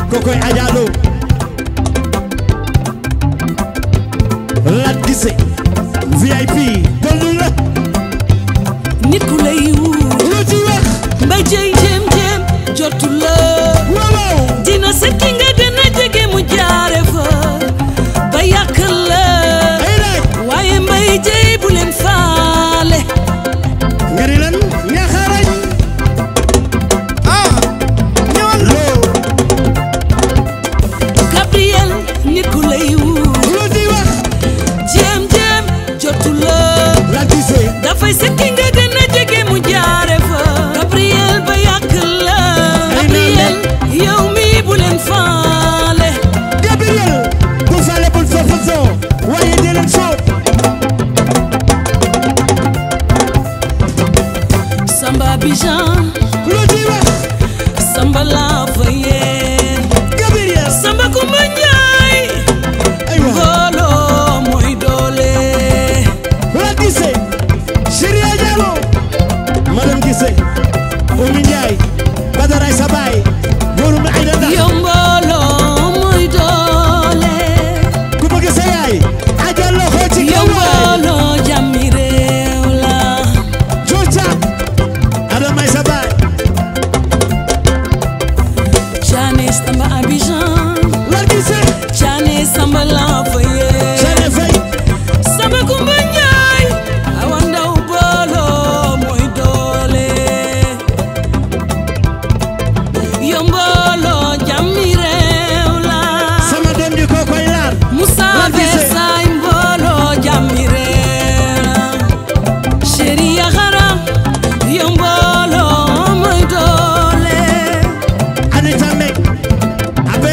kokoy ajaalo lat gise VIP boldu la nit ku lay wut lu ci wax mbay jëy jéem jéem jotu la dina seet ki nga gën a jege mu jaare fa ba yàq la waaye mbay jëy bu leen faale nga ni lan ñaxarañ ah ñëwal loo Gabriel nit ku lay wut lu ci wax jéem jéem jotu la la gise dafay seet ki nga gën a jege mu jaare fa Gabriel ba yàq la Gabriel yow mi bu leen faale Gabriel bu faale bul fa façon waaye di leen soob Samba Bijan lu ci wax Samba la fayeen Gabriel Samba Kumba Njaay mbooloo mooy doole la gise Chéri Diallo madame gise Oumy Ndiaye Badaray sa baay góorum ay da ndax yow mbooloo mooy doole ku bëgg sa yaay ajal loxo ci yow kaw waay mbooloo jàmmi réew la Jocha Adamay sa baay Caane Samba Abidjan la gise Caane Samba la fayeen Caane fay Samba Kumba Njaay awa ndaw mbooloo mooy doole yow mbooloo jàmmi réew la sama doom ji ko koy laar Moussa La gisee. Versailles mbooloo jàmmi réew la Chéri Yaxara yow mbooloo mooy doole Anita Mek abe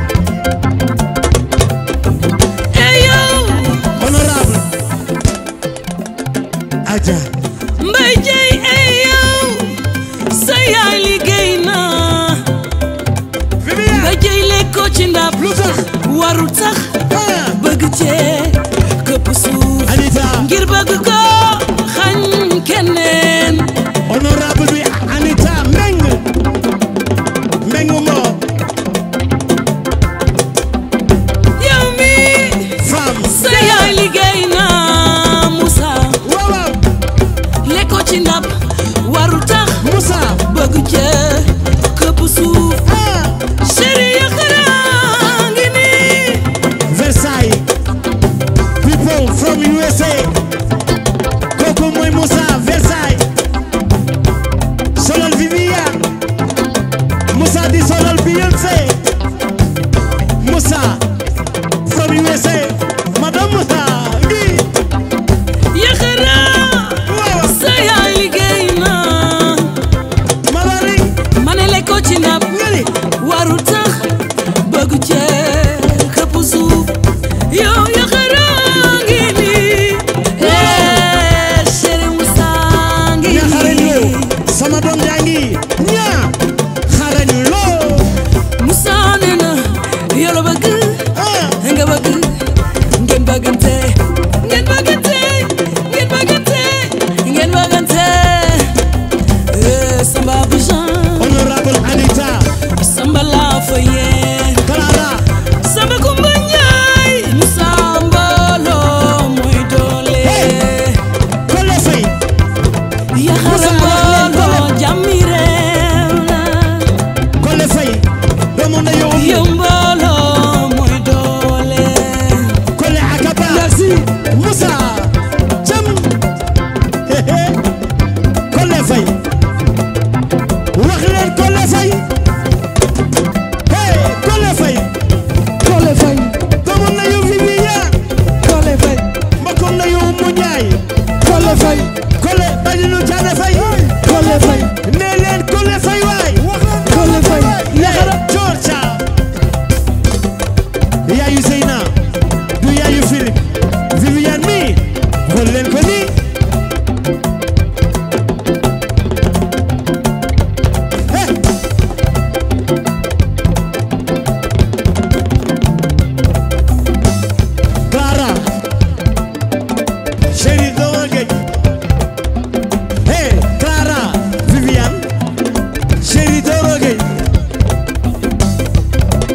ey yow honorable Aja Mbay Jey ey yow sa yaay liggéey na Mbay Jey lekkoo ci ndab lu tax waru tax bëgg cee këpp suuf Anita ngir bëgg ko xañ keneen honorable bi Anita Meng Meng mo yow mi femme sa yaay liggéey na Moussa waaw waaw lekkoo ci ndab waru tax Moussa bëgg cee këpp suuf chéri yëkkëraa ngi nii Versailles people from USA kooku mooy Moussa Versailles solal Viviane Moussa di solal Beyoncé Moussa from USA madame Moussa ngi yëkkëraa sa yaay liggéey na Malari ma ne lekkoo ci ndab ngani waru tax bëgg cee këpp suuf yow yëkkëraa ngi nii eh chéri Moussa ngi ña xarañ nii loo sama doom jaa ngi ña xarañ loo Moussa nee na yow la bëgg nga bëgg ngeen bëggante ngeen bëggante ngeen bëggante ngeen bëggante eh Samba Abidjan honorable Anita Samba la fayeen Clara Samba Kumba Njaay Moussa mbooloo mooy doole Kole Faye yaxara mbooloo jàmmi réew la Kole Faye doomu ndeyu yow mbooloo mooy doole Kole Akaba merci Moussa Jam Kole Faye wax leen Kole Faye hey Kole Faye Kole Faye doomu ndeyu Viviane Kole Faye mbokku ndeyu Mu Njaay Kole Faye Kole Badilu Caane Faye Kole Faye nee leen Kole Faye waay Kole Faye yaxara Georgia yaayu Zeyna du yaayu Philippe Viviane mi xool leen ko nii Clara chérie doomal géej hey Clara Viviane chérie Doro Gueye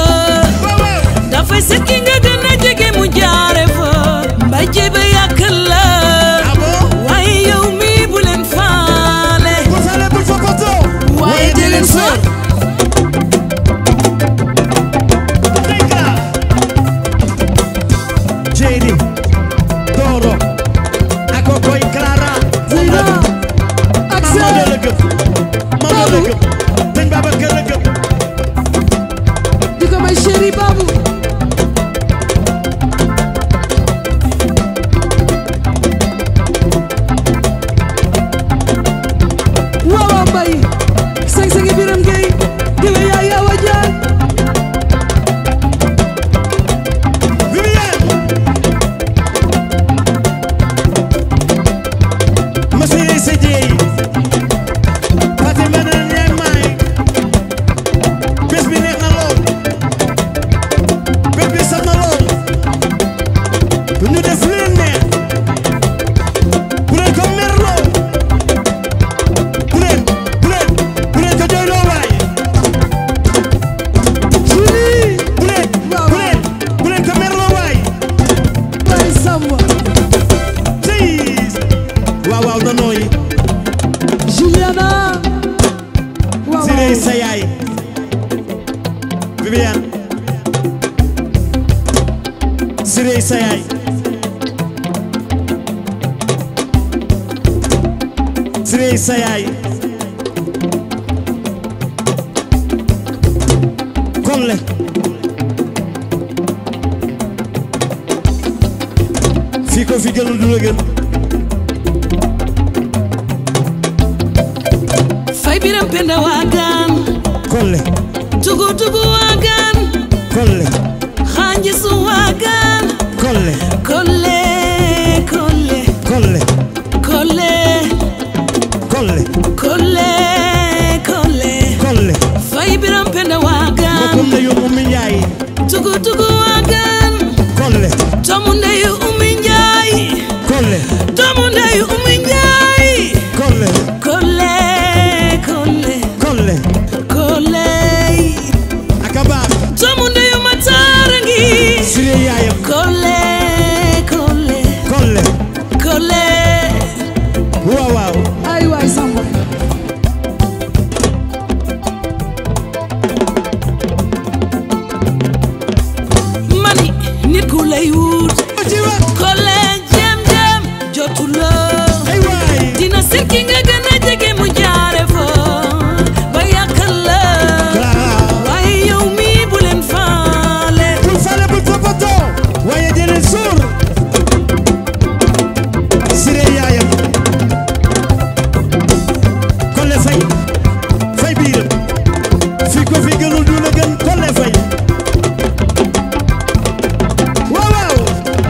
dafay seet ki nga gën a jege mu jaare fa mbay jébe yàq la waaye yow mi bu leen faale waaye di leen fa JD Doro Akokoy Clara Zeyna Axel Mamadou la gëm Mamadou la gëm Sëñ Babacar la gëm di ko may chéri Babou waaw waaw mbay seng sengi biram gay diwe yaa yaa wa jaay Monsieur Seydi Fatima na ñay may bés bi neex na lool bés bi saf na lool ñu def lu leen neex bu leen ko merloo bu leen bu leen bu leen ko jooyloo waay Julie bu leen bu leen bu leen ko merloo waay bay samba Jeez waaw waaw na nooyi Juliana waaw Siré sa yaay Viviane Siré sa yaay Siré sa yaay Kolle fii ko fi gënul du la gën fay biram penda waagaan Kolle tugu tugu waagaan Kolle xaanji su waagaan Kolle kolle kolle Kolle kolle Kolle kolle kolle Kolle fay biram penda waagaan Mbokkum na yóbbu mi njaay tugu tugu waagaan Kolle tomu ndeyu umi njaay Kolle tomu ndeyu umi njaay Kolle kolle kolle Kolle kolle Akaba tomu ndeyu mataara ngi Siré yaayam kolle kolle Kolle kolle waaw waaw ay waay samba mani nit ku lay wut kolle jem jem jotulo dina seet ki nga gën a jege mu jaare fa ba yàqal la waaye yow mi bu leen faale bul faale bul toppatoo waaye jëleen suur Siré yaayam Kolle fay fay biiram fii ko fi gënul du la gën Kolle fay waaw waaw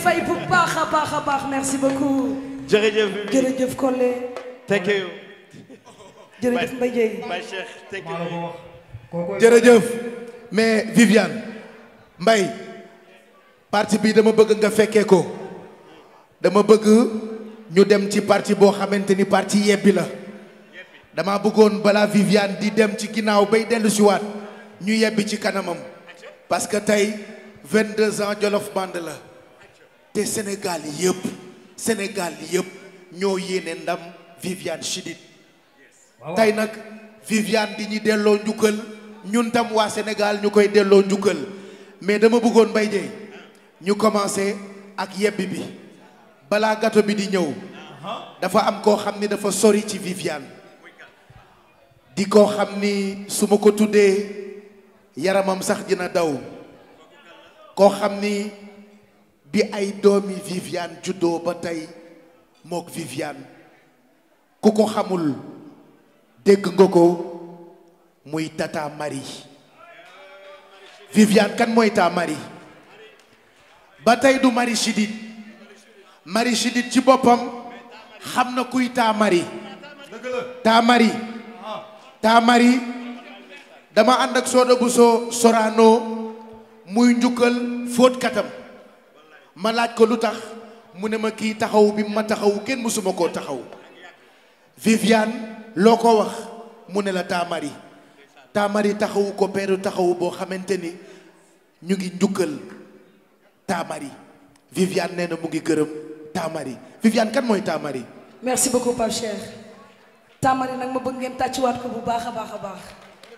fay bu baax a baax a baax merci beaucoup. jërëjëf jërëjëf Collé. thank you jërëjëf Mbaye Dieye. Baye Cheikh thank you jërëjëf mais Viviane Mbaye parti bi dama bëgg nga fekkee ko dama bëgg ñu dem ci parti boo xamante ni parti yebbi la dama bëggoon balaa Viviane di dem ci ginnaaw bay dellu si waat ñu yebbi ci kanamam parce que tey 22 ans Jolof Band la te Sénégal yëpp Sénégal yëpp ñoo yéene ndam Viviane Chidid tey nag Viviane di ñu delloo njukkal ñun tam waa Sénégal ñu koy delloo njukkal mais dama bëggoon Mbaye Dieye ñu commencé ak yebbi bi balaa gâteau bi di ñëw dafa am koo xam ni dafa sori ci Viviane di koo xam ni su ma ko tuddee yaramam sax dina daw koo xam ni bi ay doomi Viviane juddoo ba tey mook Viviane ku ko xamul dégg nga ko muy Tata Marie Viviane kan mooy taa Marie ba tey du Marie Chidid Marie Chidid ci boppam xam na kuy taa Marie taa Marie taa Marie dama ànd ak Soda Bousso Sorano muy njukkal fóot katam ma laaj ko lu tax mu ne ma kii taxaw bi ma taxaw kenn mësuma koo taxaw Viviane loo ko wax mu ne la taamari taamari taxawu ko peeru taxawu boo xamante ni ñu ngi njukkal taamari Viviane nee na mu ngi gërëm taamari Viviane kan mooy taamari merci beaucoup Pape Cheikh. Tamari nag ma bëgg ngeen tàccuwaat ko bu baax a baax a baax.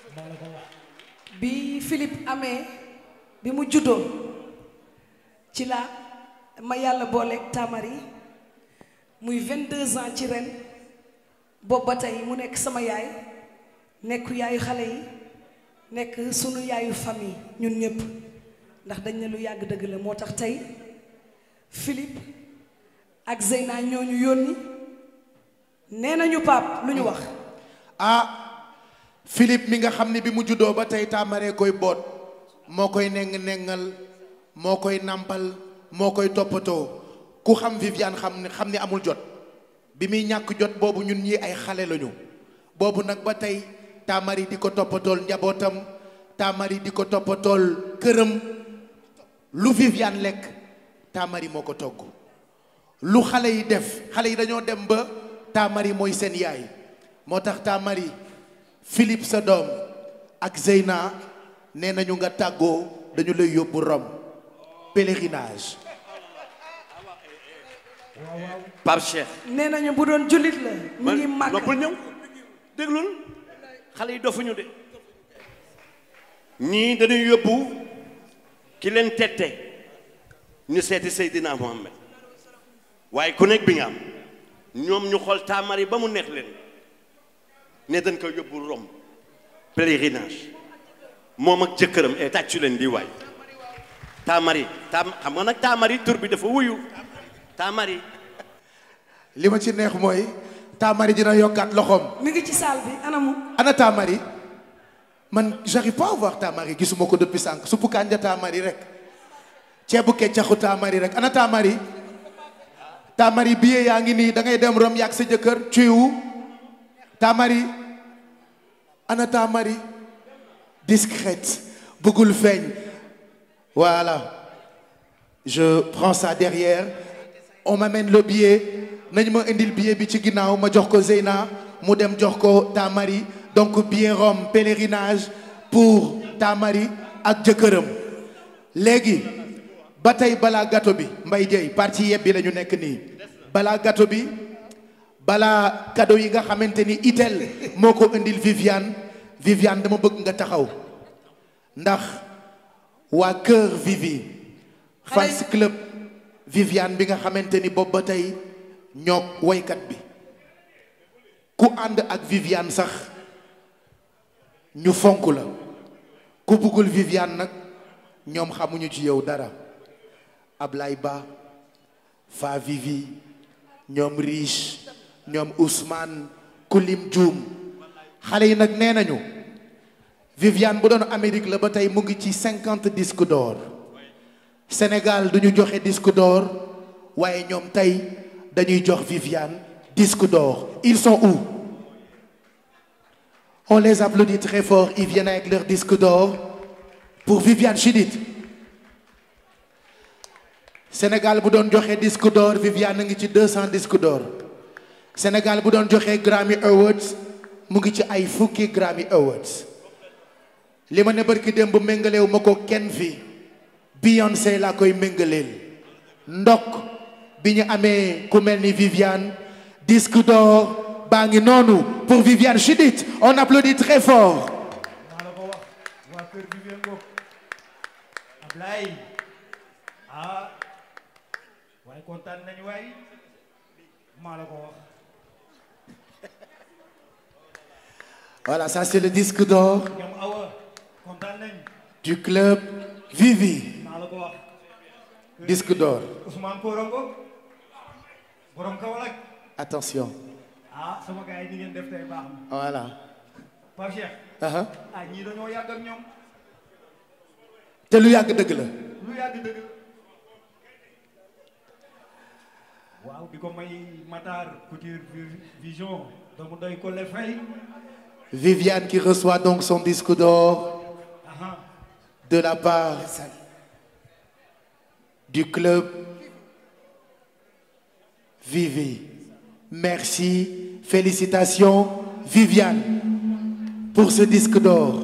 bi Philippe amee bi mu juddoo ci la ma yàlla booleeg Tamari muy 22 ans ci ren boobu ba tey mu nekk sama yaay nekk yaayu xale yi nekk sunu yaayu famille ñun ñëpp ndax dañ ne lu yàgg dëgg la moo tax tey Philippe ak Zeyna ñoo ñu yónni nee nañu Pape lu ñu wax. ah Philippe mi nga xam ne bi mu juddoo ba tey taamaree koy boot moo koy neng nengal moo koy nampal moo koy toppatoo ku xam Viviane xam ne xam ni amul jot bi muy ñàkk jot boobu ñun ñi ay xale lañu boobu nag ba tey taamari di ko toppatool njabootam taamari di ko toppatool këram lu Viviane lekk taamari moo ko togg lu xale yi def xale yi dañoo dem ba taamari mooy seen yaay moo tax taamari Philippe sa doom ak Zeyna nee nañu nga tàggoo dañu lay yóbbu Rome pèlerinage Pape Cheikh nee nañu bu doon jullit la. mu ngi màgg noppal ñëw déglul xale yi dofuñu de ñii dañuy yóbbu ki leen tette ñu seeti Seydina Mohamed waaye ku nekk bi nga am ñoom ñu xool taamari ba mu neex leen ne dañ koy yóbbu Rome pèlerinage moom ak jëkkëram e tàccu leen di waay taamari taam xam nga nag taamari tur bi dafa wuyu taamari li ma ci neex mooy taamari dina yokkaat loxoom mi ngi ci salle bi anamu. ana taamari man j'arrive pas à voir taamari gisuma ko depuis sànq suppu kànja taamari rek ceebu keccaxu taamari rek ana taamari taamari billet yaa ngi nii da ngay dem Rome yàgg sa jëkkër ciwu taamari ana taamari discrète bëggul feeñ voilà je prends ça derrière on m'amène le billet nañ ma indil billet bi ci ginnaaw ma jox ko Zeyna mu dem jox ko Tamari donc billet Rome pèlerinage pour Tamari ak jëkkëram léegi ba tey balaa gâteau bi Mbaye Dieye parti yeb bi la ñu nekk nii balaa gâteau bi balaa cadeau yi nga xamante ni itel moo ko indil Viviane Viviane dama bëgg nga taxaw ndax waa Cœur Vivi fans club Viviane bi nga xamante ni boobu ba tey ñoo woykat bi ku ànd ak Viviane sax ñu fonk la ku bëggul Viviane nag ñoom xamuñu ci yow dara Ablaye Ba Fa Vivi ñoom Riche ñoom Ousmane Kulim Dioum xale yi nag nee nañu Viviane bu doon Amérique la ba tey mu ngi ci cinquante disques d'or Sénégal duñu joxe disque d'or waaye ñoom tey dañuy jox Viviane disque d'or ils sont où on les applaudit très fort ils viennent avec leur disque d'or pour Viviane Chidid Sénégal bu doon joxe disque d'or Viviane a ngi ci 200 disque d'or Sénégal bu doon joxe Grammy Awards mu ngi ci ay fukki Grammy Awards li ma ne barki démb méngaleewu ma ko kenn fi Beyoncé laa koy méngaleel ndok bi ñu amee ku mel ni Viviane disque d'or baa ngi noonu pour Viviane Chidid on applaudit très fort maa la ko wax waa kër Viviane Ngok Ablaye ah waaye kontaan nañu waay maa la ko wax voilà ça c'est le disque d'or ñoom awa kontaan nañu du club Vivi maa la ko wax disque d'or Ousmane Korongo borom Kaolack attention ah sama gars yi ni ngeen def tey baax na voilà Pape Cheikh aha ah ñii dañoo yàgg ak ñoom te lu yàgg dëgg la lu yàgg dëgg waaw di ko may Matar Couture Vision doomu doy ko le fay Viviane qui reçoit donc son disque d'or aha de la part du club Vivi. Merci, félicitations Viviane pour ce disque d'or.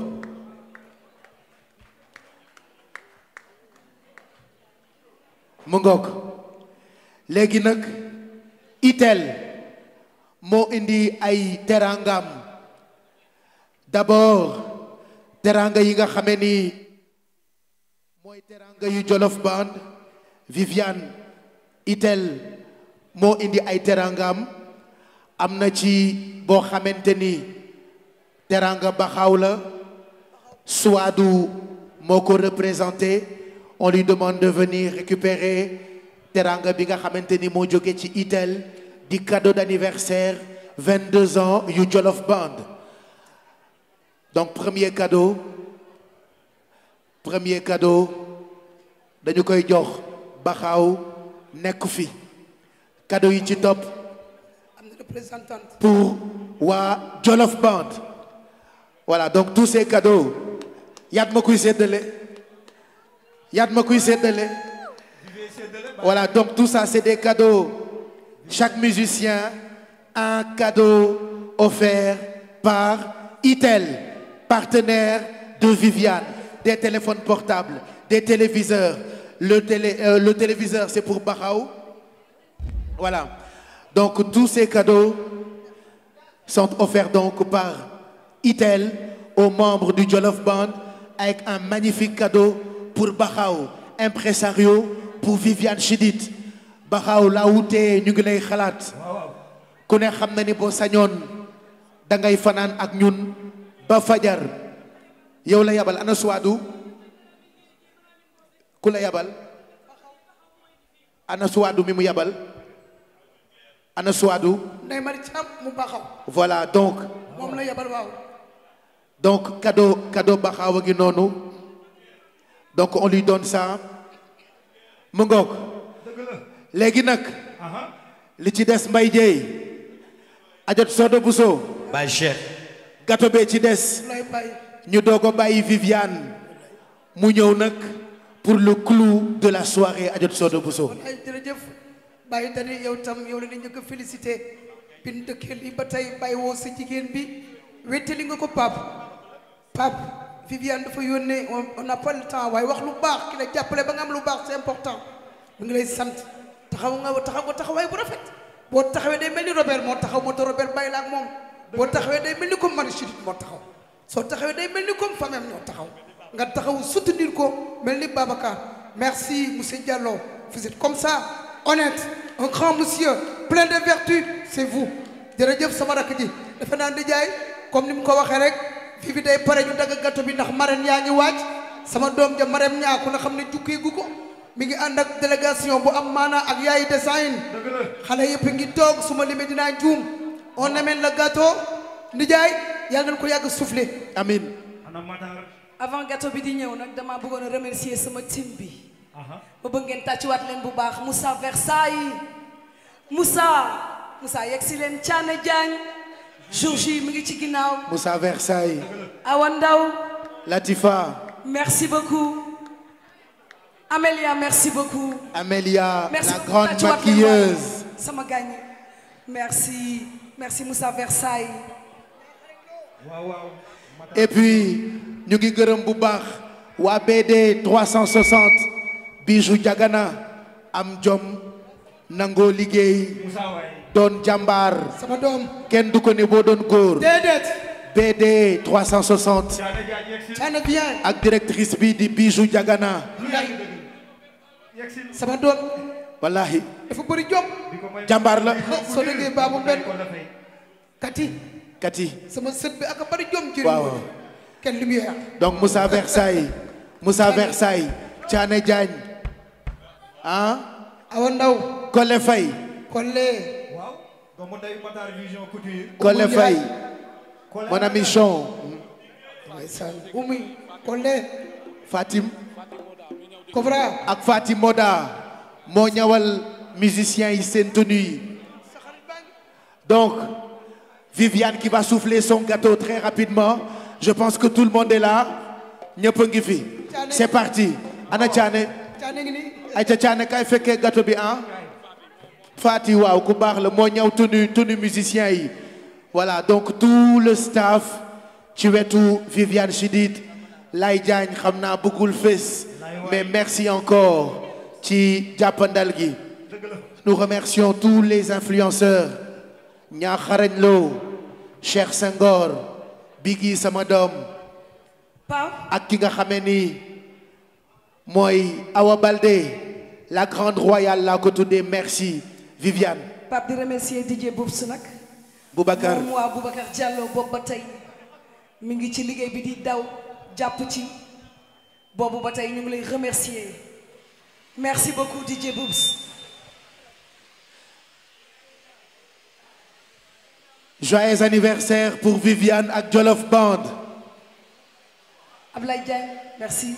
mu ngoog léegi nag itel moo indi ay terangam d'abord teranga yi nga xamee ni mooy teranga yu Jolof Band Viviane itel moo indi ay terangam am na ci boo xamante ni teranga baxaw la Suwaadu moo ko représenté on lui demande de venir récupérer teranga bi nga xamante ni moo jóge ci itel di cadeau d'anniversaire 22 ans yu Jolof Band donc premier cadeau premier cadeau dañu koy jox baxaaw nekk fi cadeau yi ci topp am na représentante pour waa Jolof Band voilà donc tous ces cadeaux yaat ma kuy séddale yaat ma kuy séddale voilà donc tout ça c'est des cadeaux chaque musicien un cadeau offert par Itel partenaire de Viviane des téléphones portables des téléviseurs le télé euh, le téléviseur c'est pour Baxaw voilà donc tous ces cadeaux sont offerts donc par Itel aux membres du Jolof Band avec un magnifique cadeau pour Baxaw impresario pour Viviane Chidid Baxaw laa wutee ñu ngi lay xalaat ku ne xam na ni boo sañoon da ngay fanaan ak ñun ba fajar yow la yabal ana suwaadu ku la yabal ana suwaadu mi mu yabal ana suwaadu Ndeye Mari Thiam mu baxaw voilà donc moom la yebal waaw donc cadeau cadeau baxaaw a ngi noonu donc on lui donne ça mu ngoog léegi nag li ci des mbay jeey ajot sodo buso Baye Cheikh gâteau bee ci des lay bàyyi ñu doog a bàyyi Viviane mu ñëw nag pour le clou de la soirée ajot sodo buso ay jërëjëf bàyyi dani yow tam yow la ni njëkk a félicité bin dëkkee lii ba tey bàyyi woo sa jigéen bi wettali nga ko pap pap Viviane dafa yónnee on on n'a pas le temps waaye wax lu baax ki la jàppale ba nga am lu baax c'est important mu ngi lay sant taxaw nga taxaw nga taxawaay bu rafet boo taxawee day mel ni Robert moo taxaw moo tax Robert bàyyi la ak moom boo taxawee day mel ni comme Marie Chidid moo taxaw soo taxawee day mel ni comme famem ñoo taxaw nga taxaw soutenir ko mel ni Babacar merci monsieur Diallo vous êtes comme ça honnête un grand monsieur plein de vertus c'est vous jërëjëf sama rakk ji defe naa di jaay comme ni mu ko waxee rek fii bi day pare ñu dagg gâteau bi ndax marraine yaa ngi waaj sama doom ja marem ñaaku na xam ne jukkee gu ko mi ngi ànd ak délégation bu am maanaa ak yaayi design xale yëpp ngi toog su ma limee dinaa juum on amène le gâteau ndijaay yàlla nañ ko yàgg soufflé amin ana Matar avant gâteau bi di ñëw nag dama bëggoon a remercier sama team bi ma bëgg ngeen tàccuwaat leen bu baax Moussa Versailles Moussa Moussa yegg si leen Thiané Diagne Georgie mi ngi ci ginnaaw Moussa Versailles Awa Ndaw Latifa merci beaucoup Amélia merci beaucoup Amélia merci la beaucoup. grande Tàccuwaat leen maquilleuse waay. sama gaañ merci merci Moussa Versailles waaw waaw et puis ñu ngi gërëm bu baax waa BD 360 Bijou Jagana am jom nangoo liggéey doon jàmbaar sama doom kenn du ko ne boo doon góor déedéet BD 360 Thiané bien ak directrice bi di Bijou Jagana sama doom wallahi dafa bëri jom jàmbaar la soo déggee baabu benn kati kati sama sët bi ak a bëri jom jëriñ waaw kenn lumière donc Moussa Versailles Moussa Versailles Thiané Diagne ah Awa Ndaw Kole Faye Kolle waaw doomu ndeyu Matar Vision Couture Kole Faye mon ami Chon ndeysaan Oumy Kolle Fatim Kobra ak Fatim Moda moo ñawal musiciens yi seen tenue yi donc Viviane qui va souffler son gâteau très rapidement je pense que tout le monde est là ñëpp a ngi fi c'est parti ana Thiané Thiané ngi nii ay ca Thiané kay fekkee gâteau bi ah Fati waaw ku baax la moo ñaw tenue tenue musiciens yi voilà donc tout le staff ci wetu Viviane Chidid Lay Diagne xam naa bëggul fés mais merci encore ci jàppandal gi nous remercions tous les influenceurs Ñaaxarañ Lo Cheikh Senghor Biggi sama doom ak ki nga xamee ni mooy Awa Baldé la grande royale laa ko tuddee merci Viviane Pape di remercier DJ Boubs nag Boubacar moom waa Boubacar Diallo boobu ba tey mi ngi ci liggéey bi di daw jàpp ci boobu ba tey ñu ngi lay remercier merci beaucoup DJ Boubs joyeux anniversaire pour Viviane ak Jolof Band Ablaye Diagne merci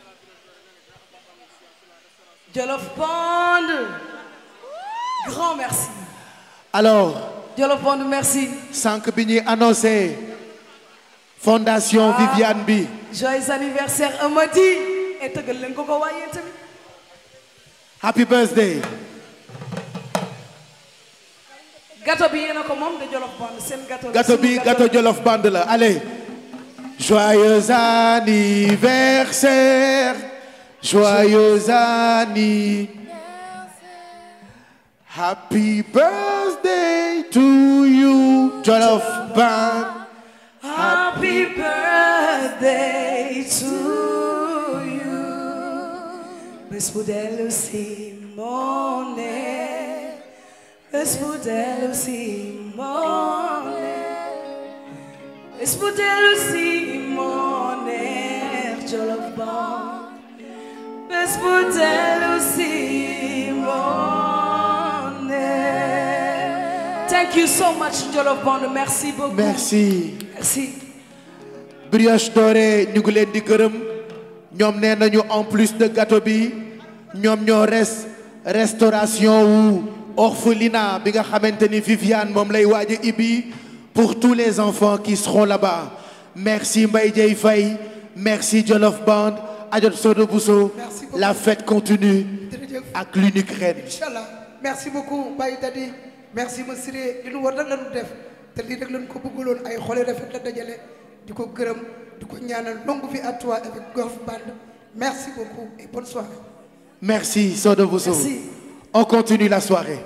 Jolof Band grand merci alors Jolof Band merci sànq bi ñuy annoncé fondation Viviane bi joyeux anniversaire Amady et tëggal leen ko ko waaye tamit happy birthday gâteau bi yéen a ko moom de Jolof Band seen gâteau la, gâteau sunu bi gâteau Jolof Band la allez joyeux anniversaire joyeux anniversaire happy birthday to you Jolof Band Happy birthday to you. Bés bu dellu si moo ne. Bés bu dellu si moo ne. Bés bu dellu si moo ne. Jolof Band. Bés bu dellu si moo ne. Thank you so much Jolof Band merci beaucoup. merci Merci. brioche dorée ñu ngi leen di gërëm ñoom nee nañu en plus de gâteau bi ñoom ñoo res restauration wu orphelinat bi nga xamante ni Viviane moom lay waaj a ibbi pour tous les enfants qui seront là-bas merci Mbaye Dieye Faye merci Jolof Band Adjot Sodo Bousso la fête continue ak l'unique reine Inch'Allah merci beaucoup Baye Dadi merci ma Siré li nu war nag la nu def te lii rek lañ ko bëggaloon ay xole rafet la dajale di ko gërëm di ko ñaanal longue vie à toi avec Golf Band merci beaucoup et bonne soirée merci Sodo Bousso Merci. on continue la soirée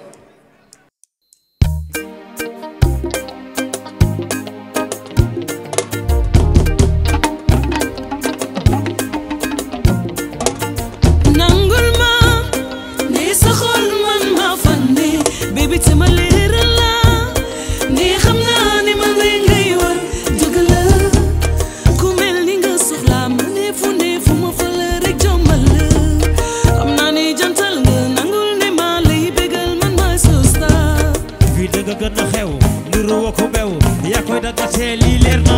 nangul ma ne sa xol man ma fan ne baby te ma leeral la ne xam naa ne ma lay ngay war dëgg la ku mel ni nga soxla ma ne fu ne fu ma fa la rek jommal la xam naa ne jantal nga nangul ne ma lay bégal man maay sa star fii dëgg gën a xew niru wa ko bew yaa koy dagatee lii leer na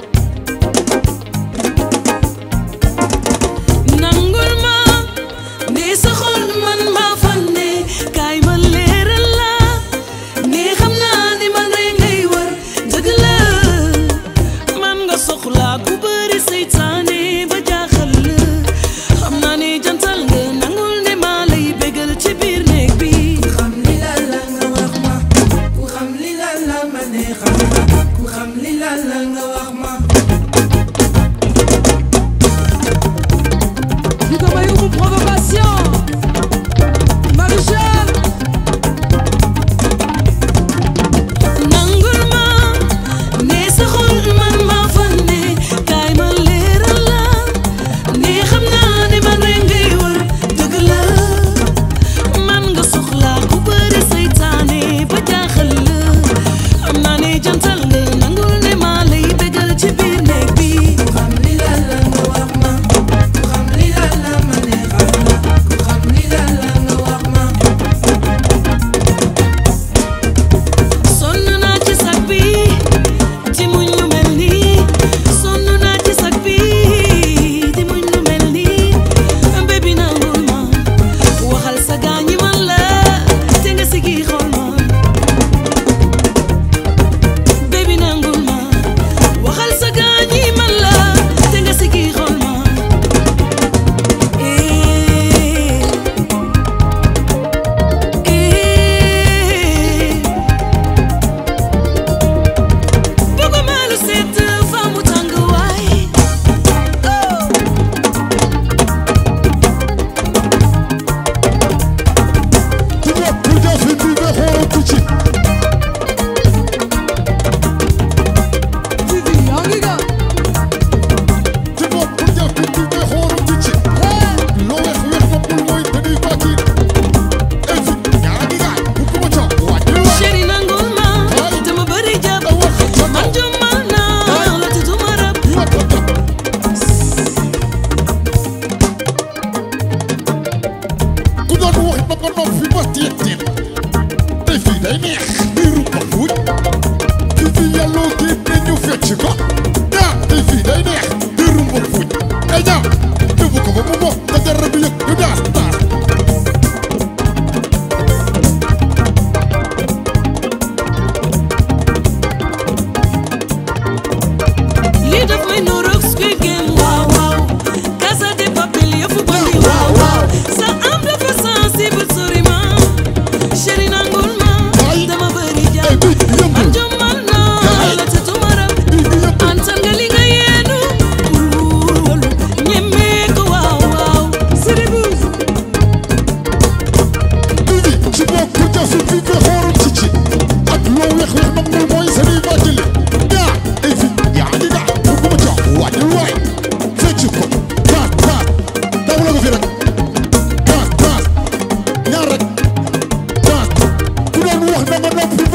nangul ma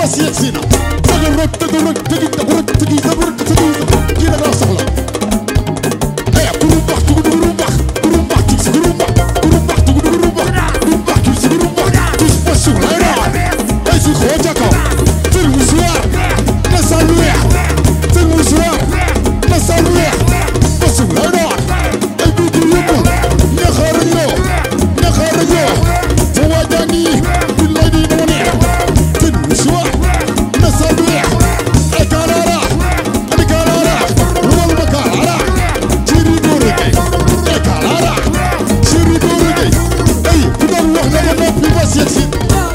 bas yegg si na dëgg rek dëgg rek dëgg dëgg rek dëgg dëgg rek dëgg kii da nga soxla eh guru mbax tugu guru mbax guru mbax ci si guru mbax guru mbax tugu guru mbax guru mbax ci si guru mbax ci si pas sur lay raar ay si xoo ca kaw tel musuwaar na sal weex tel musuwaar na sal weex pas sur lay raar ay duutu yëpp ñaxaara ñoo ñaxaara ñoo fa waajaa ngi billaay di moo neex tel musuwaar na sal weex ay kaaraara ani kaaraara wal ma kaaraara ciri doore gay ay kaaraara ciri doore gay ay ku doon wax nga ma noppi ba seet si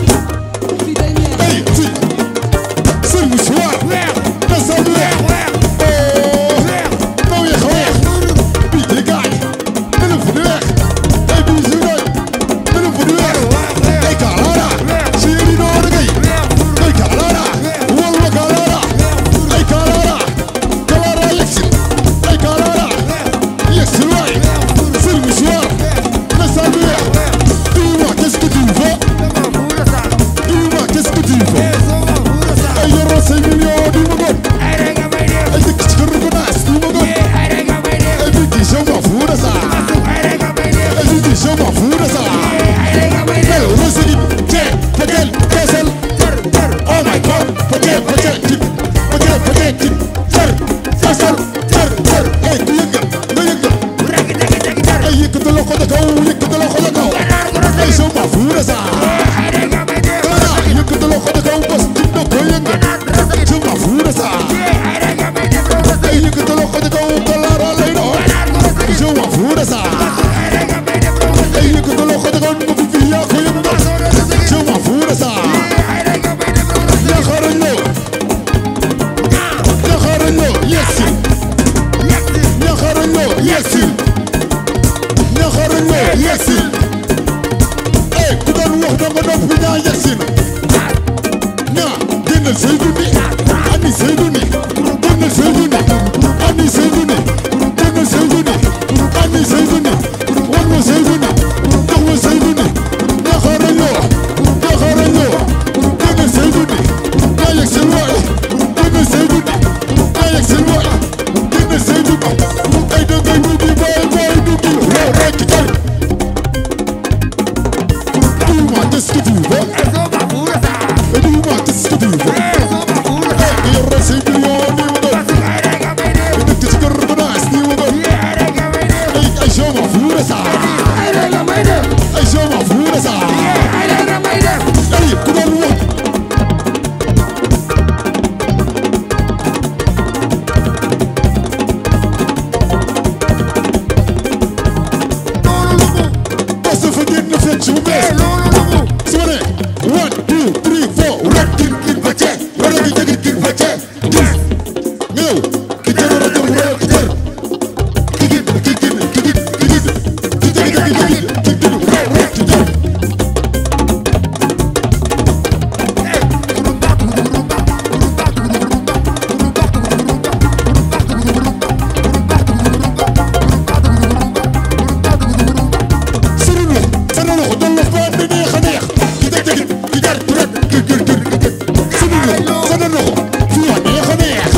ay si sel musuwaar na sal weex oh na weex a weex bii di gaay dana fu di weex ay bii si gaay dana fu di weex ay kaaraara ciri doore gay ay kaaraara wal ma kaaraara ay kaaraara kaaraara yegsi ay kaaraara yegsi waay sel musuwaar na sal weex dis-moi qu'est-ce que tu veux dis-moi qu'est-ce que tu veux ay yoroo say millions di ma gon ay dëkk ci kër gu naas di ma gon ay bigi je m'en fous de ça ay bigi je m'en fous de ça ay rosigi te petel kesel oh my god petel petel tip petel petel tip ter kesel ter ter ay ku yëngal nga yëngal ay yëkkati loxo ca kaw yëkkati loxo ca kaw ay je m'en fous de ça Dara yëkkati loxo ca kaw bas tim na ko yëngal je m'en fous de ça ay yëkkati loxo ca kaw kalaara lay doon je m'en fous de ça ay yëkkati loxo ca kaw nga fi fi yaa ko yëngal je m'en fous de ça ñaxarañ lo ñaxarañ lo yegsi ñaxarañ lo yegsi ñaxarañ lo yegsi eh ku doon wax danga noppi ñaa yegsi na ñaa génnal say junni ani say junni génnal say junni ani say junni génnal say junni ani say junni wan ma say junni jox ma say junni ñaxarañ lo ñaxarañ lo génnal say junni ñaa yegsi waay génnal say junni ñaa yegsi waay génnal say junni ay dangay duggi baay baay duggi yow rek kay Dis-moi qu'est-ce que tu veux Et dis-moi qu'est-ce que tu veux Hey, you're a single one, you go Et dëkk ci kër bu naas, you go Ay, ay, je m'en fous de ça Ay, je m'en fous de ça Ay, ku doon wax Parce que fa génn fecc bu bees su ma nee one two three four rek kir kir ba cee wala ki jëgir kir ba cee gis nga yow ki jël wala jëm wala ki jël ki gid ki gid ki gid ki gid ki jëgir ki gid ki gid rek ki jël sëriñ la sa na loxo doon la ba ne neex a neex ki jëg jëgit ki jar rek ki gir gir ki gir sëriñ la sa na loxo fii a neex a neex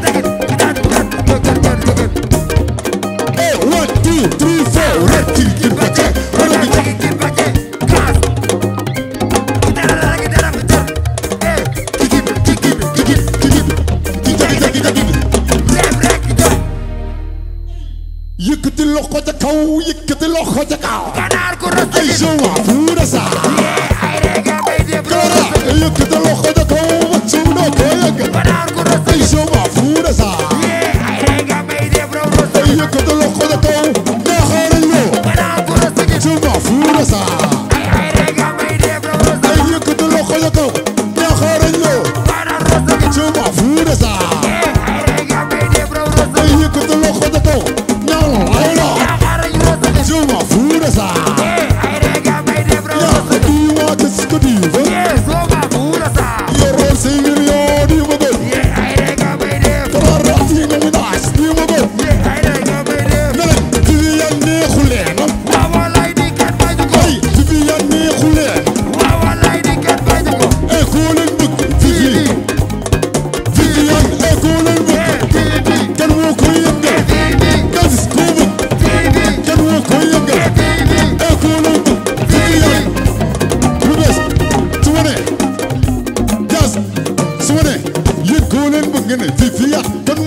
eh one two three four rek ki gir ba cee wala ki jëg ki gid ki gid ki gid ki gid ki jëg jëg ki jëgit yëkkati loxo ca kaw yëkkati loxo ca kaw ay je m'en fous de ça Kara yëkkati loxo ca kaw waccu doo ko yëg ay je m'en fous de ça ay yëkkati loxo ca kaw ñaaxaarañ loo je m'en fous de ça ay yëkkati loxo ca kaw ñaaxaarañ loo je m'en fous de ça ay yëkkati loxo ca kaw ñaaxaarañ loo je m'en fous de ça yaa dis-moi qu'est-ce que tu veux yoroo say millions di ma gën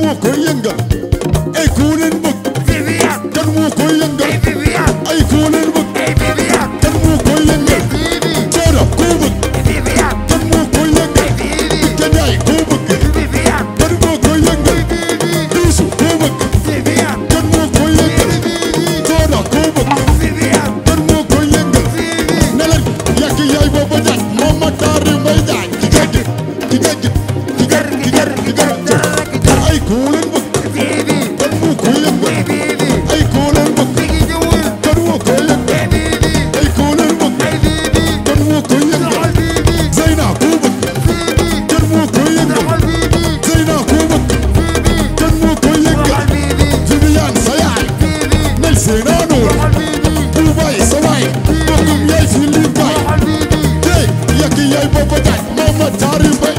moo koy yëngal ay ku leen bëgg Viviane kan moo koy yëngal Viviane ay ku leen bëgg Viviane kan moo koy yëngal Cooda ku bëgg Viviane kan moo koy yëngal Bika Njaay ku bëgg Viviane kan moo koy yëngal Biisu ku bëgg Viviane kan moo koy yëngal Cooda ku bëgg Viviane kan moo koy yëngal ne leen yàgg yaay booba jaaj moom ma taari mbay jaaj ki gëj ki gëj ki gër ki gër ki gër ay ku leen bëgg kan moo koy yëngal ay ku leen bëgg kan moo koy yëngal ay ku leen bëgg kan moo koy yëngal Zeyna ku bëgg kan moo koy yëngal Zeyna ku bëgg kan moo koy yëngal Viviane sa yaay nel Zeyna noor bu bay sa waay bokkum yaay fi li bay hey yàgg yaay booba jaaj moom ma taari mbay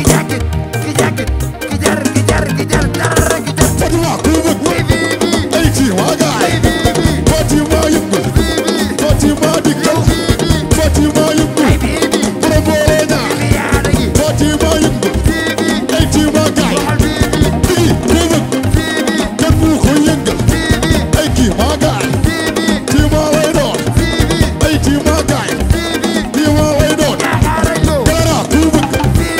Fatima ku bëgg ay ci waa gaay Fatima yëngal Fatima dikkal Fatima yëngal borom boole ñaar Fatima yëngal ay ci waa gaay Digi ku bëgg kan mu ko yëngal ay ci waa gaay ci ma lay doon ay ci waa gaay ci ma lay doon Gara ku bëgg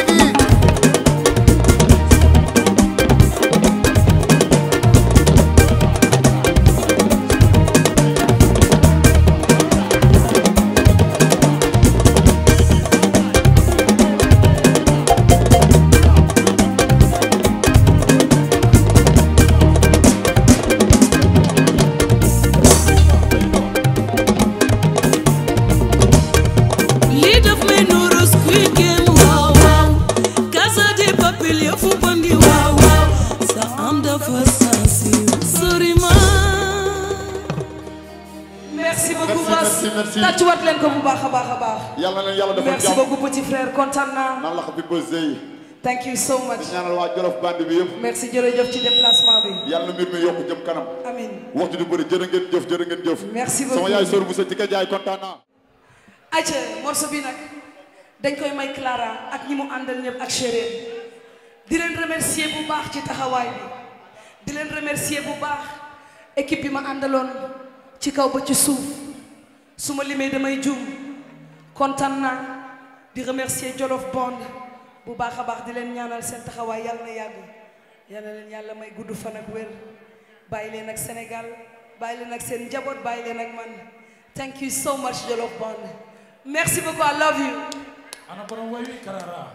lii daf may nuuru Squid Game waaw waaw Casa de Papel yëfu bandi waaw waaw sa am dafa sensible sori ma merci beaucoup Merci, Bass merci, merci. tàccuwaat leen ko bu baax a baax a baax yàlla na yàlla defal merci jàmm beaucoup petit frère kontaan naa nan la ko bi bësee yi thank you so much di ñaanal waa Jolof band bi yëpp merci jërëjëf ci déplacement bi yàlla na mbir mi yokk jëm kanam amin waxtu du bëri jërë ngeen jëf jërë ngeen jëf Merci sama beaucoup. yaay sor bu sa ci ka jaay kontaan naa ayca morceau bi nag dañ koy may Clara ak ñi mu àndal ñëpp ak chérie di leen remercier bu baax ci taxawaay bi di leen remercier bu baax équipe bi ma àndaloon ci kaw ba ci suuf su ma limee damay juum kontaan naa di remercier Jolof Bond bu baax a baax di leen ñaanal seen taxawaay yàlla na yàgg yàlla na leen yàlla may gudd fan ak wér bàyyi leen ak Sénégal bàyyi leen ak seen njaboot bàyyi leen ak man thank you so much Jolof Bond merci beaucoup I love you ana borom way wi karara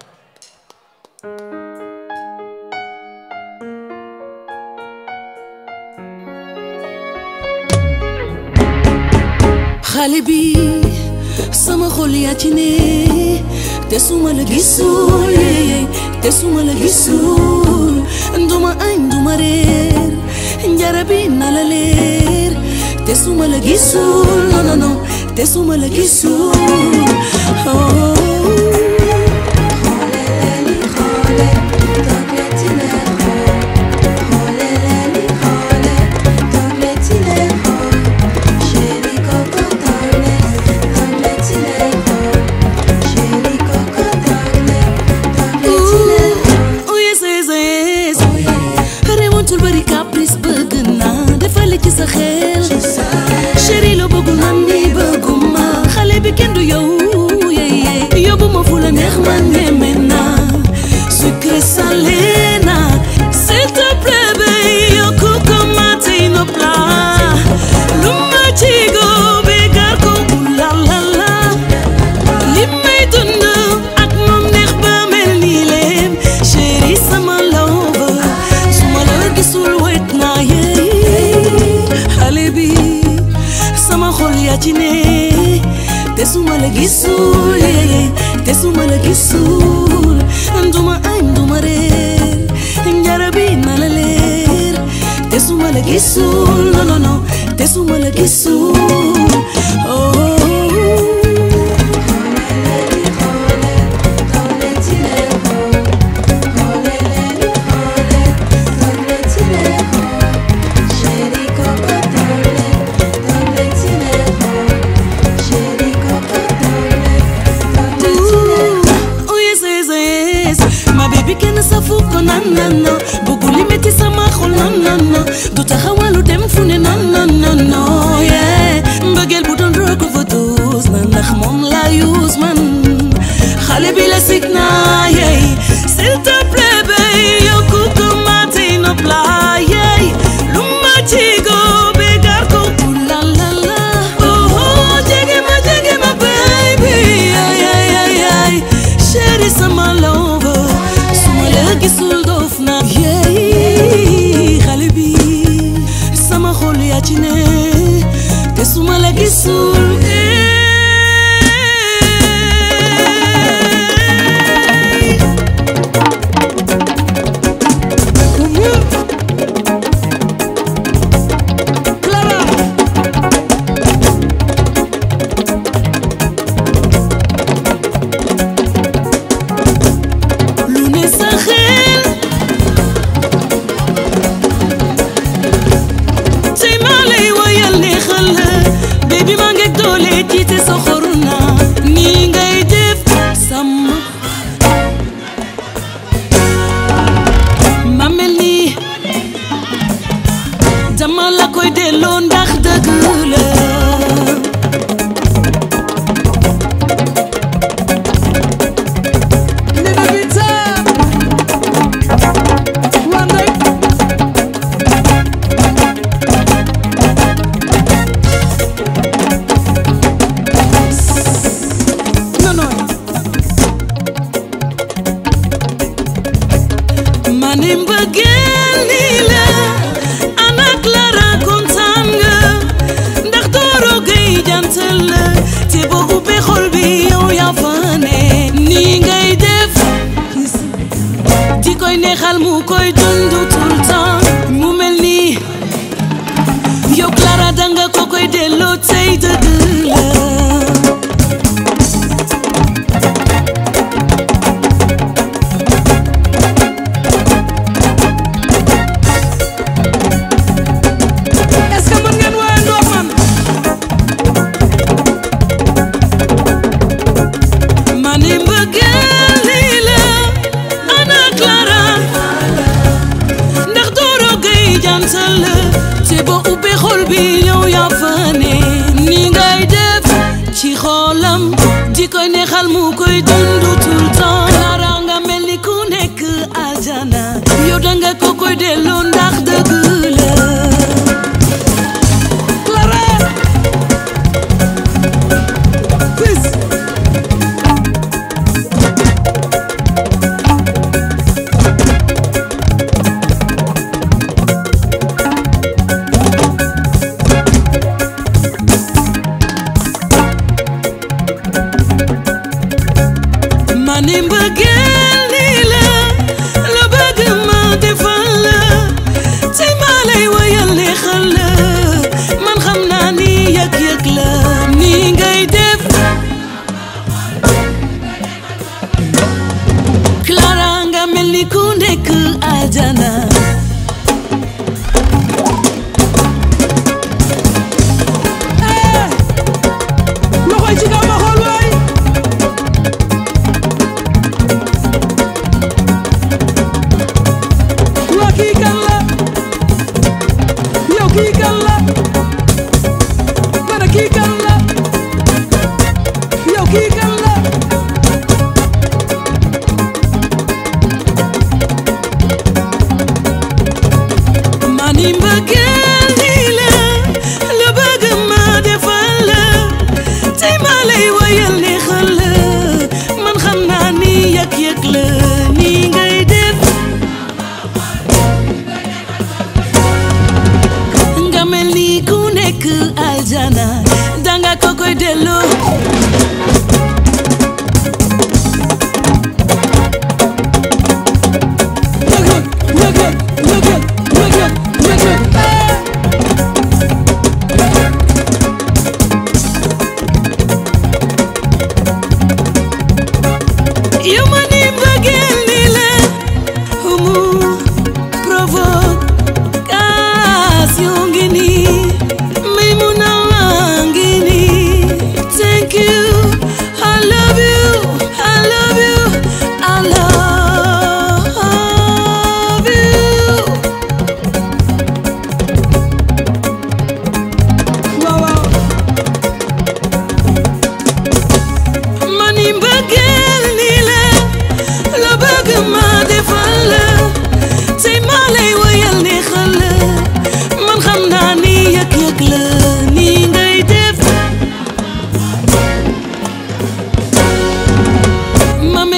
xale bi sama xol yaa ci ne te suma la gisul yee te suma la gisul nduma añ nduma reer njara bi na la leer te suma la gisul non non non te suma la gisul oh. Oh yes yes yes remontul bari caprice bëgg naa defale ci sa xel chéri la bëggul man mi bëgguma xale bi kenn du yow yeye yóbbu ma fu la neex man ñeme naa sucré salé naa s'il te plaît bay yokku ko ma tey nopp la lu ma ci góobe gar ko la la la li may dund ak moom neex ba mel nii leen chéri sama love su ma la gisul wet naa yey xale bi sama xol yaa ci ne te su ma la gisul yey te su ma la gisul nduma añ nduma reer njara bi na la leer te su ma la gisul non non non te su ma la gisul oh. Oh yes yes yes ma baby kenn safu ko nan nan nan bëggu li metti sa non non du taxawalu dem fu ne non non non non yeah mbëggeel bu doon rock overdose na ndax moom la use man xale bi la sig naa yey s'il te plaît bay yokku ko ma tey nopp la yey lu ma ci góobe gar ko pour la la la oh oh jege ma jege ma baby ay ay ay ay chéri sama lover su ma la gisul doof na yey xale bi sama xol yaa ci ne te su ma la gisul lu ne sa xel tey maa lay woyal neexal la baby maa ngeeg doole jiite sa xoru na nii ngay def sama ma mel ni dama la koy delloo ndax dëgg la ma ne mbëggeel nii la ana Clara kontaan nga ndax dooro gay jantal la te boo ubbee xol bi yow yaa fa ne nii ngay def di koy neexal mu koy dund tout le temps mu mel ni yow Clara danga ko koy delloo tey dëgg la est-ce que mën ngeen woowee ndox man ma ne mbëggeel lii la ana Clara ndax dooro gay jantal la te boo ubbee xol bi yow yaa fa ne ni ngay def ci xolam di koy neexal mu koy dund tout le temps Clara nga mel ni ku nekk aljana yow danga ko koy delloo ndax dëgg la Clara fils ma ne mbëggeel nii la la bëgg ma defal la te maa lay woyal neexal la man xam naa ni yëg-yëg la nii ngay def Clara nga mel ni ku nekk aljana loxoy ci kaw ma xool waay waa kii kan la yow kii kan la ma ne kii kan la yow kii kan la ma ni mbëggeel nii la la bëgg ma defal la te maa lay woyal neexal la man xam naa ni yëg-yëg la nii ngay def nga mel ni ku nekk aljana danga ko koy delloo yow ma ni mbëggeel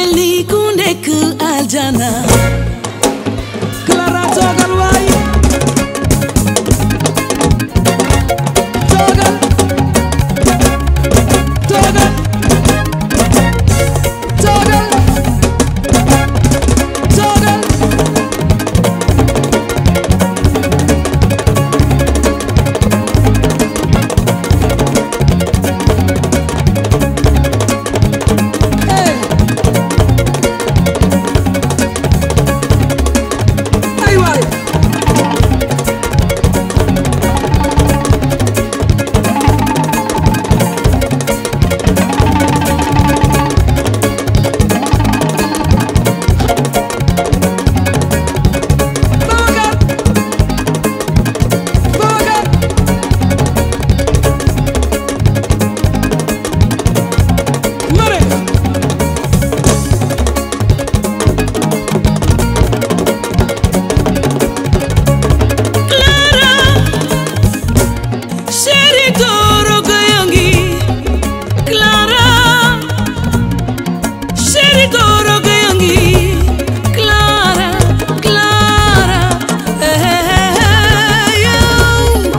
mel ni ku nekk aljana Clara toogal waay toogal toogal toogal toogal ay waay Chéri Doro Goyongi Clara Chéri Doro Goyongi Clara Clara eh, eh, eh, yow.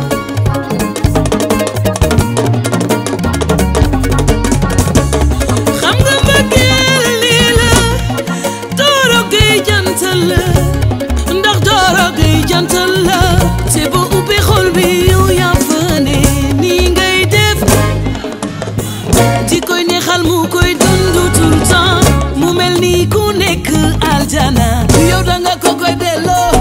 xam nga mbëggeel lii la Doro Gueye jantal la ndax Doro Gueye jantal la te boo ubbee xol bi yow yaa fa ne nii ngay def di koy neexal mu koy dund tout le temps mu mel ni ku nekk aljana yow da nga ko koy delloo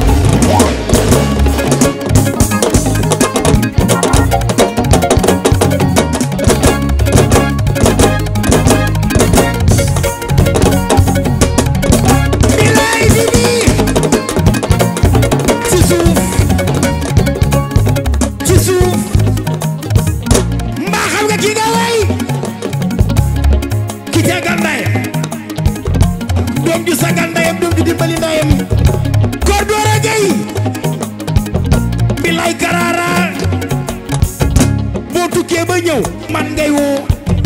Bilaay bi bii ci suuf ci suuf mbaa xam nga kii nga way ki tegal ndayam doom ju sagal ndayam doom ju dimbali ndayam koor doora gay bilaay karaara boo tukkee ba ñëw man ngay woo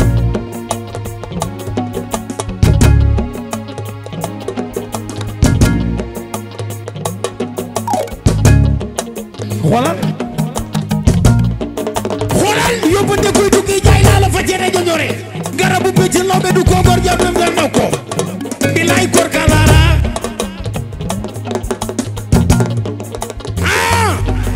xoolal xoolal yóbbante kuy tukki jaay naa la fa cere joñore garabu bëcc lawbe du ko gor jàpp nga naw ko bilaay kor kalaara ah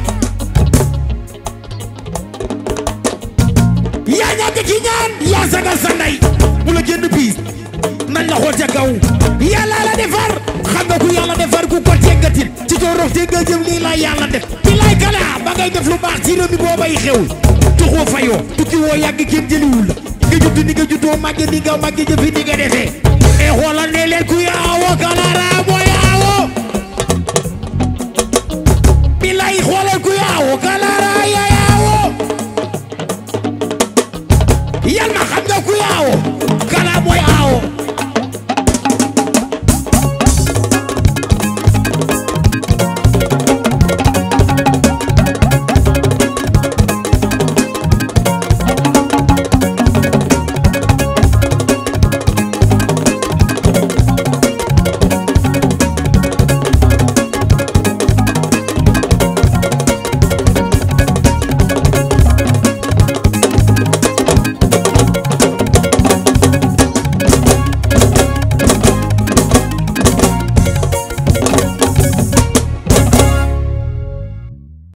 yaa ñàkk ci ñaan yaa sagal sa ndey mu la jënd piis nañ la xool ca kaw yàlla la defar xam nga ku yàlla defar ku ko teggatil ci ko rox te nga jëm lii la yàlla def bilaay kala ba ngay def lu baax ci réew mi boobay xew tuxoo fayoo tukki woo yàgg kenn jëliwul la nga judd ni nga juddoo màgge ni nga màgge jëfi ni nga defee e xoolal ne leen ku